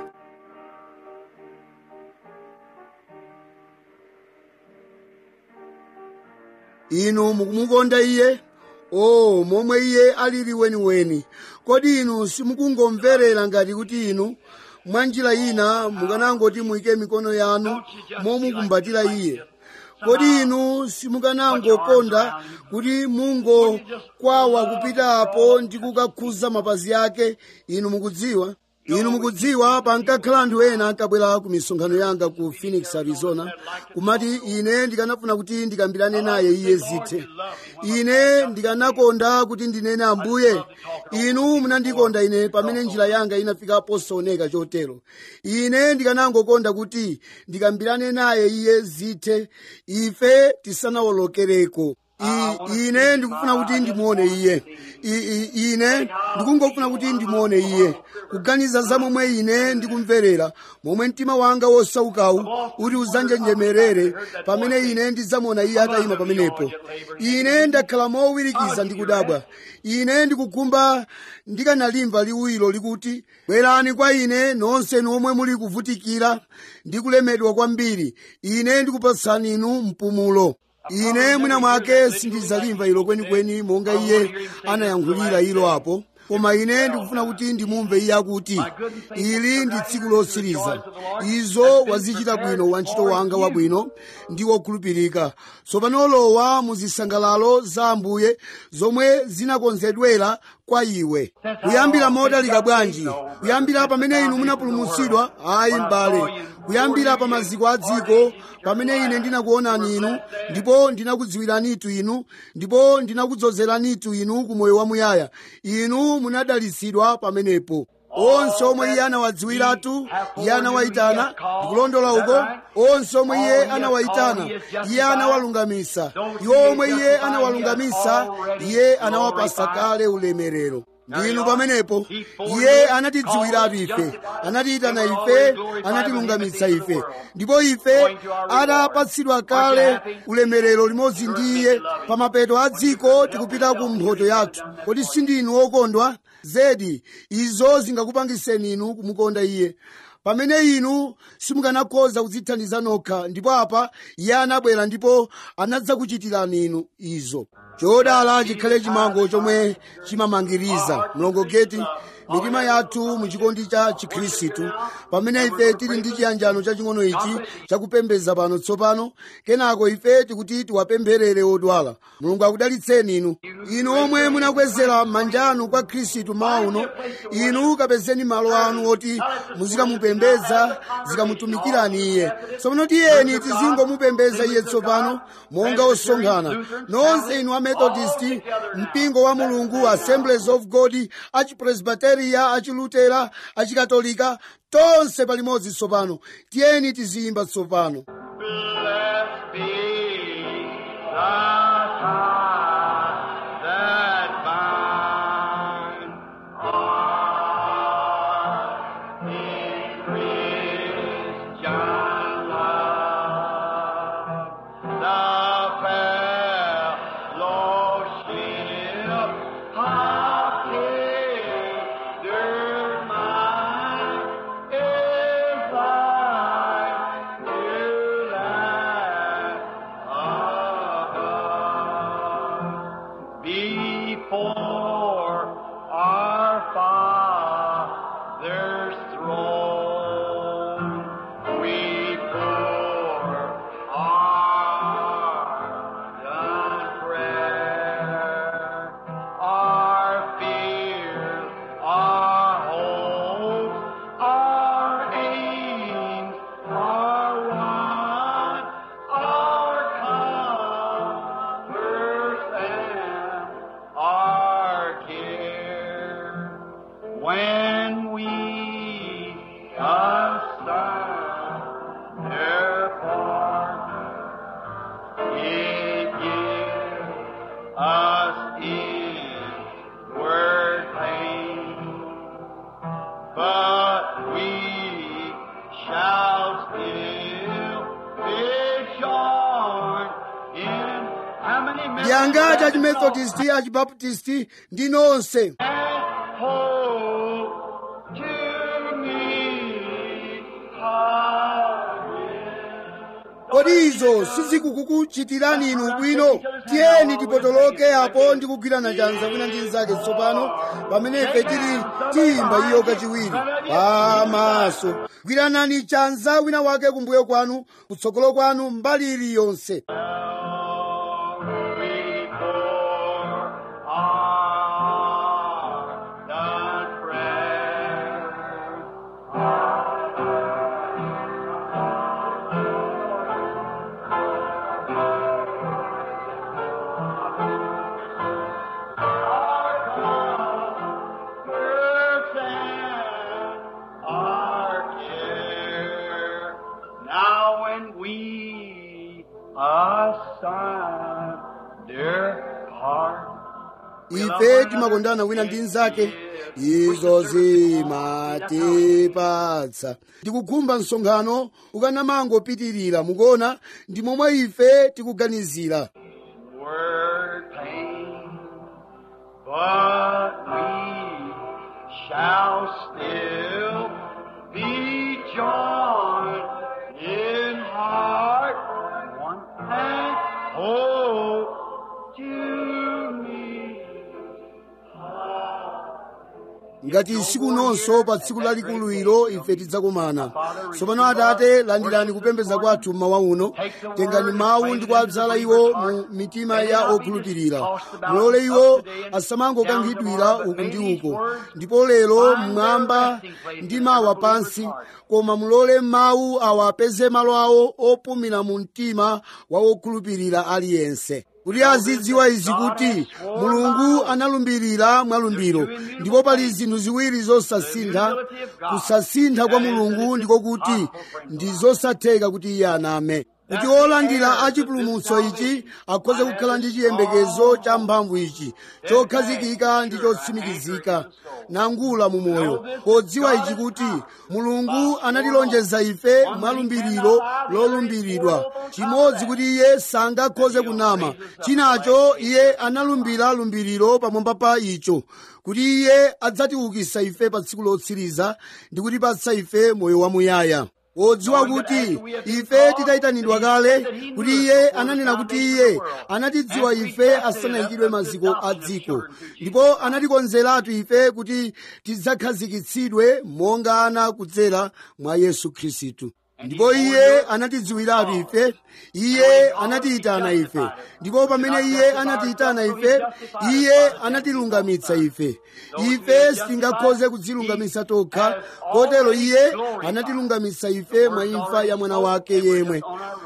inu mukumukonda iye o momwe iye alili weniweni kodi inu simukungomverera ngati kuti inu mwa njira ina mukanangoti muyike mikono yanu momukumbatira iye kodi inu simukanangokonda kuti mungokwawa kupita apo ndi kukakhuza mapazi ake inu mukudziwa inu mukudziwa pankakhala anthu ena ankabwera ku misonkhano yanga ku phoenix arizona kumati ine ndikanafuna kuti ndikambirane naye iye zithe ine ndikanakonda kuti ndinene ambuye inu munandikonda ine pamene njira yanga inafika posaoneka chotero ine ndikanangokonda kuti ndikambirane naye iye zithe ife tisanawolokereko I- ine ndikufuna kuti ndimuone iye I- I- ine ndikungofuna kuti ndimuone iye kuganiza za momwe ine ndikumverera momwe mtima wanga wosaukawu kuti uzanjenjemerere pamene ine ndidzamuona iye atayima pamenepo ine ndakhala mowirikiza ndi kudabwa ine ndikukhumba ndikanalimva liwiro likuti bwerani kwa ine nonse omwe muli kuvutikira ndi kulemedwa kwambiri ine ndikupatsani inu mpumulo ine mwina mwake sindidzalimva ilo kwenikweni monga iye anayankhulira ilo apo koma ine ndikufuna kuti ndimumve iye akuti ili ndi tsiku lotsiriza izo wazichita bwino wantchito wanga wabwino ndi wokhulupirika tsopano lowa mu zisangalalo za ambuye zomwe zinakonzedwera kwa iwe kuyambira modalika bwanji kuyambira pamene inu munapulumutsidwa ayi m'bale kuyambira pa maziko a dziko pamene ine ndinakuonani inu ndipo ndinakudziwiranitu inu ndipo ndinakudzozeranitu inu ku moyo wamuyaya inu munadalitsidwa pamenepo onse omwe iye anawadziwiratu iye anawayitana ndikulondola uko onse omwe iye anawayitana iye anawalungamisa iwo omwe iye anawalungamisa iye anawapasa kale ulemerero ndinu pamenepo iye anatidziwiratu ife anatiyitana ife anatilungamitsa ife ndipo ife atapatsidwa kale ulemerero limodzi ndi iye pa mapeto a dziko tikupita ku mphoto yathu kodi sindinu okondwa zedi izo zingakupangiseni inu kumukonda iye pamene inu simukanakhoza kudzithandiza nokha ndipo apa iye anabwera ndipo anadzakuchitirani inu izo chodala chikhale chimango chomwe chimamangiriza mlongogeti mitima yathu muchikondi cha chikhristu pamene ife tili ndi chiyanjano chaching'ono ichi chakupembedza pano tsopano kenako ife tikuti tiwapempherere odwala mulungu akudalitseni inu inu omwe munakwezera manja anu kwa khristu mawa uno inu kapezeni malo anu oti muzikamupembedza zikamutumikirani iye tsopano tiyeni tizingomupembedza iye tsopano monga osonkhana nonse inu amethodist mpingo wa mulungu assemblies of god achipresbiteria achilutera achikatolika tonse palimodzi tsopano tiyeni tiziyimba tsopano Blessed be the tie that binds our in Christian love. The fellowship of tender mind is like dew that above. Before our Father's throne, we pour our done prayer, our fears, our hopes, our aims, our wants, our comforts and our care. When we assign their partner, it gives us inward pain, but we shall still be joined in how many yanga members chachimethodist achibaptisti ndi nonse and hope to meet again. kodi izo sizikukuchitirani inu bwino tiyeni tipotoloke apo ndi kugwirana chanza wina ndi nzake tsopano pamene ife tili tiyimba iyo kachiwiri pamaso gwiranani chanza wina wake kumbuyo kwanu kutsogolo kwanu mbali iliyonse Before our done prayer, our comforts and our care. Now when we assign their heart, ife timakondana wina ndi nzake izo zimatipatsa ndikukhumba msonkhano ukanamangopitirira mukuona ndi momwe ife tikuganizira word pain, but we shall still be joined in heart one and hope to me. ngati tsiku nonso pa tsiku lalikulu ilo ife tidzakumana tsopano atate landirani kupembedza kwathu mmawa uno tengani mawu ndi kuadzala iwo mu mitima ya okhulupirira mulole iwo asamangokankhidwira uku ndi uko ndipo lero mmwamba ndi mawa pansi koma mulole mawu awa apeze malo awo opumira mu mtima wa wokhulupirira aliyense kuti azidziwa izi kuti mulungu analumbirira mwalumbiro ndipo pali zinthu ziwiri zosasintha kusasintha kwa mulungu ndiko kuti ndi zosatheka kuti iye aname kuti olandira achipulumutso ichi akhoze kukhala ndi chiyembekezo cha mphamvu ichi chokhazikika ndi chotsimikizika nangula mu moyo podziwa ichi kuti mulungu anatilonjeza ife mwalumbiriro lolumbiridwa chimodzi kuti iye sangakhoze kunama chinacho iye analumbira lumbiriro pamwamba pa icho kuti iye adzatiukisa ife pa tsiku lotsiriza ndi kutipatsa ife moyo wamuyaya wodziwa kuti ife titayitanidwa kale kuti iye ananena kuti iye anatidziwa ife asanayikidwe maziko a dziko ndipo anatikonzeratu ife kuti tidzakhazikitsidwe monga ana kudzera mwa yesu khristu ndipo iye anatidziwiratu ife iye anatiyitana ife ndipo pamene iye anatiyitana ife iye anatilungamitsa ife ife sitingakhoze kudzilungamitsa tokha kotero iye anatilungamitsa ife mwa imfa ya mwana wake yemwe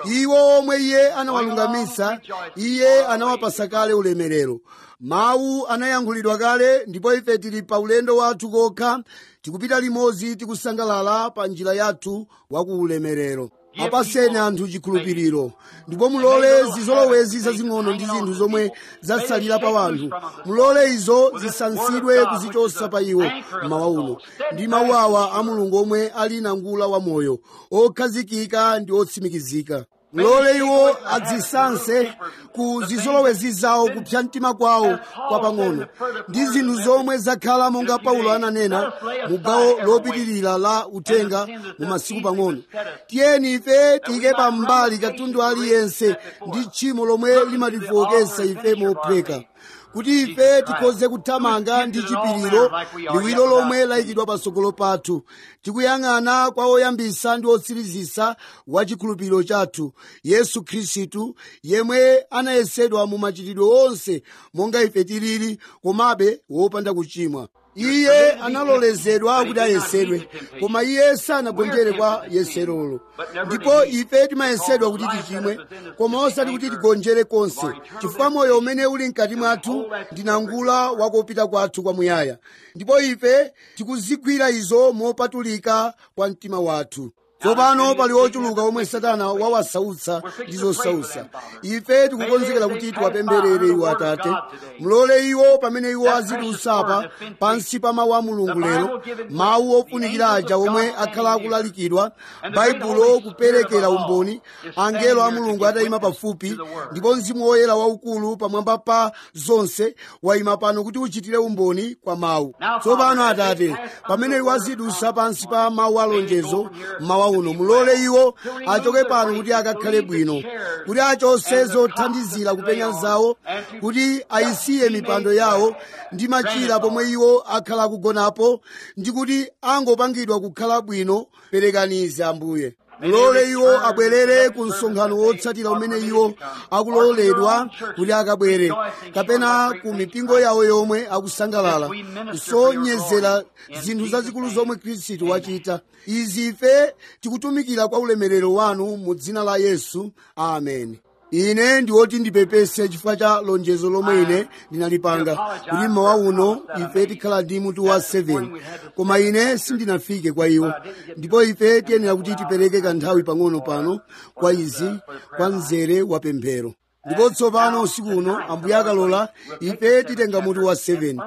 iwo omwe iye anawalungamitsa iye anawapasa kale ulemerero mawu anayankhulidwa kale ndipo ife tili pa ulendo wathu kokha tikupita limodzi tikusangalala pa njira yathu wa ku ulemerero apaseni anthu chikhulupiriro ndipo mulole zizolowezi zazing'ono ndi zinthu zomwe zatsalira pa wanthu mulole izo zisansidwe kuzichosa pa iwo mmawa uno ndi mawu awa a mulungu omwe ali nangula wa moyo okhazikika ndi otsimikizika mulole iwo adzisanse ku zizolowezi zawo kupsa mtima kwawo kwapang'ono ndi zinthu zomwe zakhala monga paulo ananena mu gawo lopitirira la uthenga mu masiku pang'ono tiyeni ife tiyike pambali katundu aliyense ndi tchimo lomwe limatifowokesa ife mopheka kuti ife tikhoze kuthamanga ndi chipiriro liwiro lomwe layikidwa patsogolo pathu tikuyang'ana kwa oyambisa ndi otsirizisa wa chikhulupiriro chathu yesu khristu yemwe anayesedwa mu machitidwe onse monga ife tilili komabe wopanda kuchimwa iye analolezedwa kuti ayesedwe koma iye sanagonjere kwa yeserolo ndipo ife timayesedwa kuti tichimwe koma osati kuti tigonjere konse chifukwa moyo umene uli mkati mwathu ndinangula wakopita kwathu kwamuyaya ndipo ife tikuzigwira izo mopatulika kwa mtima wathu tsopano pali ochuluka omwe satana wawasautsa ndi zosautsa ife tikukonzekera kuti tiwapemberere iwo atate mulole iwo pamene iwo azitiusapa pansi pa mawu a mulungu lero mawu ofunikira aja omwe akhala akulalikidwa baibulo kuperekera umboni angelo a mulungu atayima pafupi ndipo mzimu woyera waukulu pamwamba pa zonse wayima pano kuti uchitire umboni kwa mawu tsopano atate pamene iwo azidusa pansi pa mawu alonjezo mawu uno mulole iwo achoke pano kuti akakhale bwino kuti achose zothandizira kupenya zawo kuti ayisiye mipando yawo ndi machira pomwe iwo akhala akugonapo ndi kuti angopangidwa kukhala bwino perekanize ambuye mulole iwo abwerere ku msonkhano wotsatira umene iwo akuloledwa kuti akabwere kapena ku mipingo yawo yomwe akusangalala kusonyezera zinthu zazikulu zomwe khristu wachita izi ife tikutumikira kwa ulemerero wanu mu dzina la yesu ameni ine ndi woti ndipepese chifukwa cha lonjezo lomwe ine ndinalipanga kuti mmawa uno ife tikhala ndi mutu wa 7 koma ine sindinafike kwa iwo ndipo ife tiyenera kuti tipereke kanthawi pang'ono pano kwa izi kwa mzere wa pemphero ndipo tsopano usiku uno ambuye akalola ife titenga mutu wa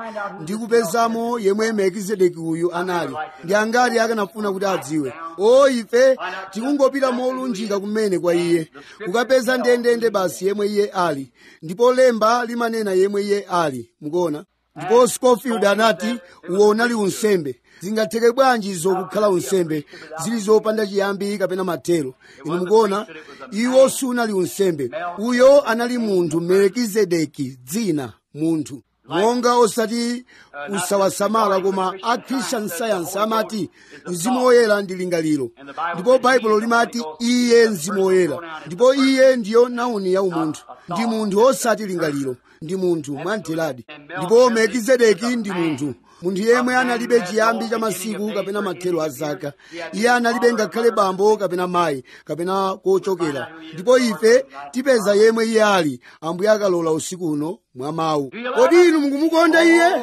7 ndi kupezamo yemwe melkizedeki uyu anali ndi angati akanafuna kuti adziwe o ife tikungopita molunjika kumene kwa iye kukapeza ndendende basi yemwe iye ali ndipo lemba limanena yemwe iye ali mukuona ndipo scofield anati uwo unali unsembe zingatheke bwanji zokukhala unsembe zili zopanda chiyambi kapena mathero inu mukuona iwo sunali unsembe uyo anali munthu melkizedeki dzina munthu monga osati usawasamala koma a christian science amati mzimu woyera ndi lingaliro ndipo baibulo limati iye mzimu woyera ndipo iye ndiyo nauni ya umunthu ndi munthu osati lingaliro ndi munthu mwamtheradi ndipo melkizedeki ndi munthu munthu yemwe analibe chiyambi cha masiku kapena mathero a zaka iye analibe ngakhale bambo kapena mayi kapena kochokera ndipo ife tipeza yemwe iye ali ambuye akalola usiku uno mwa mawu kodi inu mukumukonda iye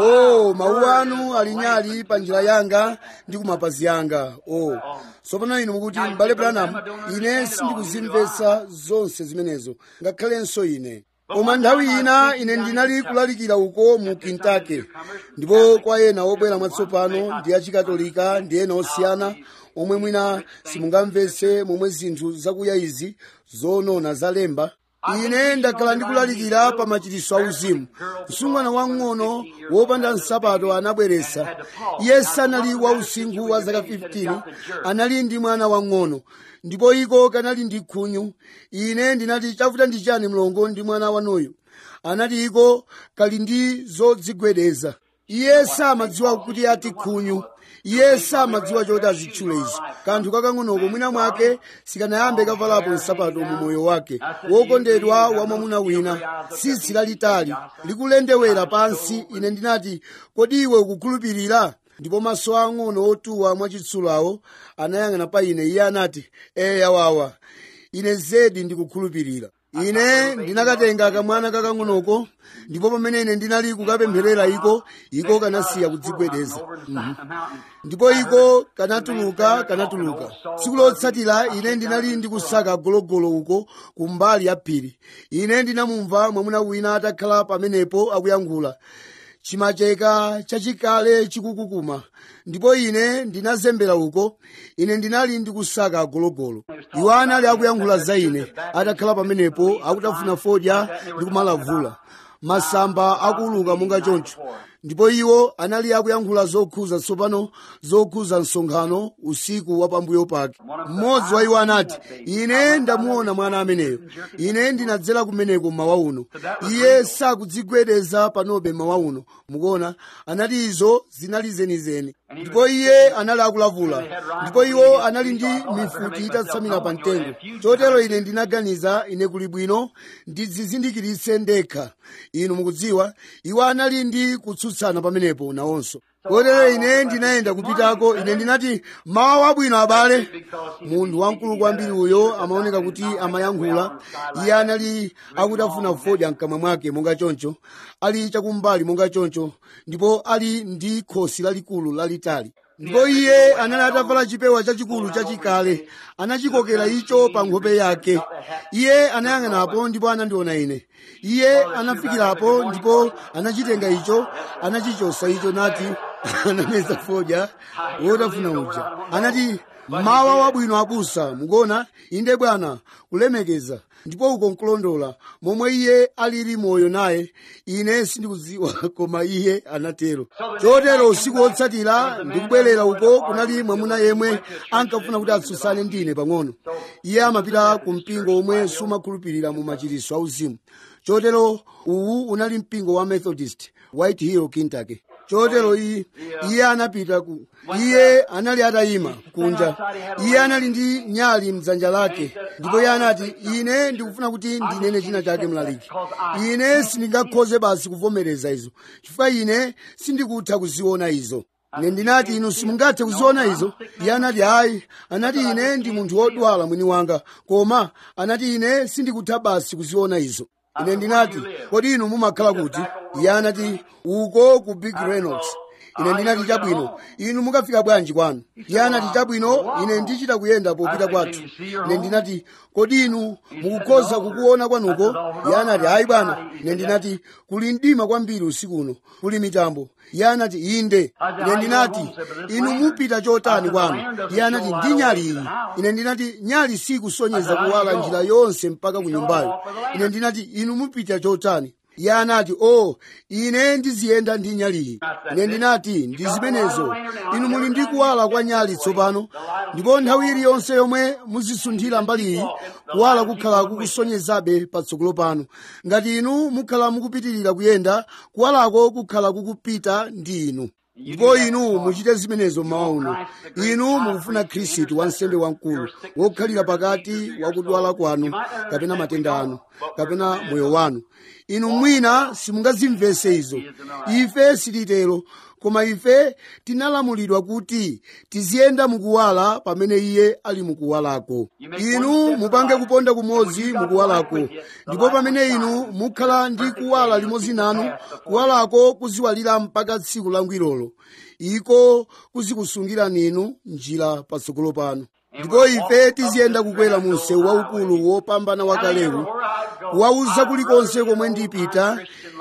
o mawu anu ali nyali pa njira yanga ndi kumapazi yanga o tsopano inu mukuti m'bale branham ine sindikuzimvetsa zonse zimenezo ngakhalenso ine koma nthawi ina ine ndinali kulalikira uko mu kentucky ndipo kwa ena obwera mwatsopano ndi achikatolika ndi ena osiyana omwe mwina simungamvetse momwe zinthu zakuya izi zonona zalemba ine ndakhala ndikulalikira pa machiritso auzimu msungwana wang'ono wopanda nsapato anabweretsa iye sanali wausinkhu wa zaka 15 anali ndi mwana wang'ono ndipo iko kanali ndi khunyu ine ndinati chavuta ndi chani mlongo ndi mwana wanuyu anati iko kali ndi zodzigwedeza iye samadziwa kuti ati khunyu iye samadziwa choti azitchule izi kanthu kakang'onoko mwina mwake sikanayambe kavalapo nsapato mu moyo wake wokondedwa wa mwamuna wina tsitsi lalitali likulendewera pansi ine ndinati kodi iwe ukukhulupirira ndipo maso ang'ono otuwa mwachitsulawo anayang'ana pa ine iye anati eya wawa ine zedi ndikukhulupirira ine ndinakatenga kamwana kakang'onoko ndipo pamene ine ndinali kukapempherera iko iko kanasiya kudzigwedeza Mhm. ndipo iko kanatuluka kanatuluka tsiku lotsatira ine ndinali ndikusaka gologolo uko kumbali ya phiri ine ndinamumva mwamuna wina atakhala pamenepo akuyankhula chimacheka chachikale chikukukuma ndipo ine ndinazembera uko ine ndinali ndikusaka gologolo iwo anali akuyankhula za ine atakhala pamenepo akutafuna fodya ndi kumalavula masamba akuuluka monga choncho ndipo iwo anali akuyankhula zokhuza tsopano zokhuza msonkhano usiku wa pambuyo pake mmodzi wa iwo anati ine ndamuona mwana ameneyo ine ndinadzera kumeneko mmawa uno iye sakudzigwedeza panobe mmawa uno mukuona anati izo zinali zenizeni ndipo iye anali akulavula ndipo iwo anali ndi mifuti itatsamira pa mtengo chotero ine ndinaganiza ine kuli bwino ndidzizindikiritse ndekha inu mukudziwa iwo anali ndi kutsutsana pamenepo nawonso kotero ine ndinayenda kupitako ine ndinati mawa wabwino abale munthu wamkulu kwambiri uyo amaoneka kuti amayankhula iye anali akutafuna fodya mkamwa mwake monga choncho ali chakumbali monga choncho ndipo ali ndi khosi lalikulu lalitali ndipo iye anali atavala chipewa chachikulu chachikale anachikokera icho pa nkhope yake iye anayang'anapo ndipo anandiona ine iye anafikirapo ndipo anachitenga icho anachichosa icho nati anameza fodya wotafuna uja anati mawa wabwino abusa mukuona inde bwana kulemekeza ndipo uko nkulondola momwe iye alili moyo naye ine sindikudziwa koma iye anatero chotero usiku wotsatira ndikubwerera uko kunali mwamuna yemwe ankafuna kuti atsutsane ndine pang'ono iye amapita ku mpingo omwe sumakhulupirira mu machiritso auzimu chotero uwu unali mpingo wa methodist white hill kentucky chotero iye iye anapita ku iye anali atayima kunja iye anali ndi nyali mdzanja lake ndipo iye anati ine ndikufuna kuti ndinene china chake mlaliki ine sindingakhoze basi kuvomereza izo chifukwa ine sindikutha kuziona izo ine ndinati inu simungathe kuziona izo iye anati hayi anati ine ndi munthu wodwala mwini wanga koma anati ine sindikutha basi kuziona izo ine ndinati kodi inu mumakhala kuti iye anati uko ku big reynolds ine ndinati chabwino inu mukafika bwanji kwanu iye anati chabwino ine ndichita kuyenda popita kwathu ine ndinati kodi inu mukukhoza kukuona kwanuko iye anati hayi bwana ine ndinati kuli mdima kwambiri usiku uno kuli mitambo iye anati inde ine ndinati inu mupita chotani kwanu iye anati ndi nyali iyi ine ndinati nyali sikusonyeza kuwala njira yonse mpaka ku nyumbayo ine ndinati inu mupita chotani iye anati o oh, ine ndiziyenda ndi nyaliyi ine ndinati ndi zimenezo inu muli ndi kuwala kwa nyali tsopano ndipo nthawi iliyonse yomwe muzisunthira mbaliyi kuwala kukhala kukusonyezabe patsogolo panu ngati inu mukhala mukupitirira kuyenda kuwalako kukhala kukupita ndi inu ndipo inu muchite zimenezo mmawa uno inu mukufuna khristu wansembe wamkulu wokhalira pakati wakudwala kwanu kapena matenda anu kapena moyo wanu inu mwina simungazimvese izo ife silitero koma ife tinalamulidwa kuti tiziyenda mukuwala pamene iye ali mukuwalako inu mupange kuponda kumodzi mukuwalako ndipo pamene inu mukhala ndi kuwala limodzi nanu kuwalako kuziwalira mpaka tsiku langwirolo iko kuzikusungirani inu njira patsogolo panu ndipo ife tiziyenda kukwera mu msewu waukulu wopambana wakalewu kuwauza kulikonse komwe ndipita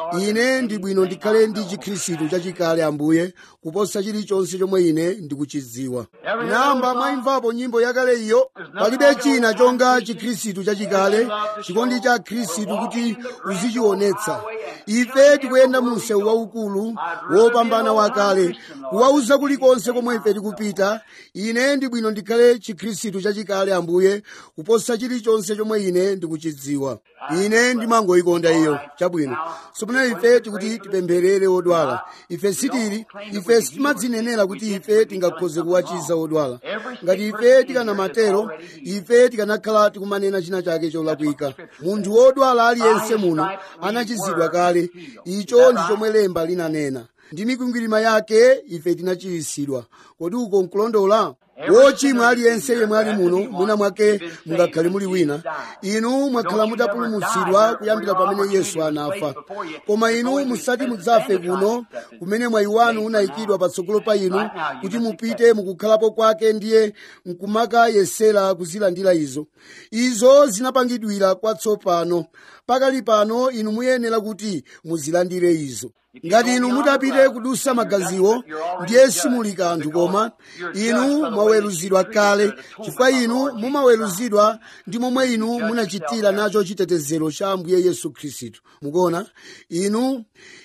ine ndi bwino ndikhale ndi chikhristu chachikale ambuye kuposa chilichonse chomwe ine ndikuchidziwa namba mwayimvapo nyimbo yakale iyo palibe china chonga chikhristu chachikale chikondi cha khristu kuti uzichionetsa ife tikuyenda mu msewu waukulu wopambana wakale kuwauza kulikonse komwe ife tikupita ine ndi bwino ndikhale chikhristu chachikale ambuye kuposa chilichonse chomwe ine ndikuchidziwa ine ndimangoyikonda iyo chabwino tsopano ife tikuti tipempherere odwala ife sitili ife sitimadzinenera kuti ife tingakhoze kuwachiza odwala ngati ife tikanamatero ife tikanakhala tikumanena china chake cholakwika munthu wodwala aliyense muno anachizidwa kale icho ndi chomwe lemba linanena ndi mikwingwirima yake ife tinachiritsidwa kodi uko nkulondola wochimwa aliyense yemwe ali muno mwina mwake mungakhale muli wina inu mwakhala mutapulumutsidwa kuyambira pamene yesu anafa koma inu musati mudzafe kuno kumene mwayi wanu unayikidwa patsogolo pa inu kuti mupite mukukhalapo kwake ndiye nkumakayesera kuzilandira izo izo zinapangidwira kwatsopano pakali pano inu muyenera kuti muzilandire izo ngati inu mutapite kudusa magaziwo ndiye simuli kanthu koma inu mwaweruzidwa kale chifukwa inu mumaweruzidwa ndi momwe inu munachitira nacho chitetezero cha ambuye yesu khristu mukuona inu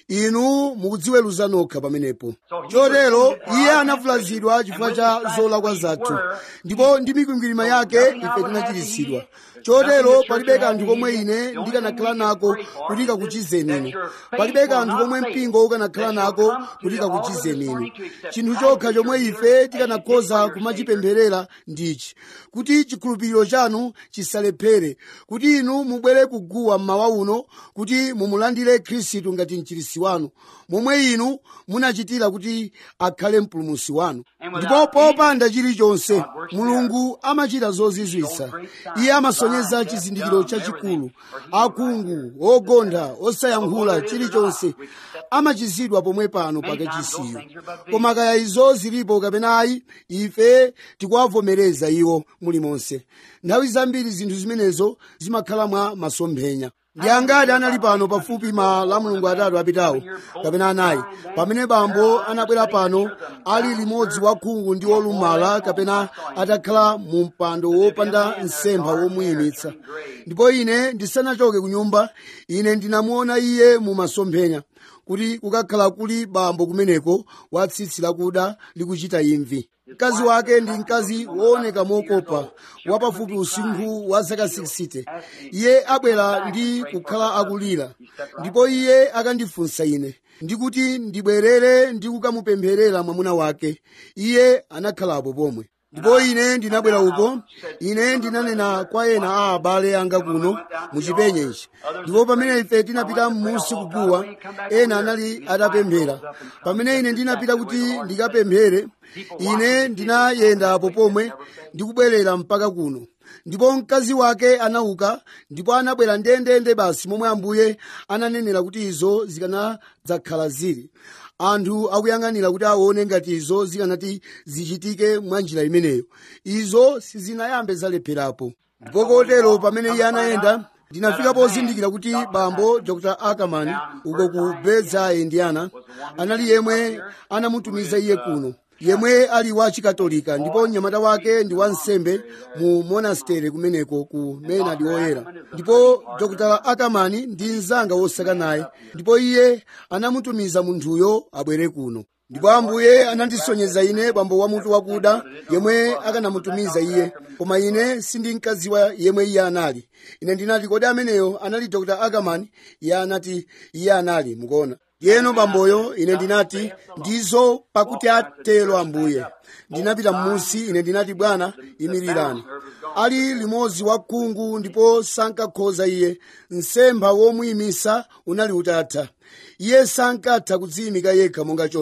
inu mukudziweruza nokha pamenepo chotero iye anavulazidwa chifukwa cha zolakwa zathu ndipo ndi mikwingwirima yake ife tinachiritsidwa chotero palibe kanthu komwe ine ndikanakhala nako kuti kakuchizeni inu palibe kanthu komwe mpingo ukanakhala nako kuti kakuchizeni inu chinthu chokha chomwe ife tikanakhoza kumachipempherera ndichi kuti chikhulupiriro chanu chisalephere kuti inu mubwere kuguwa mmawa uno kuti mumulandire khristu ngati mchirisi wanu momwe inu munachitira kuti akhale mpulumusi wanu ndipo popanda chilichonse mulungu amachita zozizwitsa iye amasonyeza chizindikiro chachikulu akhungu ogontha osayankhula chilichonse amachizidwa pomwe pano pakachisiyo koma kaya izo zilipo kapena ayi ife tikuwavomereza iwo mulimonse nthawi zambiri zinthu zimenezo zimakhala mwa masomphenya ndi angati anali pano pafupi ma mulungu atatu apitawo kapena anayi pamene bambo anabwera pano ali limodzi wakhungu ndi wolumala kapena atakhala mu mpando wopanda nsempha womuyimitsa ndipo ine ndisanachoke ku nyumba ine ndinamuona iye mu masomphenya kuti kukakhala kuli bambo kumeneko wa tsitsi lakuda likuchita imvi mkazi wake ndi mkazi wooneka mokopa wapafupi usinkhu wa zaka 60 iye abwera ndi kukhala akulira ndipo iye akandifunsa ine ndikuti ndibwerere ndi kukamupempherera mwamuna wake iye anakhalapo pomwe ndipo ine ndinabwera uko ine ndinanena kwa ena a abale anga kuno muchipenye ichi ndipo pamene ife tinapita m'munsi kuguwa ena anali atapemphera pamene ine ndinapita kuti ndikapemphere ine ndinayendapo pomwe ndikubwerera mpaka kuno ndipo mkazi wake anauka ndipo anabwera ndendende basi momwe ambuye ananenera kuti izo zikanadzakhala zili anthu akuyang'anira kuti aone ngati izo zikanati zichitike mwa njira imeneyo izo sizinayambe zalepherapo ndipo kotero pamene iye anayenda ndinafika pozindikira kuti bambo dr ackerman uko ku bedza indiana anali yemwe anamutumiza iye kuno yemwe ali wa chikatolika ndipo mnyamata wake ndi wansembe mu monasteri kumeneko ku menard woyera ndipo dr ackerman ndi mnzanga wosaka naye ndipo iye anamutumiza munthuyo abwere kuno ndipo ambuye anandisonyeza ine bambo wa mutu wakuda yemwe akanamutumiza iye koma ine sindinkadziwa yemwe iye anali ine ndinati kodi ameneyo anali dr ackerman iye anati iye anali mukuona yeno bamboyo ine ndinati ndizo pakuti atero ambuye ndinapita m'munsi ine ndinati bwana imirirani ali limodzi wa khungu ndipo sankakhoza iye msempha womuyimisa unali utatha iye sankatha kudziyimika yekha monga choncho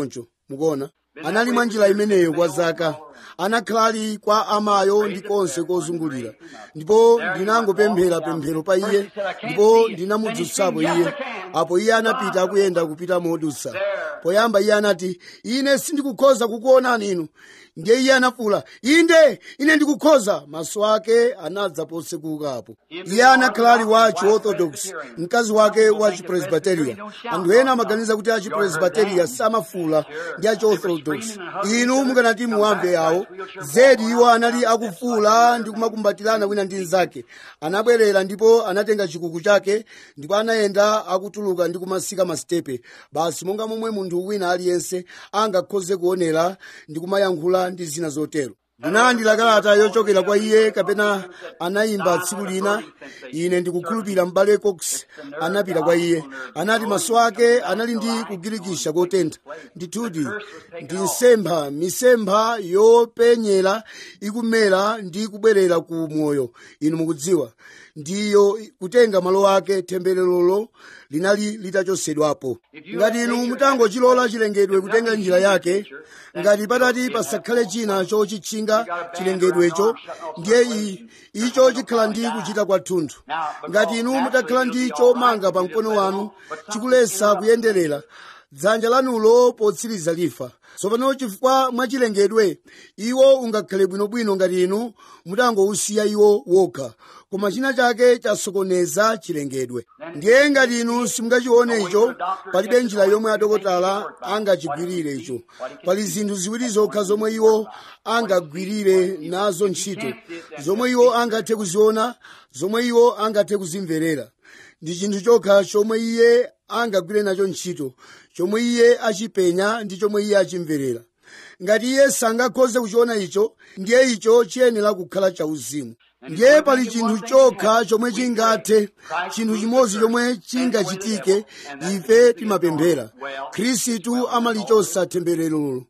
mukuona anali mwa njira imeneyo kwa zaka anakhala ali kwa amayo ndi konse kozungulira ndipo ndinangopemphera pemphero pa iye ndipo ndinamudzutsapo iye apo iye anapita akuyenda kupita modutsa poyamba iye anati ine sindikukhoza kukuonani inu ndiye iye anafuwula inde ine ndikukhoza maso ake anadza posekukapo iye anakhala ali wa chiorthodox mkazi wake wa chipresbiteria anthu ena amaganiza kuti achipresbiteria samafuwula ndi achiorthodox inu mukanati muwamve awo zedi iwo anali akufuwula ndi kumakumbatirana wina ndi mnzake anabwerera ndipo anatenga chikuku chake ndipo anayenda akutuluka ndi kumasika masitepe basi monga momwe munthu wina aliyense angakhoze kuonera ndi kumayankhula ndi zina zotero ndinalandira kalata yochokera kwa iye kapena anayimba tsiku lina ine ndikukhulupirira m'bale cox anapita kwa iye anati maso ake anali ndi kugirikisha kotentha ndithudi ndi nsempha misempha yopenyera ikumera ndi kubwerera ku moyo inu mukudziwa ndiyo kutenga malo ake tembererolo linali litachosedwapo ngati inu mutangochilola chilengedwe kutenga njira yake ngati patati pasakhale china chochitchinga chilengedwecho ndiye i- icho chikhala ndi kuchita kwathunthu ngati inu mutakhala ndi chomanga pa mkono wanu chikulesa kuyenderera dzanja lanulo potsiriza lifa tsopano chifukwa mwachilengedwe iwo ungakhale bwinobwino ngati inu mutangousiya iwo wokha koma china chake chasokoneza chilengedwe ndiye ngati inu simungachione icho palibe njira yomwe adokotala angachigwirire icho pali zinthu ziwiri zokha zomwe iwo angagwirire nazo ntchito zomwe iwo angathe kuziona zomwe iwo angathe kuzimverera ndi chinthu chokha chomwe iye angagwire nacho ntchito chomwe iye achipenya ndi chomwe iye achimverera ngati iye sangakhoze kuchiona icho ndiye icho chiyenera kukhala chauzimu ndiye pali chinthu chokha chomwe chingathe chinthu chimodzi chomwe chingachitike ife timapemphera khristu amalichosa tembererolo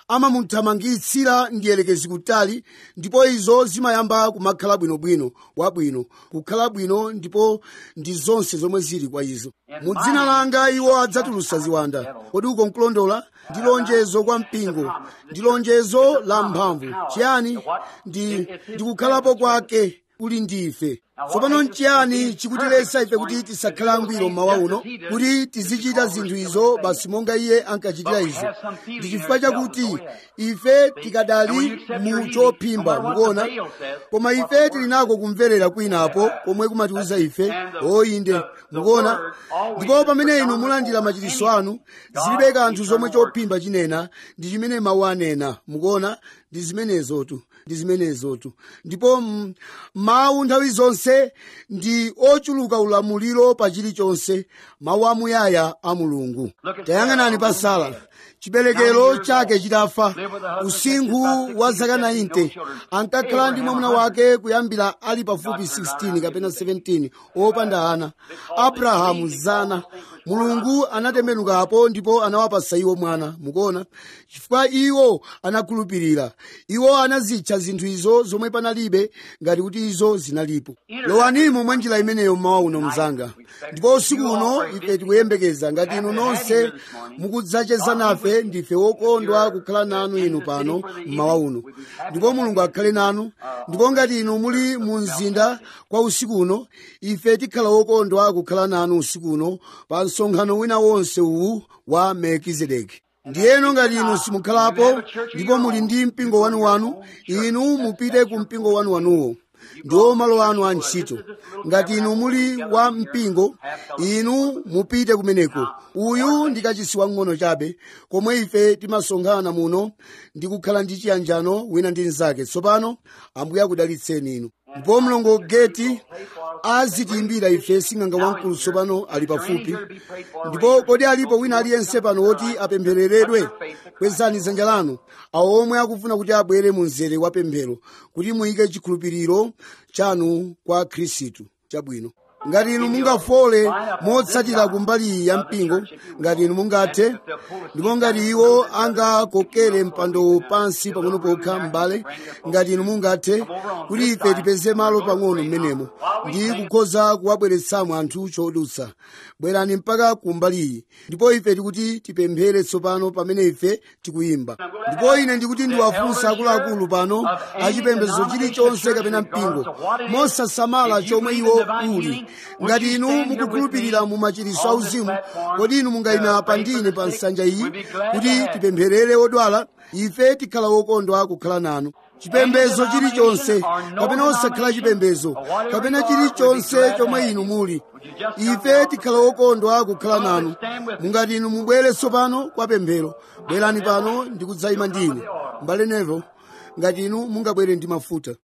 amamuthamangitsira ndiyelekezi kutali ndipo izo zimayamba kumakhala bwinobwino wabwino kukhala bwino ndipo ndi zonse zomwe zili kwa izo mu dzina langa iwo adzatulutsa ziwanda kodi uko nkulondola ndi lonjezo kwa mpingo ndi lonjezo la mphamvu chiyani ndi ndikukhalapo kwake kuli ndife tsopano nchiyani chikutiletsa ife kuti tisakhale angwiro mmawa uno kuti tizichita zinthu izo basi monga iye ankachitira izo ndi chifukwa chakuti ife tikadali mu chophimba mukuona koma ife tili nako kumverera kwinapo komwe kumatiuza ife oyinde mukuona ndipo pamene inu mulandira machiritso anu zilibe kanthu zomwe chophimba chinena ndi chimene mawu anena mukuona ndi zimenezotu ndi zimenezotu ndipo mm, mawu nthawi zonse ndi ochuluka ulamuliro pa chilichonse mawu amuyaya a mulungu tayang'anani pa sara chiberekero chake chitafa usinkhu wa zaka 90 ankakhala ndi mwamuna wake kuyambira ali pafupi 16 kapena 17 opanda ana abrahamu zana mulungu anatembenukapo ndipo anawapasa iwo mwana mukuona chifukwa iwo anakhulupirira iwo anazitcha zinthu izo zomwe panalibe ngati kuti izo zinalipo lowanimo mwa njira imeneyo mmawa uno mzanga ndipo usiku uno ife tikuyembekeza ngati inu nonse mukudzacheza nafe ndife wokondwa kukhala nanu inu pano mmawa uno ndipo mulungu akhale nanu ndipo ngati inu muli mu mzinda kwa usiku uno ife tikhala wokondwa kukhala nanu usiku uno pa msonkhano wina wonse uwu wa melkizedeki ndiyeno ngati inu simukhalapo ndipo muli ndi mpingo wanuwanu inu mupite ku mpingo wanuwanuwo ndiwo malo anu a ntchito ngati inu muli wa mpingo inu mupite kumeneko uyu ndi kachisi wang'ono chabe komwe ife timasonkhana muno ndi kukhala ndi chiyanjano wina ndi mnzake tsopano ambuye akudalitseni inu ndipo mlongo geti azitiyimbira ife sing'anga wamkulu tsopano ali pafupi ndipo kodi alipo wina aliyense pano woti apemphereredwe kwezani dzanja lanu awo omwe akufuna kuti abwere mu mzere wa pemphero kuti muyike chikhulupiriro chanu kwa khristu chabwino ngati inu mungafole motsatira kumbali iyi ya mpingo ngati inu mungathe ndipo ngati iwo angakokere mpando pansi pang'ono pokha m'bale ngati inu mungathe kuti ife tipeze malo pang'ono m'menemo ndi kukhoza kuwabweretsamo anthu chodutsa bwerani mpaka kumbali iyi ndipo ife tikuti tipemphere tsopano pamene ife tikuyimba ndipo ine ndikuti ndiwafunsa akuluakulu pano achipembedzo chilichonse kapena mpingo mosasamala chomwe iwo uli ngati inu mukukhulupirira mu machiritso auzimu kodi inu mungayima pandine pa nsanja iyi kuti tipempherere odwala ife tikhala wokondwa kukhala nanu chipembedzo chilichonse kapena osakhala chipembedzo kapena chilichonse chomwe inu muli ife tikhala wokondwa kukhala nanu mungati inu mubwere tsopano kwa pemphero bwerani pano ndikudzayima ndine mbale nevo ngati inu mungabwere ndi mafuta